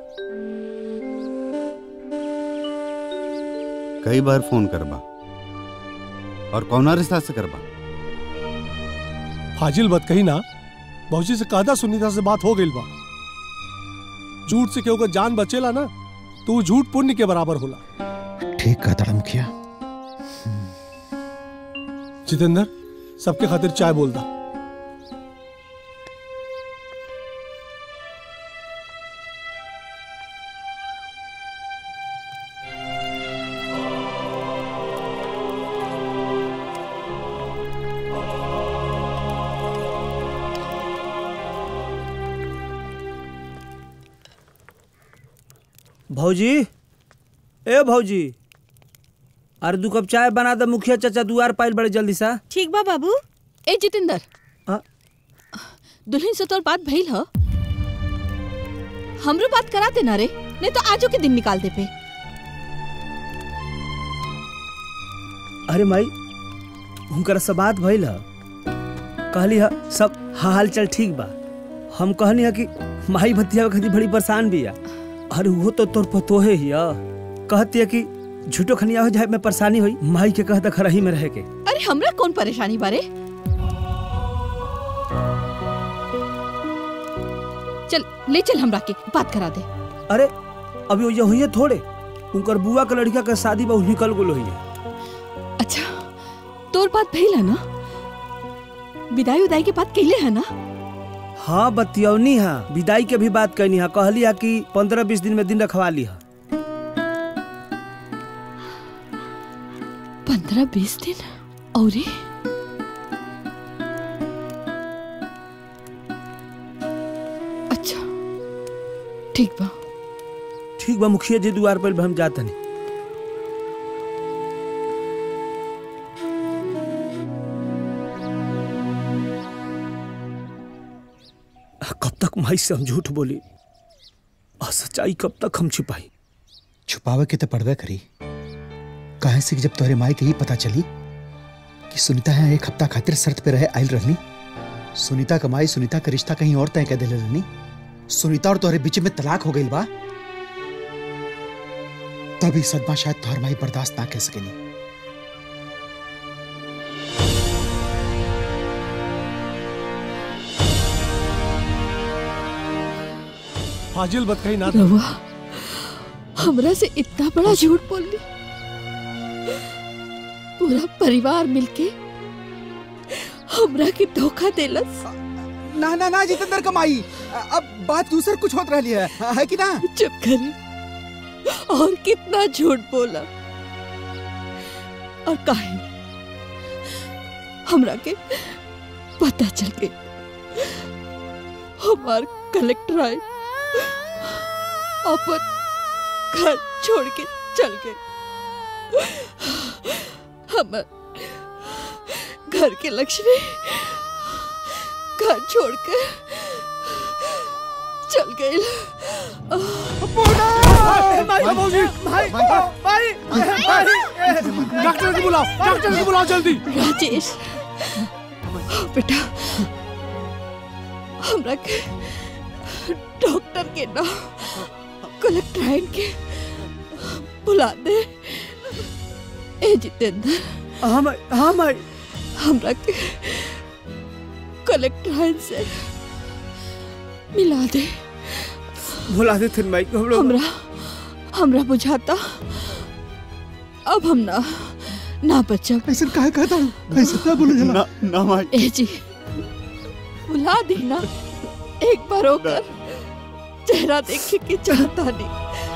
कई बार फोन करबा और कौना रिश्ता से करबा फाजिल बात कही ना भौजी से कहता सुनीता से बात हो गई बा झूठ से केहू का जान बचेला ना तो वो झूठ पुण्य के बराबर होला ठीक कहता मुखिया जितेंद्र सबके खातिर चाय बोल दा भौजी ए भौजी अरे दू कप चाय बना दे मुखिया चाचा दुआर पाइल बड़े जल्दी सा ठीक बा बाबू ए जितेंद्र दुल्हन से तोर बात भइल ह हमरो बात करा देना रे नहीं तो आजो के दिन निकाल दे पे अरे माई हुनकर से बात भइल ह कहली ह सब हाल चाल ठीक बा हम कहनी है कि माई भतिया खातिर बड़ी परेशान भी है अरे वो तो तोर पतोहे ही है कहती है कि झूठो खनिया हो जाए में परेशानी हुई माई के कहता खरही में रह के अरे हमरा कौन परेशानी बारे चल ले चल हमरा के बात करा दे अरे अभी वो हुई है थोड़े उनकर बुआ के लड़का के शादी बहु निकल गुल हुई है अच्छा तोर बात भइल है ना विदाई उदाई के बात कहले है ना हाँ बतियौनी है विदाई के भी बात कहनी है कहली है कि पंद्रह बीस दिन में दिन रखवा ली है पंद्रह बीस दिन और अच्छा ठीक बा ठीक बा मुखिया जी दुआर पर हम जाते नहीं कब तक माई से हम झूठ बोली और सच्चाई कब तक हम छिपाई छुपावे के तो पड़वे करी कहे से कि जब तोहरे माई के ही पता चली कि सुनीता यहाँ एक हफ्ता खातिर शर्त पे रहे आयल रहनी सुनीता कमाई सुनीता का रिश्ता कहीं और तय कर दिले रहनी सुनीता और तोहरे बीच में तलाक हो गई बा तभी सदमा शायद तोहर माई बर्दाश्त ना कर सकेनी फाजिल बात कही ना रवा हमरा से इतना बड़ा झूठ बोल ली पूरा परिवार मिलके हमरा के धोखा देलस ना ना ना जितेंद्र कमाई अब बात दूसर कुछ होत रही है है कि ना चुप करे और कितना झूठ बोला और काहे हमरा के पता चल गई हमार कलेक्टर आए अपन घर छोड़ के चल गए हम घर के लक्ष्मी घर छोड़ के चल गए डॉक्टर को बुलाओ डॉक्टर को बुलाओ जल्दी राजेश बेटा हमरा के डॉक्टर के ना कलेक्टर के बुला दे ए जितेंद्र हाँ माई हाँ माई हमरा के कलेक्टर से मिला दे बुला दे थे माई हम लोग हमरा हमरा बुझाता अब हम ना ना बचब ऐसा काहे कहता हूँ ऐसा ना बोलो जला ना ना माई ए जी बुला दी ना एक बार होकर चेहरा देखे के चाहता नहीं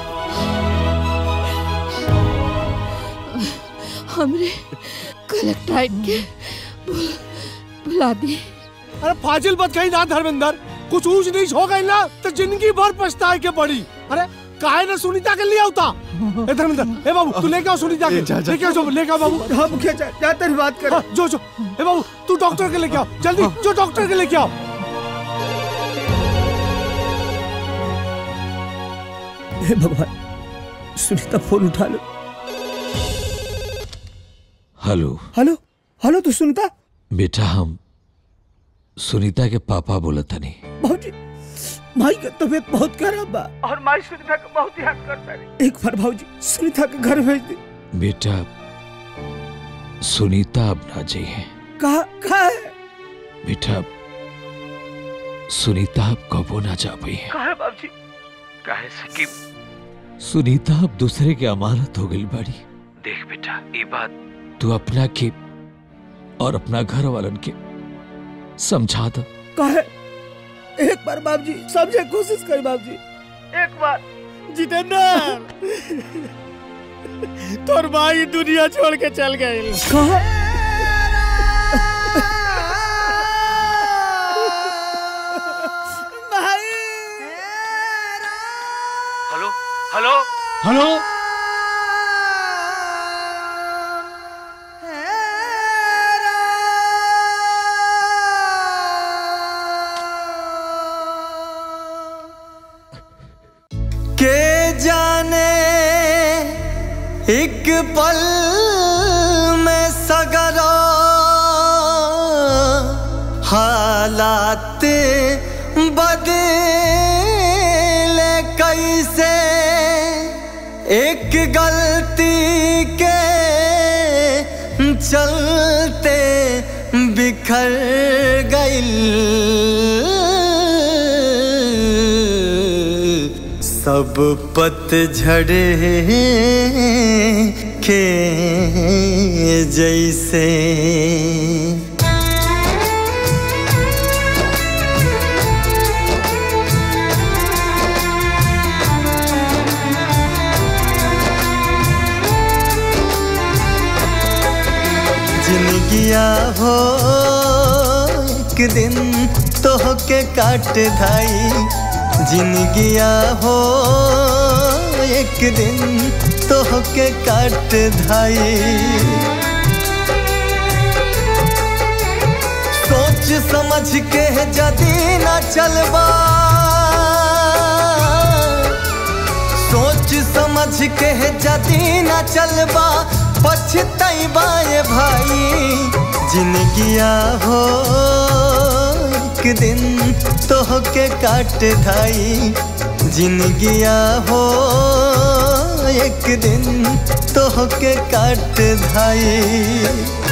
हमरे कलेक्टर के बुल- बुला दी अरे फाजिल बात कही ना धर्मेंद्र कुछ ऊंच नीच हो गई ना तो जिंदगी भर पछताए के पड़ी अरे काहे ना सुनीता के लिए आवता ए धर्मेंद्र ए बाबू तू लेके आओ सुनीता के ए, जा, जा। लेके आओ जो लेके आओ बाबू हाँ मुखिया जा, जा तेरी बात कर हाँ, जो जो ए बाबू तू डॉक्टर के लेके आओ जल्दी जो डॉक्टर के लेके आओ हे भगवान सुनीता फोन उठा लो हेलो हेलो हेलो तू सुनता बेटा हम सुनीता के पापा बोलत तनी भाजी माई का तबीयत बहुत खराब बा और माई सुनीता का बहुत याद करता है एक बार भाजी सुनीता के घर भेज दे बेटा सुनीता अब ना जाइए कहा कहा है बेटा सुनीता अब कबो ना जा पाई है कहा है बाबूजी काहे से कि सुनीता अब दूसरे के अमानत हो गई बाड़ी देख बेटा ये बात तू अपना के और अपना घर वालन के समझा दो कहा है एक बार बाबूजी समझे कोशिश कर बाबूजी एक बार जितेंद्र तोर माई दुनिया छोड़ के चल गई कहा हेलो हेलो हेलो के जाने एक पल में सगरो हालात बदले कैसे एक गलती के चलते बिखर गई सब पतझड़ के जैसे जिनगिया हो एक दिन तो के काट धाई जिनगिया हो एक दिन तो के काट धाई सोच समझ के जदी ना चलबा सोच समझ के जदी ना चलबा पछतैबा ये भाई जिनगिया हो एक दिन तो के काट धाई जिनगिया हो एक दिन तो के काट धाई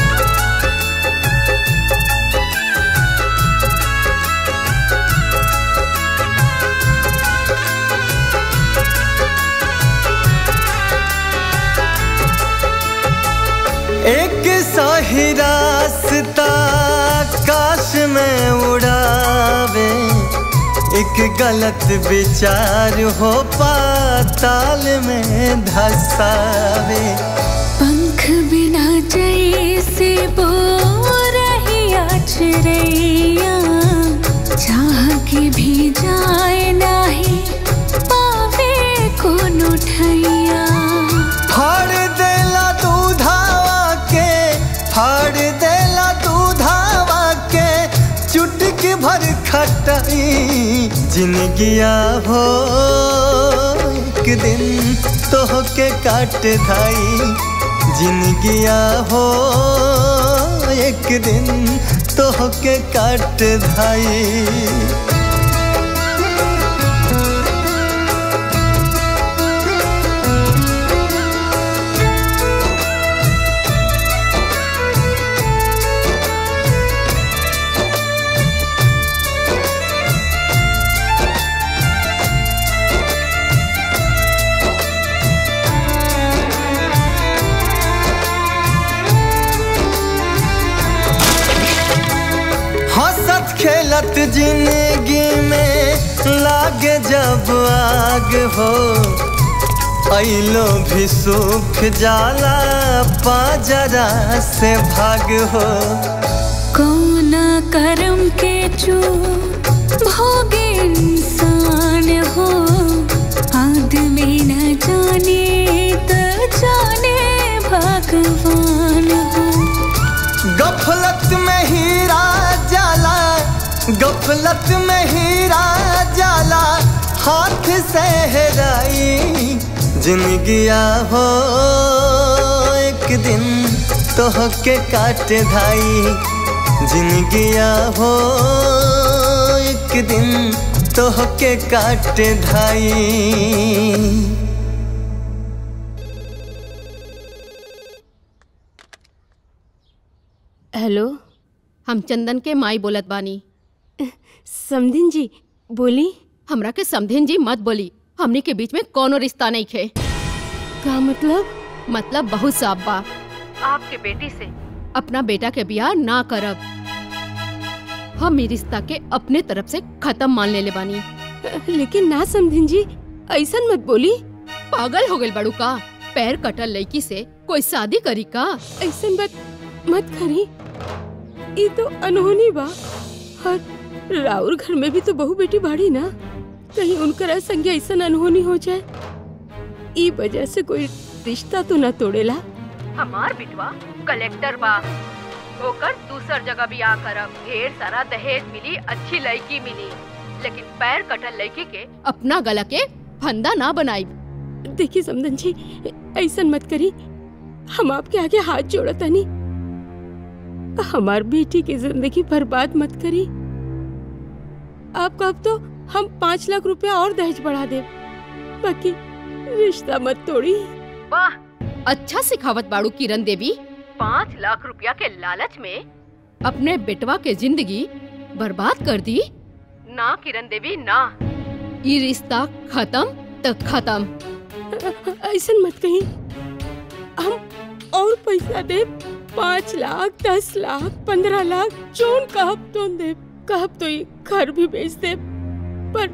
एक सही रास्ता काश में उड़ावे एक गलत विचार हो पाताल में धसावे पंख बिना जैसे बोरहिया चिड़ैया चाह के भी जाए नाही पावे कोनो ठैया फाड़ देला दूधावा के फाड़ देला दूधावा के चुटकी भर खटाई जिनगिया हो एक दिन तो के काट धाई जिनगिया हो एक दिन तो के काट धाई हंसत खेलत जिंदगी में लागे जब आग हो ऐलो भी सूख जाला पाजरा से भाग हो कौन कर्म के चू भोगे इंसान हो आदमी न जाने तो जाने भगवान हो गफलत में हीरा जाला गफलत में हीरा जाला हाथ से हेराई जिंदगिया हो एक दिन तो के काट धाई जिंदगिया हो एक दिन तो के काट धाई हेलो हम चंदन के माई बोलत बानी समधिन जी बोली हमरा के समधिन जी मत बोली हमनी के बीच में कोनो रिश्ता नहीं खे का मतलब मतलब बहुत साफ बा आपके बेटी से अपना बेटा के बियाह ना करब हम ई रिश्ता के अपने तरफ से खत्म मान लेले बानी लेकिन ना समधिन जी ऐसन मत बोली पागल हो गइल बड़ू का पैर कटल लड़की से कोई शादी करी का ऐसन बात मत करी ये तो अनहोनी बा और राउर घर में भी तो बहू बेटी बाड़ी ना कहीं उनकर संग ऐसा अनहोनी हो जाए ई वजह से कोई रिश्ता तो ना तोड़ेला हमार बिटवा कलेक्टर बा होकर दूसर जगह बियाह करब ढेर सारा दहेज मिली अच्छी लड़की मिली लेकिन पैर कटल लड़की के अपना गला के फंदा ना बनाई देखिए समदन जी ऐसा मत करी हम आपके आगे हाथ जोड़ता नहीं हमार बेटी की जिंदगी बर्बाद मत करी आप कब तो हम पाँच लाख रुपया और दहेज बढ़ा दे बाकी रिश्ता मत तोड़ी वाह अच्छा सिखावत बाड़ू किरण देवी पाँच लाख रुपया के लालच में अपने बेटवा के जिंदगी बर्बाद कर दी ना किरण देवी ना ये रिश्ता खत्म तो खत्म ऐसा मत कही हम और पैसा दे पाँच लाख दस लाख पंद्रह लाख जोन कहब तो दे कहब तो ये घर भी बेच दे पर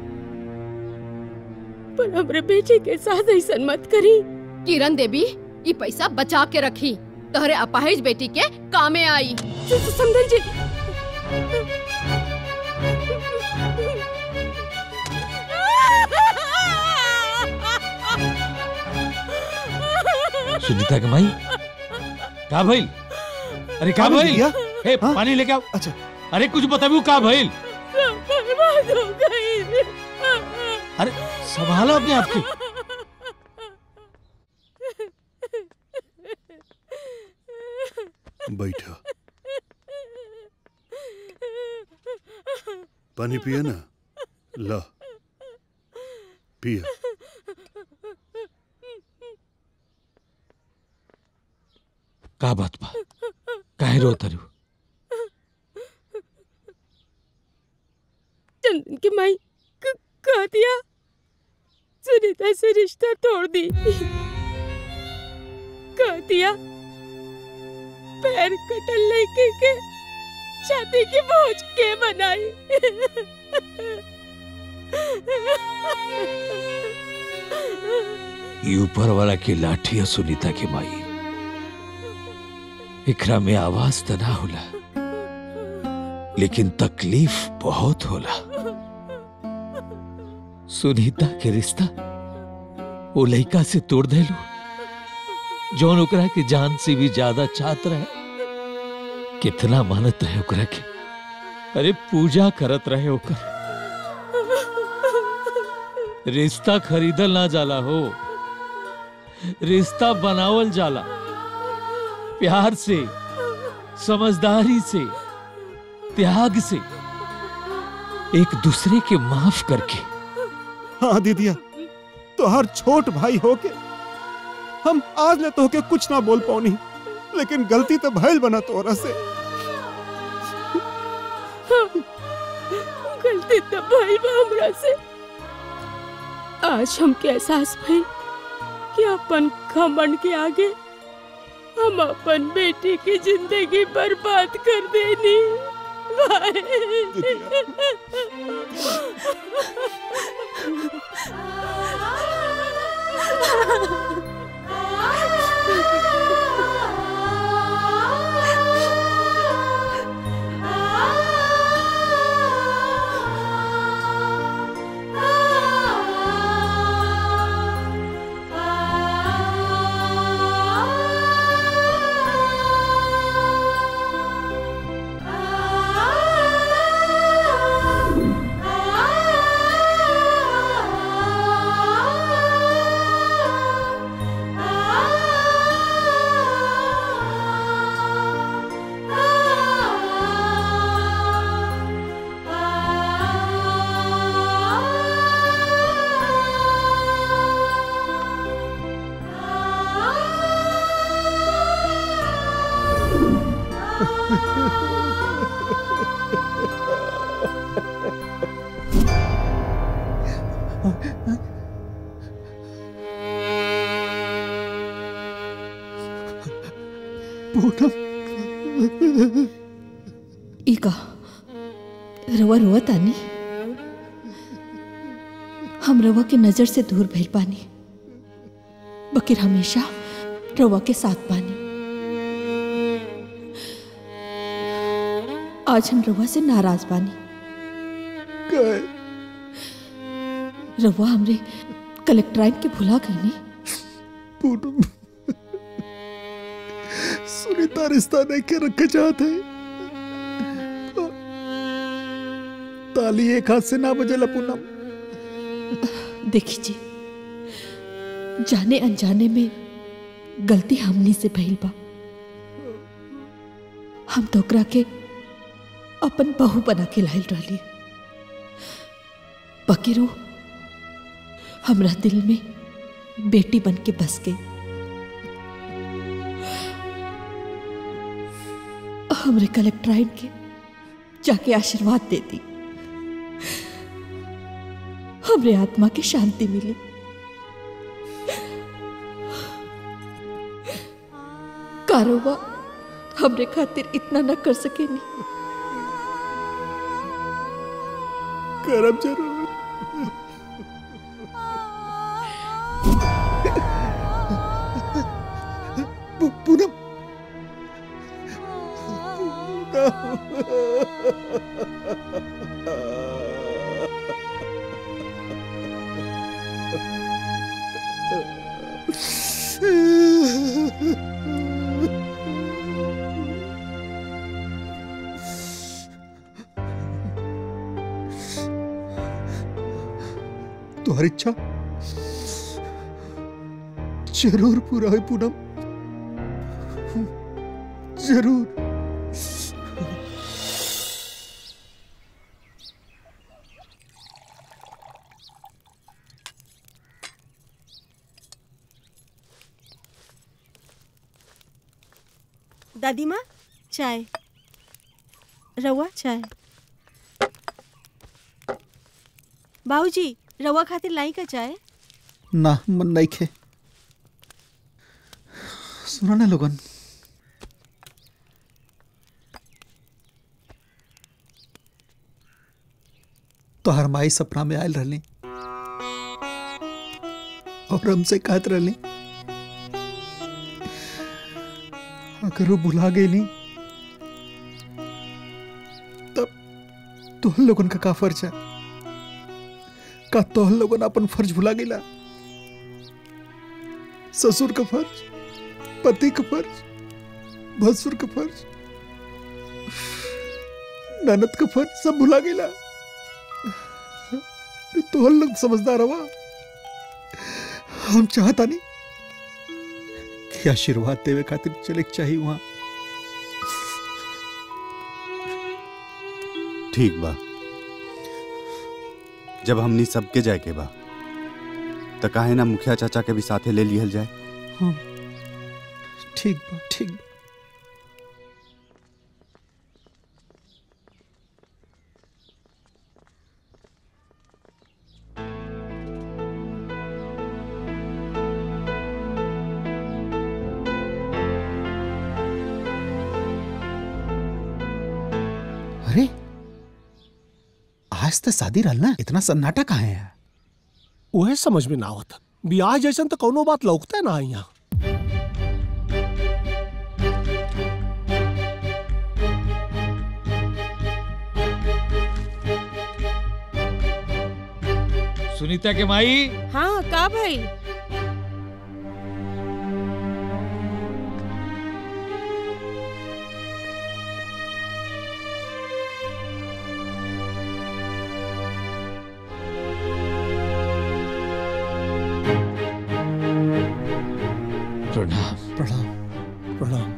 पर हमरे बेटे के साथ ऐसा मत करी किरण देवी ये पैसा बचा के रखी तोहरे अपाहिज बेटी के कामे आई समझन जी सुनीता के माई का भइल अरे का पानी भइल दिया? ए पानी लेके आओ अच्छा अरे कुछ बताबू का भइल बर्बाद हो गई अरे संभालो अपने आप के बैठो पानी पिया ना ला पिया का बात बा काहे रो तरु चंदन की माई क- कह दिया सुनीता से रिश्ता तोड़ दी कह दिया पैर कटल लेके के छाती की बोझ के बनाई ये ऊपर वाला की लाठी है सुनीता के माई इकरा में आवाज तो ना होला लेकिन तकलीफ बहुत होला सुनीता के रिश्ता वो लड़का से तोड़ देलू जौन ओकरा के जान से भी ज्यादा चाहत रहे कितना मानत रहे ओकरा के अरे पूजा करत रहे ओकर रिश्ता खरीदल ना जाला हो रिश्ता बनावल जाला प्यार से समझदारी से त्याग से एक दूसरे के माफ करके हाँ दीदिया तो हर छोट भाई होके हम आज ले तो होके कुछ ना बोल पाऊनी लेकिन गलती तो भइल बना तोरा से गलती तो भइल बा हमरा से आज हमके एहसास भइल कि अपन घमंड के आगे हम अपन बेटी की जिंदगी बर्बाद कर देनी Ah पूनम इका रवा रोआ तानी हम रवा के नजर से दूर भइल पानी बकिर हमेशा रवा के साथ पानी आज हम रवा से नाराज बानी रवा हमरे कलेक्टराइन के भुला गई नी पूनम सुनीता रिश्ता नहीं के रखे चाहते ताली एक हाथ से ना बजेला पूनम देखी जी जाने अनजाने में गलती हमनी से भइल बा हम तोकरा के अपन बहू बना के लाइल रहली बकिरो हमरा दिल में बेटी बन के बस गई हमरे कलेक्टराइन के जाके आशीर्वाद दे दी हमरे आत्मा की शांति मिली कारोबा हमरे खातिर इतना न कर सके नहीं करम जरूर पू- पूनम तुम्हारी इच्छा जरूर पूरा है पूनम जरूर दादी माँ चाय रवा चाय बाबूजी रवा खातिर लाई का चाय ना मन नहीं खे सुना ना लोगन तो हर माई सपना में आयल रहली और हमसे कहत रहली अगर वो भुला गई तब तोहन लोगन का का फर्ज है का तोहन लोगन अपन फर्ज भुला गेला ससुर का फर्ज पति का फर्ज भसुर का फर्ज ननद का फर्ज सब भुला गेला तोहन लोग समझदार हवा हम चाहता नहीं कि आशीर्वाद देवे खातिर चले के चाहिए वहां ठीक बा जब हमनी सबके जाए के बा तो काहे ना मुखिया चाचा के भी साथे ले लिहल जाए हाँ ठीक बा ठीक बा अरे आज तो शादी रहल ना इतना सन्नाटा कहाँ है वह समझ में ना होता ब्याह जैसन तो कोनो बात लौकता ना यहाँ सुनीता के माई हाँ का भाई प्रणाम प्रणाम प्रणाम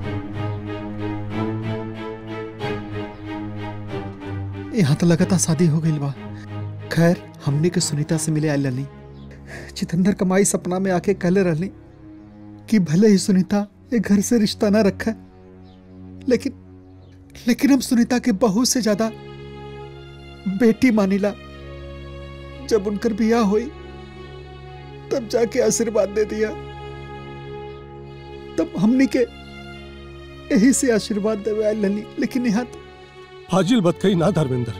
यहाँ तो लगातार शादी हो गई बा खैर हमने के सुनीता से मिले आयल रहनी जितेंद्र कमाई सपना में आके कहले रहनी कि भले ही सुनीता ये घर से रिश्ता ना रखा लेकिन लेकिन हम सुनीता के बहू से ज्यादा बेटी मानिला जब उनकर बियाह हुई तब जाके आशीर्वाद दे दिया तब हमनी के यही से आशीर्वाद देवे आयल रहली लेकिन यहाँ तो फाजिल बात कही ना धर्मेंद्र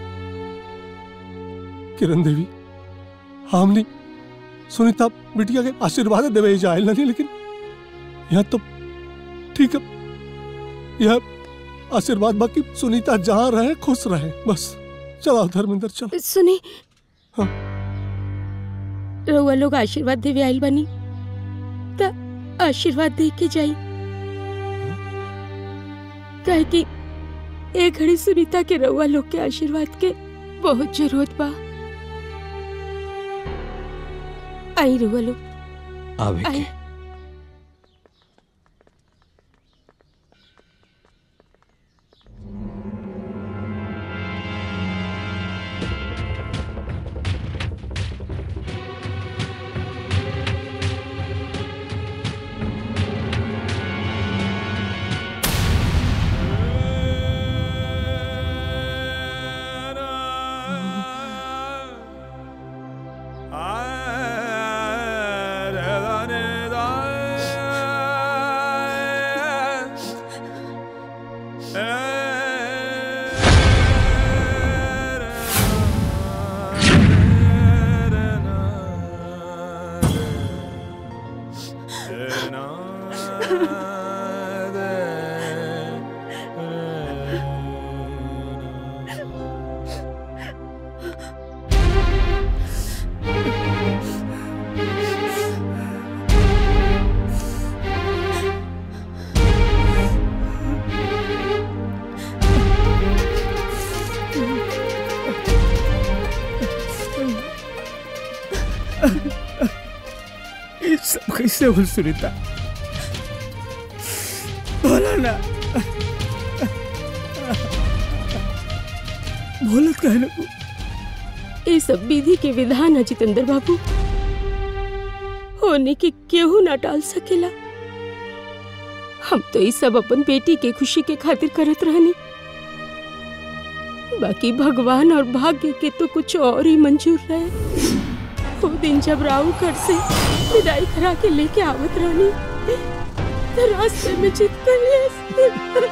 किरण देवी हमने सुनीता बिटिया के आशीर्वाद देवे जाए नहीं लेकिन यह तो ठीक है यह आशीर्वाद बाकी सुनीता जहाँ रहे खुश रहे बस चलाओ धर्मेंद्र चलो सुनी रउआ लोग आशीर्वाद देवे आइल बनी त आशीर्वाद दे के जाई काहे कि ए घड़ी सुनीता के रउआ लोग के आशीर्वाद के बहुत जरूरत बा आई रउआ लोग आवे आई ये सब कैसे हो सुनीता बोला ना बोलत कहे ना तू ये सब विधि के विधान है जितेंद्र बाबू होने के केहू ना टाल सकेला हम तो ये सब अपन बेटी के खुशी के खातिर करत रहनी बाकी भगवान और भाग्य के तो कुछ और ही मंजूर रहे वो दिन जब राहु घर से विदाई करा के लेके आवत रहनी तो रास्ते में चित कर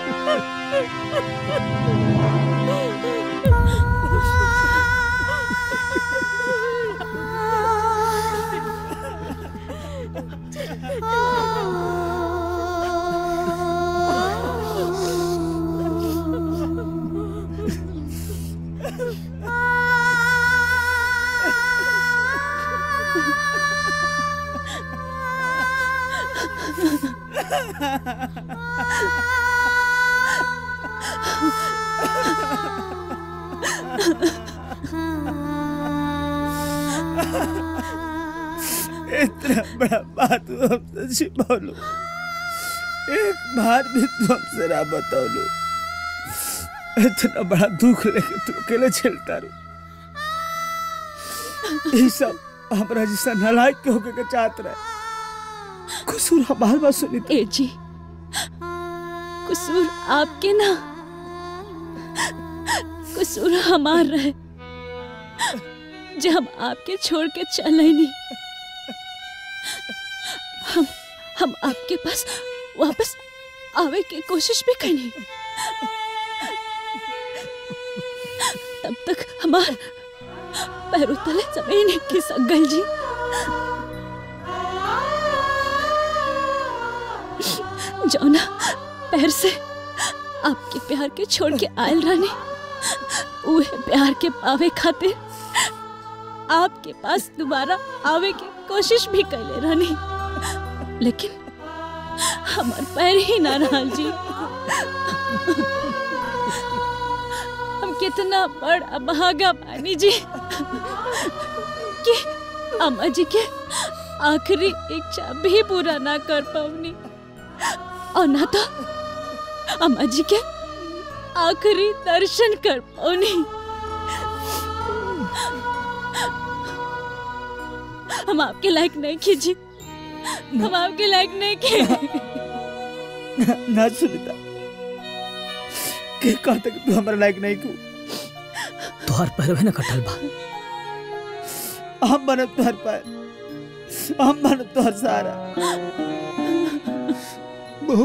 इतना बड़ा बात तू हमसे छिपौलू एक बार भी तू हमसे ना बतौलू इतना बड़ा दुख लेके तू अकेले झेलता रू ये सब हमरा जैसा नालायक के होके के चाहत रहे कसूर हमार बात सुनी ए जी कसूर आपके ना कसूर हमार रहे जो हम आपके छोड़ के चले नहीं हम हम आपके पास वापस आवे की कोशिश भी करी तब तक हमार पैरों तले जमीन ही खिसक गई जी जौना पैर से आपके प्यार के छोड़ के आयल रानी उहे प्यार के पावे खातिर आपके पास दोबारा आवे की कोशिश भी कैले रानी लेकिन हमार पैर ही ना रहा जी हम कितना बड़ अभागा पानी जी कि अम्मा जी के आखिरी इच्छा भी पूरा ना कर पाऊनी और ना तो अम्मा जी के आखिरी दर्शन कर पाऊनी हम आपके लायक नहीं कीजिए हम आपके लायक नहीं खे ना सुनीता के कहते कि तू हमारे लायक नहीं तू तोहर पैरवे न कटल बा हम बनब तोहर पैर हम बनब तोहर सारा बहू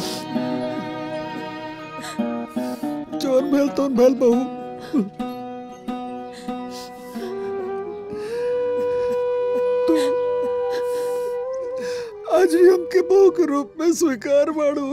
जोन भेल तो भेल बहू तू आज भी हमके बहू के रूप में स्वीकार बाड़ू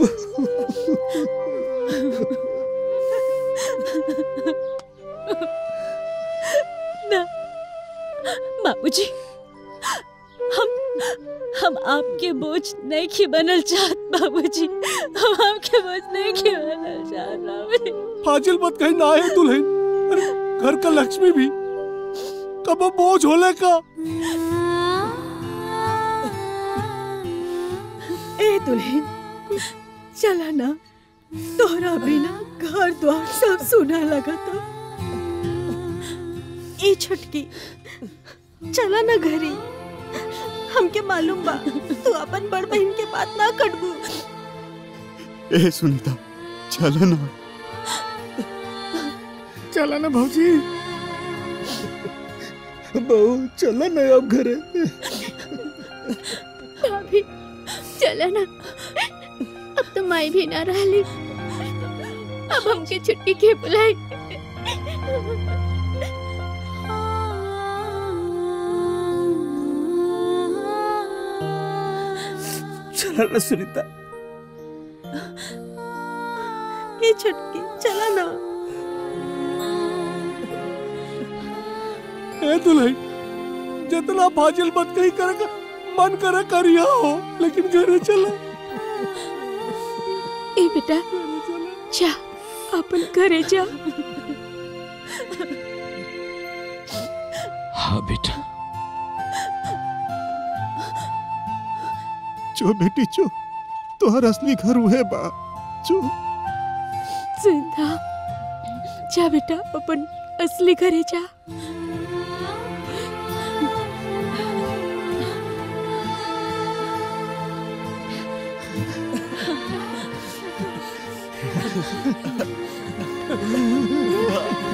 ना बाबूजी हम हम आपके बोझ नहीं की बनल चाहत बाबूजी हम आपके बोझ नहीं की बनल चाहत बाबूजी फाजिल मत कहीं ना है दुल्हन अरे घर का लक्ष्मी भी कब वो बोझ होले का ए दुल्हन चला ना तोहरा बिना घर द्वार सब सुना लगा था ए छटकी चला ना घरे हमके मालूम बा तू अपन बड़ बहन के बात ना कटबू ए सुनीता चलो ना चला ना भौजी बहू चला ना अब घरे भाभी चला ना अब तो माई भी ना रही अब हमके छुट्टी के बुलाई चला ना सुनीता ए छटकी चला ना ए दुल्हन जितना फाजिल मत कहीं करेगा मन करे करिया हो लेकिन घरे चलो ए बेटा जा अपन घरे जा हाँ बेटा जो बेटी जो तोहर असली घर उहे बा जो जिंदा जा बेटा अपन असली घरे जा Ha